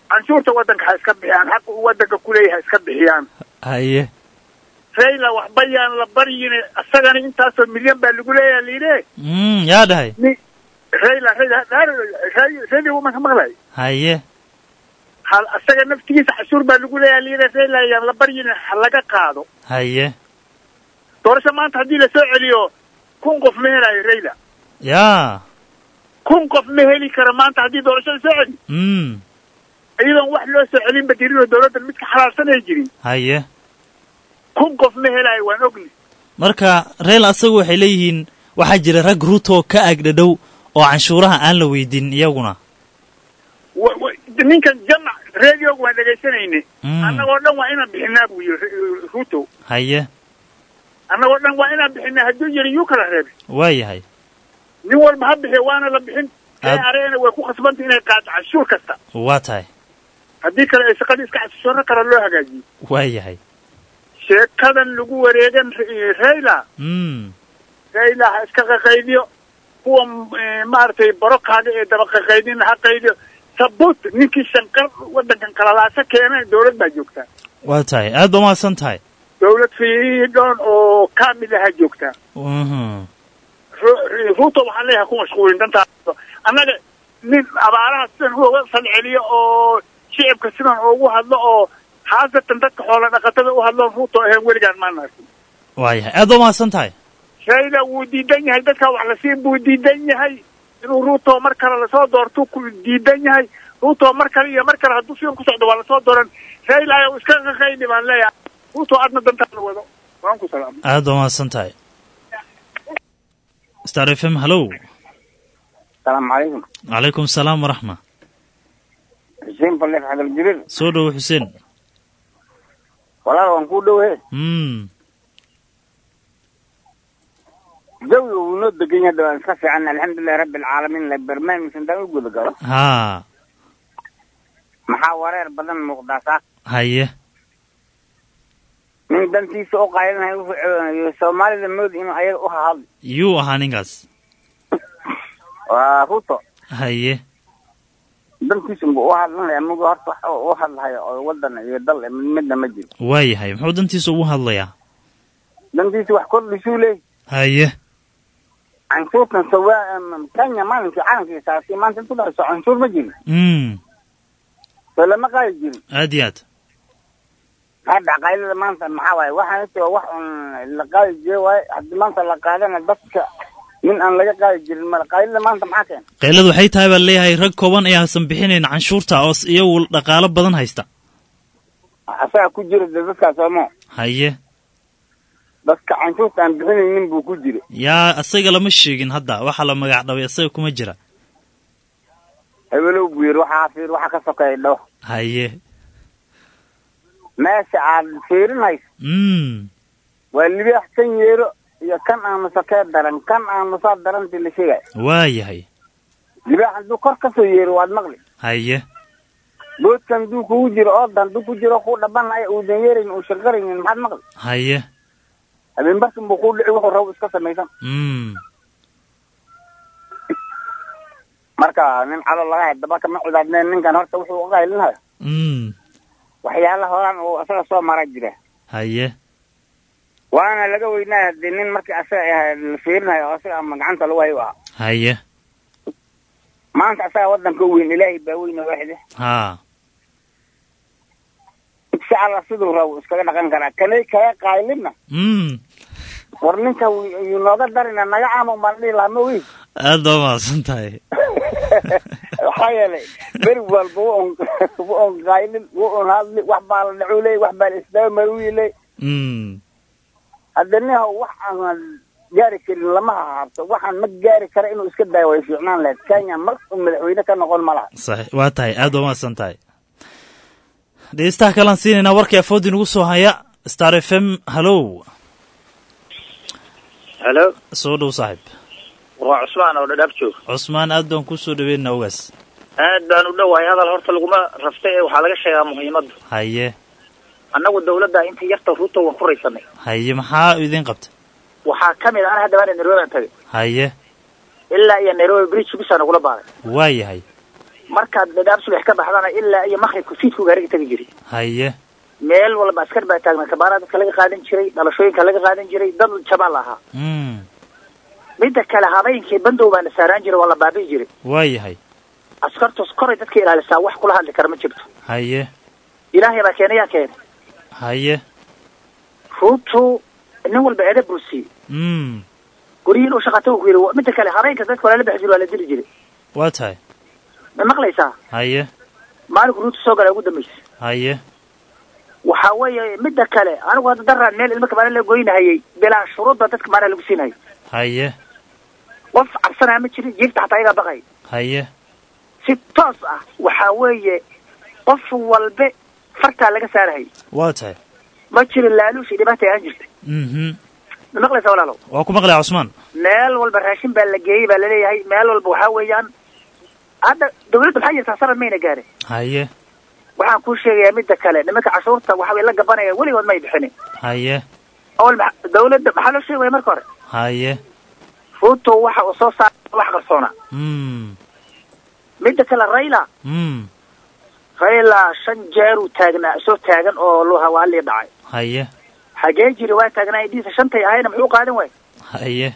canshuurta waddanka ha iska bixiyaan xaqa uu waddanka kuleeyahay ha iska bixiyaan haye rayla waxba yaan la baryin isagana intaasoo milyan baa lagu leeyahay layidhi mm yaa dhahay rayla rayla rayla wamanka maqlay haye hal isaga naftigiisa cashuur baa lagu leeyahay layidhi rayla yaan la baryin ha laga qaado haye doorasho maanta haddii lasoo celiyo kun qof ma helayo rayla yaa kun qof ma heli karo maanta haddii doorasho lasoo celiyo mm iyadoon wax loo soo celinba jirin oo dawladdan mid ka xalaalsanay jirin haye kun qof ma helayo waan ogni marka reel asagu waxay leeyihiin waxaa jira rag ruto ka agdhadhow oo canshuuraha aan la weydin iyaguna wa- wa- ninkan jamac radioga waan dhegaysanayne Mm. annagoo dhan waa inaan bixinaa buu yiri Ru- ruto haye annagoo dhan waa inaan bixinaa hadduu yiri yuu kala reebay waa yahay nin walba ha bixiyo waana la bixin Aad- areena way ku khasbantay inay qaado canshuur kasta waa tahay haddii kale ay shaqadii iska casishooro kale loo hagaajiyo waa yahay sheekadan lagu wareegan Ra- rayla mm rayla ha iska qaqaydiyo kuwa eh, maaragtay barokaaga ee daba qaqaydin ha qaydiyo sabut ninkii shanqar waddankan kalalaasa keenay dawlad baa joogtaa waa tahay aad ba mahadsan tahay dawlad fiidhoon oo kaamil aha joogtaa mhm Ru- ruto waxaan leeyahay ku mashquulin dantaa annaga nin abaaraha sidan uga falceliyo oo shicibka sidan ugu hadlo oo haasatan dadka xoola dhaqatada u hadlo ruto ahayn weligaan maana arkin waa yahay aad ba mahadsan tahay rayla wuu diidan yahay dadka wax la siin buu diidan yahay inuu ruto mar kale lasoo doorto ku diidan yahay ruto mar kale iyo mar kale hadduu sidan ku socdo waa lasoo dooran rayla ayaa iska qaqayni baan leeyahay ruto adna dantaada wado waan ku salaamay aad ba mahadsan tahay star f m hallow asalaamu calaykum calaykum salaam waraxma xuseen balleef xagal jirir soo dhowo xuseen walaal waan kuu dhowe mm jawiga wuu noo degan yahay waan iska fiican alxamdulilahi rabbi alcaalamiin la barnaamijka intaan u guda galo haa maxaa wareer badan muuqdaa saa haye nin dantiisa u qaylinaya wuxuu soomaalida moodi inuu ayaga u hahadlo yuu ahaa ninkaas waa ruto haye dantiisa unba u hadlanaya muga horta wax u hadlahayo oo wadan iyo dal eh, midna ma jiro waa yahay muxuu dantiisa ugu hadlayaa dantiisa wax kordhisuu leey haye canshuurtan sawa kenya maalinkii caalamkii saasi maanta intu dhayso canshuur ma jirin mm soo lama qaadi jirin aad iyo aad hadda qaylada maanta maxaa waaye waxaan ita wax un la qaadi jire waaye haddii maanta la qaadana dadka nin aan laga qaadi jirin male qaylada maanta maxaa keena qayladu waxay tahay baa leeyahay rag kooban ee haasan bixinayn canshuurta oo s- iyagu dhaqaalo badan haysta asaga ku jira de dadkaas oomo haye dadka canshuurta aan bixinaynin buu ku jira yaa asaga lama sheegin hadda waxaa la magac dhabay asaga kuma jira hebelow buu yidhi waxaa fiir waxa ka sokeeya dhow haye meesha aad fiirinayso mm waa libaax kan yeero iyo kan aamusa kee daran kan aamusaa darantii la sheegay waa yahay libaax hadduu kor kasoo yeero waad maqli haye boodkan hadduu kugu jiro oodan hadduu ku jiro kuu dhabanaya uudan yeeraynin uu shanqaraynin maxaad maqli haye habeen barkin buu kuu dhici wuxuu rabo iska samaysan mm marka nin calo laga hay daba kama cidaadneen ninkan horta wuxuu uga haylinayo mm waxyaala horaan uu asaga soo mara jira haye waana laga weynaya hadii nin markii asaga ah la fiirinayo oo asaga ama gacanta lagu hayo u ahaa haye maanta asaga wadanka u weyn ilaahay baa weyne waaxide haa insha allah siduu rabo iskaga dhaqan karaa kanay kaga qaylina mm war ninka yuu nooga darina naga caama umbaan dhihi lahaa ma wey aad baa mahadsan tahay waxaa yeelay beri walba wa un wa un qaylin wa un hadli wax baa la dhacu ley wax baa la isdaba maruyi ley mm hadda niha wax aan gaari karin lama hahaabto waxaan ma gaari kara inuu iska daayo way fiicnaan lahayd kenya mar uu madaxweyne ka noqon ma laha sax waa tahay aad baa mahadsan tahay dhegeystaha kalaan siinaynaa warkii afoodii nagu soo haya star f m hallow halo soo dhow saaxiib waa cusmaan oo dhadhaab joog cusmaan aad baan kusoo dhaweynaa ogaas aad baan u dhowahay hadal horta laguma raftay ee waxaa laga sheegaa muhiimadda haye annagu dawladda intii yarta ruto waan ku raysanay haye maxaa idin qabta waxaa ka mid a an hadda baan nairobi aan tagay haye ilaa iyo nairobi bridge bisaan ugula baaday waa yahay markaad dhadhaab subax ka baxdana ilaa iyo maqribka fiidku gaariga tegi jiray haye meel walba askar baa taagnaa kabaara dadka laga qaadan jiray dhalashooyinka laga qaadan jiray dad jabaal ahaa mm midda kale habeenkii bandow baana saaraan jiray waa la baabi'i jiray waa yahay askartus koray dadka ilaalisaa wax kula hadli kara ma jirto haye ilaahay baa keenay yaa keenay haye ruutu nin walba eeda buu siiyey mm guryihin u shaqata uu ku yidhi midda kale habeenka dadka waa lala bixi jiray waa la dili jiray waa tahay ma maqlaysaa haye maalinku ruutu soo galaa ugu dambaysay haye waxa weeye midda kale anigu hadda daraan meel ilmo kabaana la goynahayay bilaa shuruud baa dadka maanaa lagu siinayay haye qof cabsanaa ma jirin jiifta xataa ayagaa baqay haye si toos ah waxa weeye qof walbe fartaa laga saarahayay waa tahay ma jirin laaluush iyo dhibaata aan jirta mhm ma maqlaysaa walaalow waa ku maqlaya cusmaan meel walba raashin baa la geeyey baa laleeyahay meel walba waxaa weeyaan hadda dawladda maxaa jirtaa sanad mayna gaarin haye waxaan kuu sheegayaa midda kale nimanka cashuurta waxa way la gabanaya weligood may bixinin haye awal maxa- dawladda maxaa loo sheegaya marka hore haye ruuto waxa uu soo saaray wax qarsoona mm midda kale rayla mm rayla shan jeer uu taagnaa soo taagan oo loo hawaalii dhacay haye xagee jiri waa taagnaa indhihiisa shantay ahayna muxuu qaadan waaye haye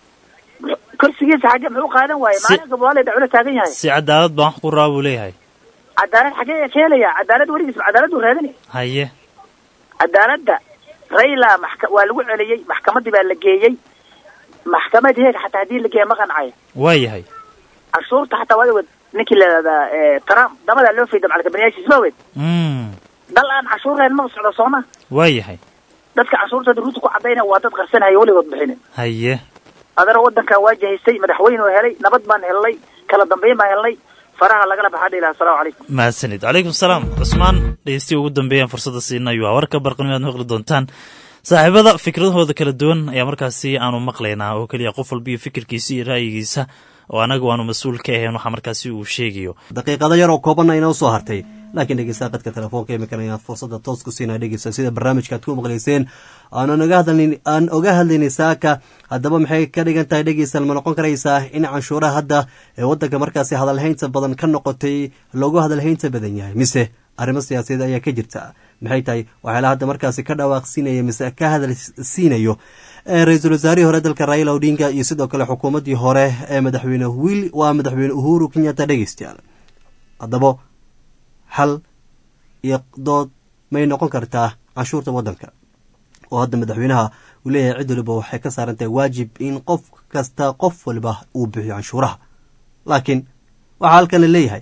kursigiisa xagee muxuu qaadan waaye Si- maalin gabawaaley dhacula taagan yahay si cadaalad baan wax ku raa buu leeyahay cadaalad xagee ka helaya cadaalad weligiis cadaalad uu raadinay haye cadaaladda rayla maxka waa lagu celiyey maxkamaddii baa la geeyey maxkamad heeg xataa haddii la geeya ma qancaya waa yahay cashuurta xataa waa wad ninkii layihahdaa eh, trump damadaa loo fayda macalkabaniyaashi ma wed mm dal aan cashuur lahayn ma socdo sooma waa yahay dadka cashuurtooda ruuta ku cadayna waa dad qarsanaya weligood bixinin haye adana wadankan waa jahaystay madaxweyne oo helay nabad baan helnay kala dambeyn baan helnay faraha lagala baxaa dhihi lahaa asalaamu calaykum mahadsanid calaykum salaam cusmaan dhegeystiyi ugu dambeeyaan fursadda siinayo waa warka barqanimo aad maqli doontaan saaxiibada fikradahooda kala duwan ayaa markaasi aanu maqlaynaa oo keliya qof walba iyo fikirkiisa iyo ra'yigiisa oo anaga waanu mas-uul ka ahayn waxa markaasi uu sheegayo daqiiqado yar oo koobanna inoo soo hartay laakiin dhegeystaha qadka telefoonka imikan ayaan fursadda toos ku siinaa dhegeysta sida barnaamijka aad ku maqlayseen aanan oga hadlayn aan oga hadlaynay saaka haddaba maxay ka dhigan tahay dhegeystaal ma noqon karaysaa in canshuuraha hadda ee waddanka markaasi hadalhaynta badan ka noqotay loogu hadalhaynta badan yahay mise arrimo siyaasadeed ayaa ka jirta maxay tahay waxyaala hadda markaasi ka dhawaaqsiinaya mise ka hadal siinayo ee ra-iisul wasaarihii hore dalka raila odinga iyo sidoo kale xukuumaddii hore ee madaxweyne wiil waa madaxweyne uhuru kenyatta dhegeystayaal haddaba hal iyo dood may noqon kartaa canshuurta waddanka oo hadda madaxweynaha uu leeyahay cid waliba waxay ka saaran tahay waajib in qof kasta qof waliba uu bixiyo canshuuraha laakiin waxaa halkan la leeyahay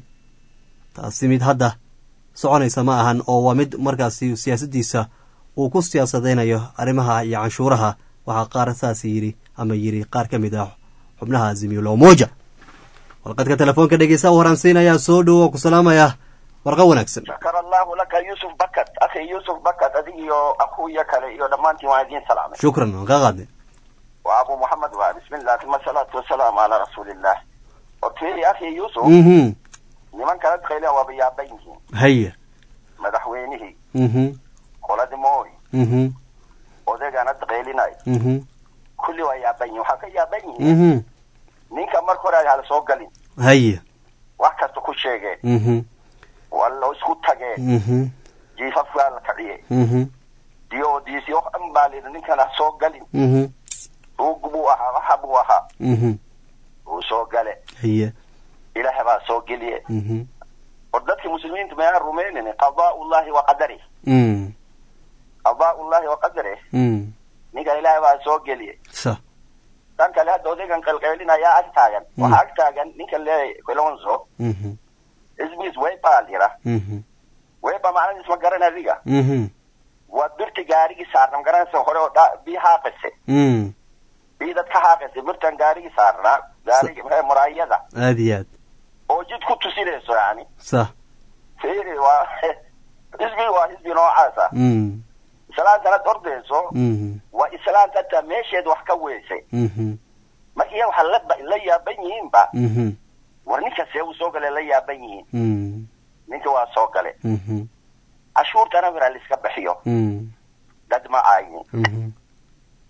taasi mid hadda soconaysa ma ahan oo waa mid markaasi siyaasaddiisa uu ku siyaasadaynayo arrimaha iyo canshuuraha waxaa qaar saas yidhi ama yidhi qaar ka mid ah xubnaha azimio moja warqadka telefoonka dhegeysa u horaansiinayaa soo dhowo ku salaamaya warqa wanaagsan shakar allahu laka yusuf bakat akhi yusuf bakat adig iyo akuya kale iyo dhammaantiin waan idiin salaamay shukran waan kaa qaadnay waa abu muxamed waa bismillah uma salaatu wasalaamu calaa rasuulillah horteeri akhi yusuf mhm niman kala daqayla waaba yaaban yihiin haya madaxweynihii mhm qoladii mooy mhm odaygana daqaylinay mhm kulli waa yaaban yihin waxaa ka yaaban yihiin mhm ninka marka hore ay hala soo galin haya wax kasta ku sheegeen mhm waa loo isku tageen mhm jiifaf waa la kaciyey mhm diyo diisi wax dhan baa layidhi ninkan ha soo galin mhm ruug buu ahaa waxa buu ahaa mhm wuu soo gale haya ilaahay baa soo geliye mhm war dadkii muslimiinta mayaan rumaynin qadaa'ullahi wa qadarih mm qadaa'ullahi wa qadarih mm ninka ilaahay baa soo geliye sa dhan kale hadda odaygan qalqaylinayaa ag taagan waxaa ag taagan ninkan leeyahay colonzo mhm ismiis weyba lira mhm weyba macnadiis ma garan adiga mhm waa birta gaarigii saarna magaranaysa hore oo dha bii haaqise mm bii dad ka haaqise birtan gaarigii saarnaa gaarigi maxay muraayada aad iyo aad oo jid ku tusinayso yani sa fiiri waa xisbi waa xisbi noocaasa mm islaantana ordayso mhm waa islaanta hataa meesheed wax ka weysay mhm marka iyaga waxaa la ba- la yaaban yihiinba mhm war ninka see uu soo gale la yaaban yihiin mm ninka waa soo gale mhm cashuurtana wiraa laiska bixiyo mm dad ma aayin mhm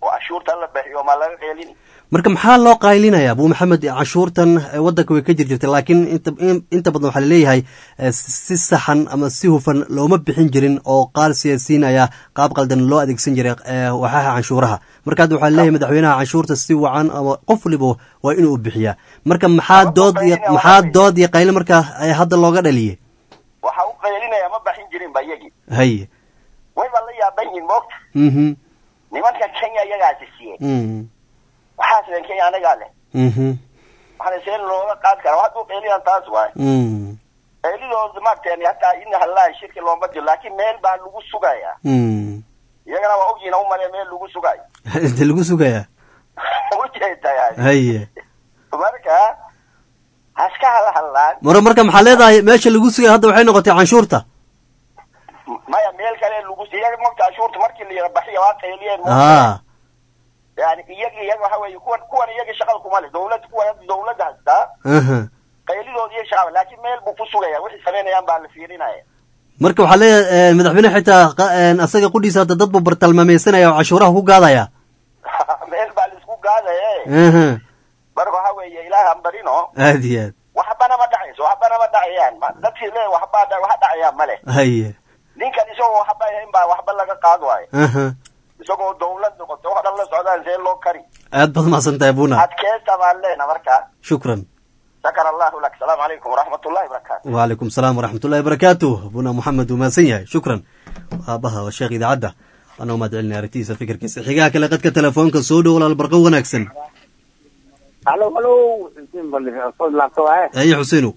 oo cashuurta la bixiyo maa laga qeelini marka maxaa loo qaylinayaa abu maxamed cashuurtan eh, waddanka way ka jir jirtay laakiin inta in- inta badan waxaa laleeyahay eh, si saxan ama si hufan looma bixin jirin oo qaar siyaasiyiin ayaa qaab qaldan loo adeegsan jiray eh, waxaha canshuuraha marka hadda waxaa laleeyahay madaxweynaha canshuurta si wacan ama qof waliba waa inuu bixiyaa marka maxaa dood iyo maxaa dood iyo qaylin marka eh, hadda looga dhaliyay waxa u qeylinaya ma baxin jirin ba iyagii haye wayba la yaaban yihin moogta mhm nimanka kenya iyagaasi siiyey mhm waxaas len kenya anagaa leh mhm waxaana see looga qaadi karaa hadduu qeyliyan taas waay mhm qeylidooda maarteen hataa in hallahi shirki looma jiro laakiin meel baa lagu sugayaa mhm iyagana waa ogyihin umale meel lagu sugayo inta lagu sugayaa ujeedaa haye marka haska hala hadlaan mara marka maxaa leedahay meesha lagu sugaya hadda waxay noqotay canshuurta maya meel kale lagu iyaga mogta cashuurta markii la yara baxiya waa qayliyeen haa yani iyaga iyaga waxa weeye kuwan kuwan iyaga shaqada kuma le dawlad kuwan hadda dawladda hastaa aha qaylidood iyo shaqaba laakiin meel buu ku sugaya wixii samaynayaan baa la fiirinaya marka waxaa leeyahay madaxweyne xitaa qa- een, asaga qudhiisa hadda dad buu bartalmaameysanaya oo cashuuraha ku gaadaya meel baa laisku gaadaye aha marka waxa weeye ilaah aan barino aad iyo aad waxbana ma dhacayso waxbana ma dhacayaan Ma- dadkii le waxbaa dha- wax dhacayaan male haye ninkan isagoo waxba ahayn baa waxba laga qaad waayo aha isagoo dawlad noqoto wax dhan la socdaan see loo kari aad baad mahadsan tahay buna adkeesta baan leena marka shukran shakar allahu lak asalaamu calaykum waraxmatullahi wabarakaatu وعليكم السلام ورحمة الله وبركاته بنا محمد وماسن yahay شكرا aabaha waa sheekh idaacadda ana u mahadcelinay aragtiisa fikirkiisa xigaha kale qadka telefoonka soo dhow walaal barqo wanaagsan halo halo xuseen bal soo laabto waaye haye xuseenow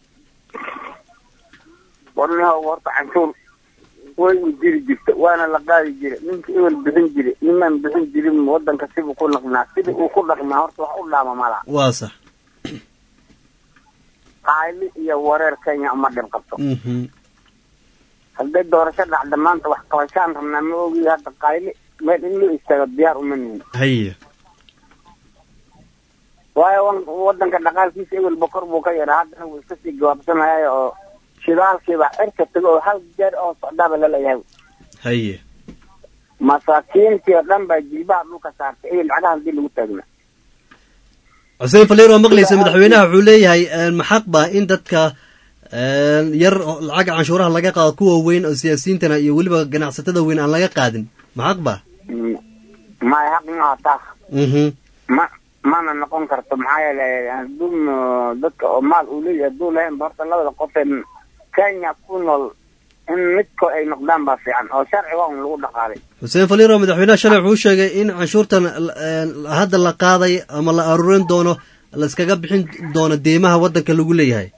warnaha horta canshuur way u jiri jirta waana la qaadi jira ninka ebel bixin jira nimaan bixin jirin wadanka sibuu ku dhaqnaa sidii uu ku dhaqmaa horta wax u dhaama mala waa sax qaali iyo wareer kenya uma dhib qabto Mhm. hadday doorasho dhacda maanta wax qabashaan rabnaa ma ogi hadda qayli meel in loo istaago diyaar uma nihin haye waayo wan- wadanka dhaqaalkiisa ebel bokor buu ka yaraa haddana wuu iska sii gawaabsanaya oo shidaalkiiba cirka tago oo hal jeer oo socdaaba laleeyahay haye masaakiintii oo dhan baa jilbaha dhulka saartay ebel lacagaha hadii lagu taagna xuseen faleer waa maqlaysa madaxweynaha wuxuu leeyahay een, maxaq ba in dadka een, yar oo lacagga canshuuraha laga qaado kuwa weyn oo siyaasiyiintana iyo weliba ganacsatada weyn aan laga qaadin maxaq ba maya xaq maaha taas mhm ma mana noqon karto maxaa yeelay hadduu m- dadka oo maal uu leeyahay hadduu lahayn ba horta labada qof ee kenya ku nool in midko ay noqdaan baa fiican oo sharciga un lagu dhaqaalay xuseen faliir oo madaxweynaha shalay wuxuu sheegay in canshuurtan een, hadda la qaaday ama la aruurin doono laiskaga bixin doono deymaha waddanka lagu leeyahay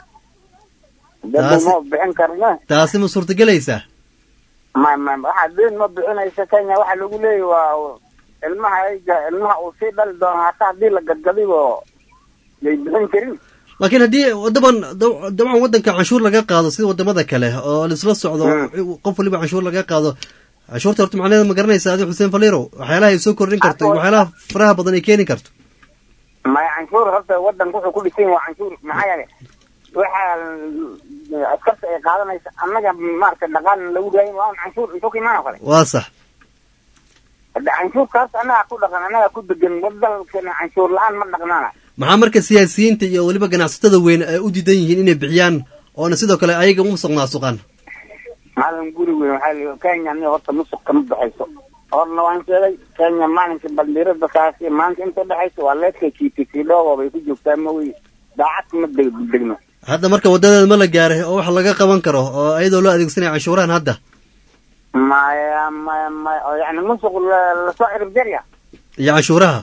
dad Taasi- ma bixin karna taasi ma suurtagelaysaa ma ma waxaa deen ma bixinaysa kenya waxa lagu leeyahy waa ilmaha ayga ilmaha uu sii dhali doono hataa haddii la gadgadibo yay bixin karin laakiin haddii wadaban daw- dabcan waddanka canshuur laga qaado sida wadamada kale oo laisla socdo qof waliba canshuur laga qaado canshuurta horta macnaheeda ma garanaysa adi xuseen faliirow waxyaalaha ay soo kordhin karto iyo waxyaalaha faraha badan ay keeni karto maya canshuur horta wadanka wuxuu ku dhisan yahay waa canshuur maxaa yeelay waxaa askarta ay qaadanaysa annaga maaragtay dhaqaalna lagu raayin waa un canshuur intuu ka imaanoo kale waa sax hadda canshuurka horta annagaa ku dhaqan annagaa ku degan wadalkana canshuur la-aan ma dhaqnaana maxaa marka siyaasiyiinta iyo weliba ganacsatada weyn ay u diidan yihiin inay bixiyaan oona sidoo kale ayaga musuq maasuqaan maalin guri weyn waxaa la kenya ni horta musuq kama baxayso horna waan sheegay kenya maalinka bandiirada kaasi maanta inta dhexaysa waa leedka kiitikidhoogo bay ku joogtaa ma wey daacad ma deg- degno hadda marka wadadeeda ma la gaaray oo wax laga qaban karo oo ayadoo loo adeegsanaya canshuurahan hadda maya maya maya oo yani musuq la- lasoo cirib jarya iyo canshuuraha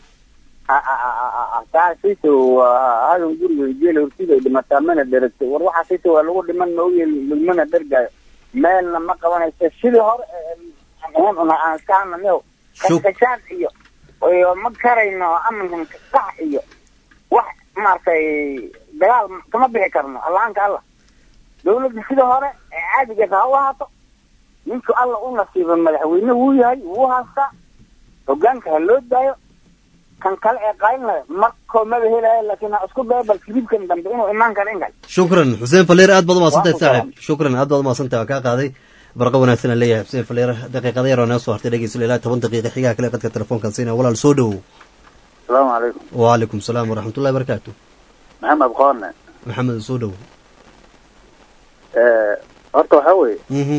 taasayto waa hadan guriga geela hortida ay dhimataa mana dheragtay war waxaasayto waa lagu dhiman maoye lagumana dhergaayo meelna ma qabanayso sidii hore aan ahayn una aan iska hananiyo kaskashaan iyo iyo ma karayno amankan kasax iyo wax maaragtay dagaal kama bixi karno allaanka allah dawladda sidii hore ee caadigeesa ha u ahaato ninku alla u nasiiba madaxweyne wuu yahay wuu haastaa hogaanka ha loo daayo kan kale ee qaylinayo markoo maba helayo laakiin ha isku dayo bal kilibkan dambe inuu imaan karo in kale shukran xuseen faleer aad baad umahadsantahay Waa ku saaxib shukran aad baad umahadsantahay waa kaa qaaday barqa wanaagsan aan leeyahay xuseen faleer daqiiqada yar oo naga soo hartay dhegeysta ilaa toban daqiiqa xigaha kale qadka telefoonkan siina walaal soo dhowow asalaamu calaykum wacalaykum salaam waraxmatullahi barakaatu maxamed qoorne maxamed soo dhowow horta waxaa weeye mhm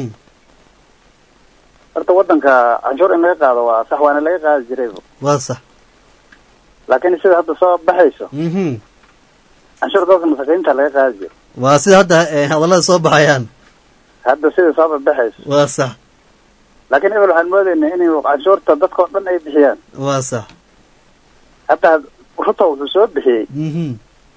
horta waddanka canshuur in laga qaado waa sax waana laga qaadi jiray waa sax laakiin sida hadda soo baxayso mhm canshuur dadka masakiinta laga qaadi jiro waa sida hadda eh, hadallada soo baxayaan hadda sida soo baxayso waa sax laakiin ebel waxaan moodaynaa inay canshuurta dadka oo dhan ay bixiyaan waa sax hadda ruto wuxuu soo bixiyey mhm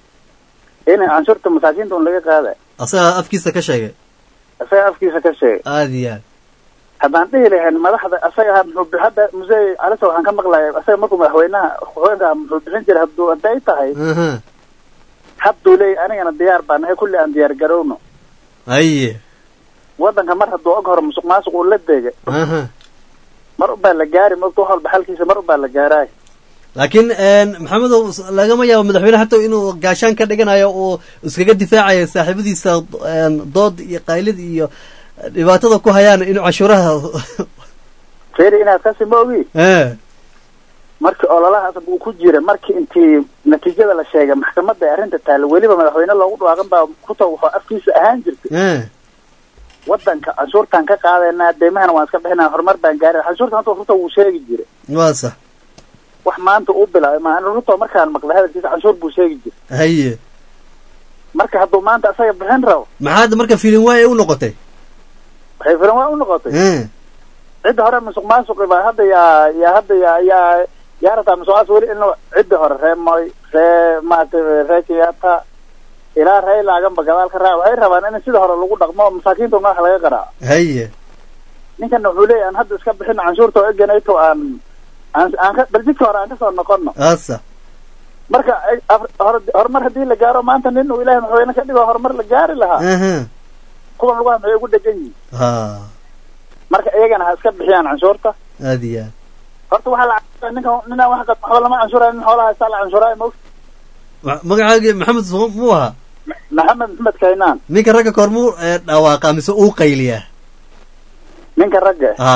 in canshuurta masaakiinta un laga qaada asagaa afkiisa ka sheegay isaga afkiisa ka sheegay aada iyo aad haddaan dhihi lahayn madaxda asaga ha muxuu bi- hadda musee calisa waxaan ka maqlaya asaga markuu madaxweynaha haweenka muxuu bixin jiray hadduu hadda ay tahay aha hadduu leeyahy anigana diyaar baa nahay kulli aan diyaar garowno haye waddanka mar hadduu og hore musuq maasuq uu la dega aha mar ubaa la gaari mogta wax walba xalkiisa mar ubaa la gaaraay laakiin maxamedow lagama yaabo madaxweyne hata inuu gaashaan ka dhiganayo uu iskaga difaacayo saaxiibadiisa een, dood iyo qaylid iyo dhibaatada ku hayaan inuu cashuuraha feri inaad kasi ma ogi eh markii ololahaas uu ku jira markii intii natiijada la sheegay maxkamadda ay arrinta taalla weliba madaxweyne loogu dhawaaqan baa kuta wuxuu afkiisa ahaan jirtay eh waddanka canshuurtaan ka qaadaynaa deemahana waan iska bixinaa horumar baan gaarin canshuurta hanta ruto wuu sheegi jiray waa sax wax maanta uu bilaabay maa ruto markaan maqlay hadalkiisa canshuur buu sheegi jiray haye marka hadduu maanta asaga bixin rabo maxaa hadda marka filin waaya u noqotay waxay filan waa u noqotay eh cidda hore musuq maasuqi baa hadda yaa yaa hadda yaa yaa yaa rataa musuq maasuq weli in cidda hore ree moy ree maaragtay ree kenyatta ilaa ree laaganba gadaal ka raac waxay rabaan in sida hore lagu dhaqmo oo masaakiinta madaxa laga qaraaco haye ninkana wuxuu leeyahy aan hadda iska bixin canshuurta oo eganayto aan aan aan ka bal jidka hore aan kasoo noqono asa marka ay- af- hor- horumar haddii la gaaro maanta nin uu ilaahay madaxweyne ka dhigo horumar la gaari lahaa aha kuwan lugaha maxay ugu dhegan yihiin ha marka iyagana ha iska bixiyaan canshuurta aada iyo aad horta waxaa la canshuraa ninka ninaan wax qad waxba lama canshuraa nin xoolaha haystaa la canshuraa ma ogta Ma- magacaagi maxamed soo- muu ahaa maxamed maxmed kaynaan ninka ragga koor muu eh, dhawaaqa mise uu qayliyaa ninka ragga ha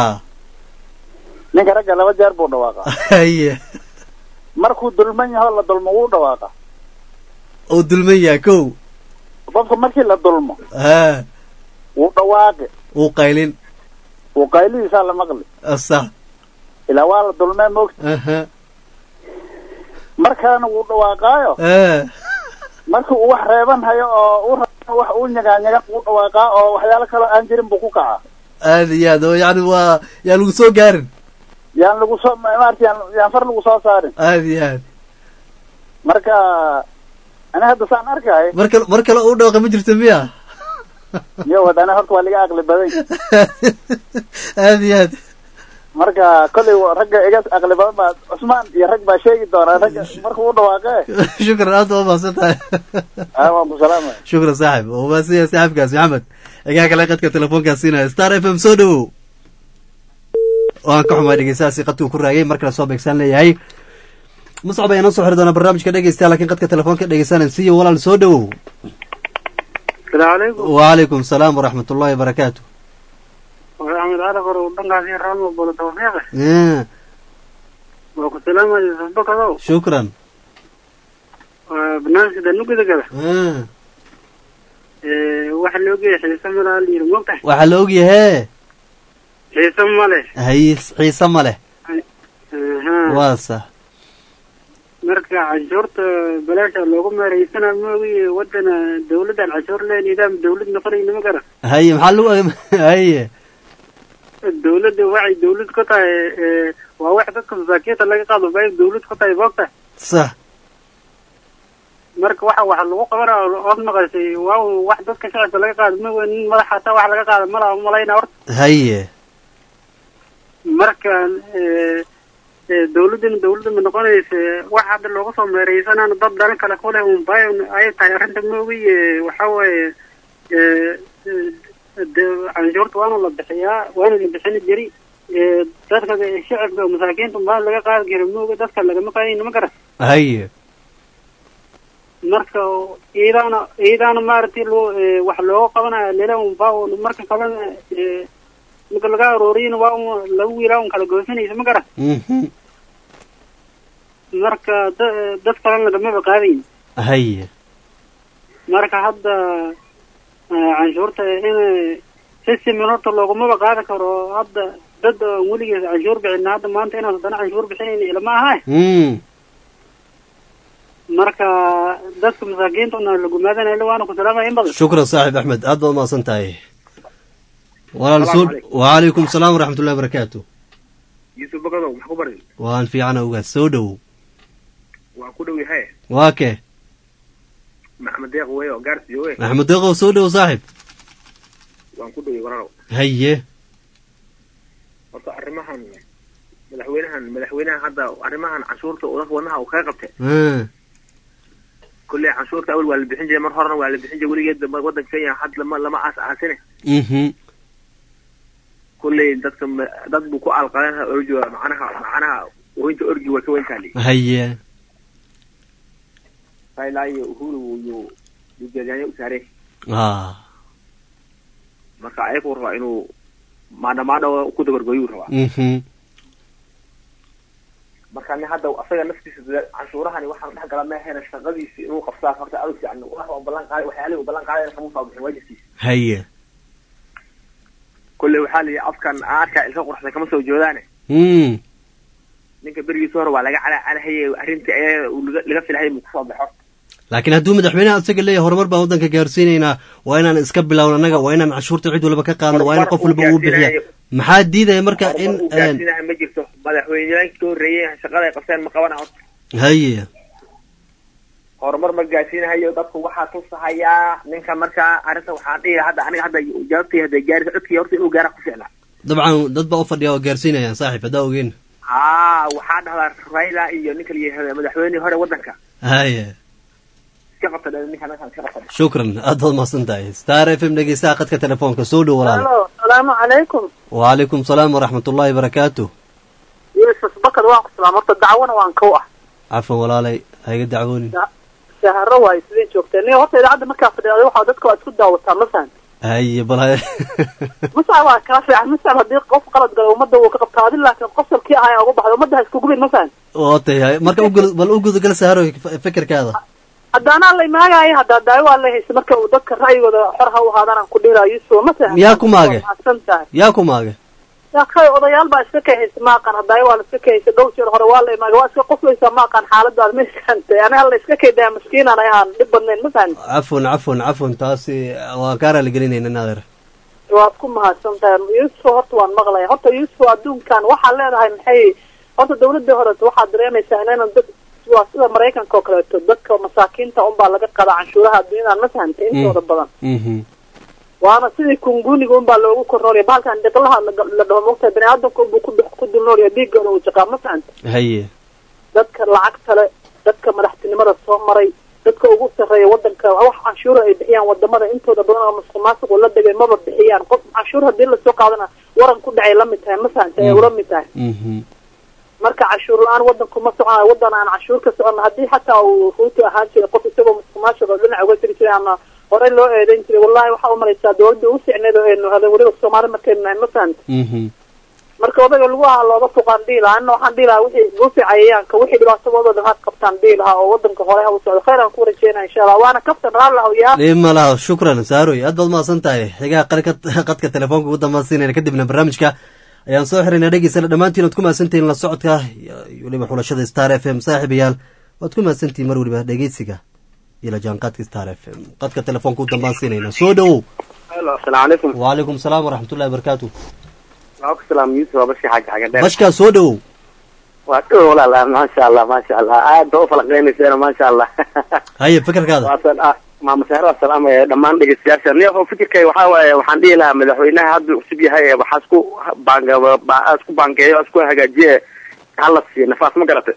ninka ragga laba jeer buu dhawaaqa haye markuu dulman yaho la dulmo wuu dhawaaqa uu dulman yahay kow qofka markii la dulmo ha wuu dhawaaqi uu qaylin wuu qaylidiisaa la maqli sax ilaa waa la dulmee moogta aha markaana wuu dhawaaqaayo eh markii uu wax reeban hayo oo u rabo wax uu nyagaanyaga wuu dhawaaqaa oo waxyaalo kaloo aan jirin buu ku kacaa aada iyo aad oo yani waa yaa lagu soo gaarin yaan lagu soo maarata yaan yaan far lagu soo saarin aada iyo aad marka ani hadda saan arkaayo mar kale mar kale uu dhawaaqa ma jirto miya yo wadana horta waa liga aqli badan aada iyo aad marka kollay wa- ragga iga aqli badan baa cusmaan iyo rag baa sheegi doonaa ragga markuu u dhawaaqee shukran aad waa mahadsan tahay aa waan ku salaamaya shukran saaxib oo mahadsan yahay saaxibkaas maxamed xigaa kale qadka telefoonkaas siinaya star f m soo dhawow waan ka xumaa dhegeystahaasi qadkuu ku raagay mar kale soo beegsaan leeyahay muscab ayaa noo soo xiri doonaa barnaamijka dhegeystayaa laakiin qadka telefoonka dhegeysanay siiyo walaal soo dhawow salaamu calaykum wacalaykum salaam waraxmat ullahi wabarakaatu axmed cali qor dhankaas iyo raalmo bolo tawfiiqe Eh, waa ku salaamaya yusuf bakadow shukran waa barnaamijka danugada gada Eh, waxa loo geeya xiise malaa la yiri mogtahay waxaa la ogyahee xiise male hays xiise ma leh Aha. waa sax marka canshuurta balaasha loogu meeraysana moogi wadana dawladdan canshuur le nidaam dawlad noqonayna ma garan haye maxaa lagu haye dawladda waxay dawlad ku tahay ee, waa wax dadka masaakiinta laga qaado bay dawlad ku tahay moogtahay sax marka waxa waxa lagu qabanaa ood maqashay waa wax dadka shacabka laga qaado ma nin madax hataa wax laga qaado mala malayna horta haye marka ee, ee, dawladdana dawladda ma noqonaysa wax hadda looga soo meeraysanana dad dhalin kale ku leh unbay ay tahay arrinta moogi ee, waxa waaye ee, ee, de- canshuurta waana la bixiyaa waana la bixini jiri ee, dadka shacabka masaakiinta baa laga qaadi jira moogi dadka lagama qaadayna ma garan haye marka iidaana iidaana maaragtay loo ee, wax looga qabanaya lele unbaa marka kalena ee, marka laga arooriyana waa un laba wiilaa un kala goosanaysa ma garan mhm marka da- dad kalena lagamaba qaadayn haye marka hadda eh, canshuurta in sistemin horta loogumaba qaadi karo hadda dad aan weligees canshuur bixin hadda maanta inaan haddana canshuur bixinayn ilama aha mm marka dadka masaakiinta una lagumaadanayo waana ku salaamaya in badan shukran saaxib axmed aad baad umahadsan tahay walaal soo Salaamu calaykum. wacalaykum salaam waraxmatullahi wabarakaatu yusuf bagadow maxaa ku barin waan fiicana ogaas soo dhowow waa ku dhow yahay waa kee maxamed deeq wey oo gaarsiyo wey maxamed deeqow soo dhowow saaxib waan ku dhow walaalow haye horta arrimahan madaxweynahan madaxweynahan hadda arrimahan canshuurta uu dadka wadnaha uu kaga qabtay Ah, kolley canshuurta awal waa la bixin jiray mar horena waa la bixin jiray weligeed waddanka kenya had lama lama aas aasine mhm kolley dadka ma- dad buu ku alqaleen orgi waa macnaha macnaha weynta orgi way ka weyntaali haye raila iyo uhuru yuu yuu jeedyaanya u saareen ah marka ayaguu rabaa inuu maadhamaadho ku dabargoyuu rabaa mhm marka nin hadda asaga naftiisa dee canshuurahani waxaan dhex gala meehena shaqadiisi inuu qabsaa horta adag fiican wax oo ballan qaaday waxyaalihii uu ballan qaaday kama soo bixin waajibkiisa haye kolley waxaa la yidhi afkan aadka ilka quruxsan kama soo joodaane mm ninka berigiisa hore waa laga calacalahaye arrintii ayaga uu laga laga filahayay muu kusoo baxo laakiin hadduu madaxweynaha isaga leeyahay horumar baan waddanka gaarsiinaynaa waa inaan iska bilowno annaga waa inaan canshuurta cid walba ka qaadno waa in qof walba uu bixiya maxaa diidaya marka in uu gaarsiinaha ma jirto madaxweyneyaankii ka horreeyey shaqada ay qabteen ma qabana horta haye horumar ma gaarsiinahayo dadku waxaa tusahayaa ninka markaa arrinta waxaan dhihi hadda aniga hadda jawaabtay hadda gaari codkii horta inuu gaara ku ficnaa dabcan dad baa u fadhiya oo gaarsiinayaan saaxiib haddaa ogeen haa waxaa dhahdaa raila iyo ninka la yihahda madaxweynihii hore waddanka haye iska qabta dhe ninka ninkan iska qabta shukran aad baad mahadsan tahay star f m dhegeystaha qadka telefoonka soo dhow walaal halo salaamu calaykum wacalaykum salaam waraxmatullaahi barakaatu yusuf bakar waan ku salaam horta dacwana waan kow ah cafan walaalay haiga dacwoonin shaharo waayo sidii joogteen niyo horta idaacadda markaa fadhiyaday waxaa dadka waa isku daawataa ma fahan haye bal ha- masacab waa kaa fiican masacab haddii qof qalad gala ummadda wuu ka qabtaa adi laakiin qosolkii ahaa uga baxda ummadda ha isku gubin ma fahan oo tahay marka ugu- bal u gudagal saaro f- fikirkaada haddaanaa la imaagaayo haddaa daawo waa la haysa marka uu dadka ra'yigooda xor ha u ahaadaan aan ku dhiraa yusuf ma fahan Yaa ku maage? Waa mahadsan tahay yaa ku maage yaa kay odayaal baa iska kahaysa maaqan haddaayo waa la iska kahaysa dhow jeer hore waa la imaaga waa iska qoslaysaa maaqan xaaladaada ma iskantay ani hala iska kaydaa maskiinaan ay aan dhib badnayn ma fahan cafwan cafwan cafwan taasi waan kaa raaligelinayna naadeer waad ku mahadsan tahay yusuf horta waan maqlaya horta yusuf adduunkan waxaad leedahay maxay horta dawladii hore waxaad dareemaysaa inaynan dad waa sida maraykanka oo kaleeto dadka masaakiinta unbaa laga qadaa canshuuraha adduunyadan ma fahantay intooda badan mhm waana sidii kunguniga unbaa loogu kornoolaya bahalkan dhiqlaha la- la dhaho mogtahay bani aadamka unbuu ku dhex- ku dulnoolaya dhiiggoona uu jaqaa ma fahantay haye dadka lacagta le dadka madaxtinimada soo maray dadka ugu sarreeya wadanka wax canshuura ay bixiyaan wadamada intooda badan oo masuq maasuqu la dhigay maba bixiyaan qof canshuur haddii lasoo qaadana waran ku dhacay la mid tahay ma fahantay ay ula mid tahay mhm marka canshuur la-aan wadanku ma soconayo wadan aan canshuur ka socon haddii xataa uu ruutu ahaan jiray qof isagoo masuq maasuq oo dhinac uga jiri jiray ama horey loo eedeyn jiray wallahi waxaa umalaysaa dawladda ugu ficneed oo aynu hadan weliba soomaali markaynu nahay ma fahanta mhm marka odaga lagu ahaa looga fuqaan dhihi lahaa anna waxaan dhihi lahaa wixii guufi cayayaanka wixii dhibaatadooda dhan had qabtaan dhihi lahaa oo wadanka hore ha u socdo khayr aan ku rajeynaya insha allah waana kaftan raalli lahaw yaa dhib ma laha shukran saaroy aad baad mahadsan tahay xigaha qadka qadka telefoonka ugu dambaansiinayna kadibna barnaamijka ayaan soo xiraynaa dhegeysana dhammaantiin waad ku mahadsantihiin la socodka iyo weliba xulashada star f m saaxiibayaal waad ku mahadsantihiin mar weliba dhegeysiga iyo la jaanqaadka star f m qadka telefoonka ugu dambaansiinayna soo dhowow halo asalaamu calaykum wacalaykum salaam waraxmatullahi wabarakaatu waa ku salaam yusuf waa bashka xaaji xaga dheer bashkaa soo dhowow waa dhow walaala maasha allah maasha allah aad ba u falaqeynayseena maasha allah haye fikirkaada waasan ah maama sahro waa salaamaya dhammaan dhegeystayaasha niyo fikirkay waxaa waaye waxaan dhihi lahaa madaxweynaha hadduu cusub yahay ee waxaa isku baanga ba- isku baangeeyo isku hagaajiye hala siiyo nafaas ma garatay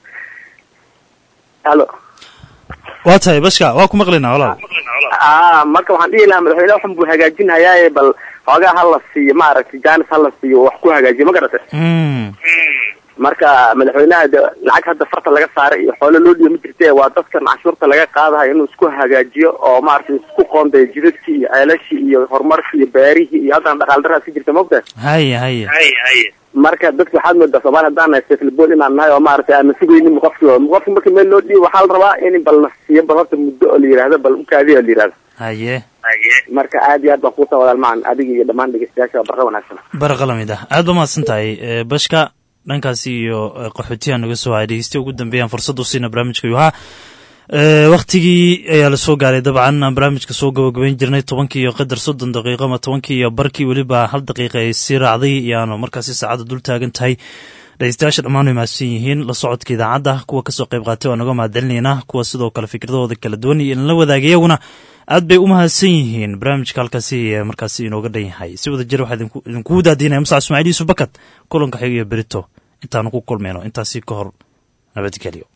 halo waa tahay bashka waa ku maqlaynaa walaal ah marka waxaan dhihi lahaa madaxweynaha waxan buu hagaajinhayaaye bal xoogaa hala siiyo maaragtay jaanis hala siiyo wax ku hagaajiyo ma garatay Mm. marka madaxweynaha de lacag hadda farta laga saaray iyo xoolo loo dhiiba ma jirte waa dadkan canshuurta laga qaadayo inuu isku hagaajiyo oo maaragtay isku qoondayo jidadkii iyo ceelashii iyo horumarkii iyo beerihii iyo haddana dhaqaal daraas ka jirta maogtahay haya haya marka dadka waxaad moodaa soomaali haddaan nahay seflbol inaan nahay oo maaragtay aan sugaynin qofki qofki marka meel loo dhiibo waxaa la rabaa in bal la siiyo bal horta muddo oo la yihahdo bal ukaadiyo la yihahdo haye marka aad iyo aad baan kuusa wadaal macan adiga iyo dhammaan dhegeystayaasha waa barqa wanaagsan barqa lamid ah aad ba mahadsan tahay Eh, bashka dhankaasi iyo eh, qaxootiyaha naga soo haya dhegeystiya ugu dambeeyaan fursad u siina barnaamijka yuhaa wakhtigii ayaa la soo gaaray dabcan aan barnaamijka soo gabagabayn jirnay tobankii iyo qadar soddon daqiiqo ama tobankii iyo barkii weliba hal daqiiqa ay sii raacday iyaanu markaasi saacadda dul taagan tahay dhegeystayaasha dhammaan way mahadsan yihiin la socodka idaacadda kuwa kasoo qayb qaatay waa naga mahadcelinaynaa kuwa sidoo kale fikradahooda kala duwan iyo in la wadaaga iyaguna aad bay u mahadsan yihiin barnaamijka halkaasi ee markaasi inooga dhan yahay si wada jir waxaa idinku- idinkugu daadiinaya musac ismaaciil yuusuf bakad kulanka xiga iyo berito intaanu ku kulmayno intaasi ka hor nabadgelyo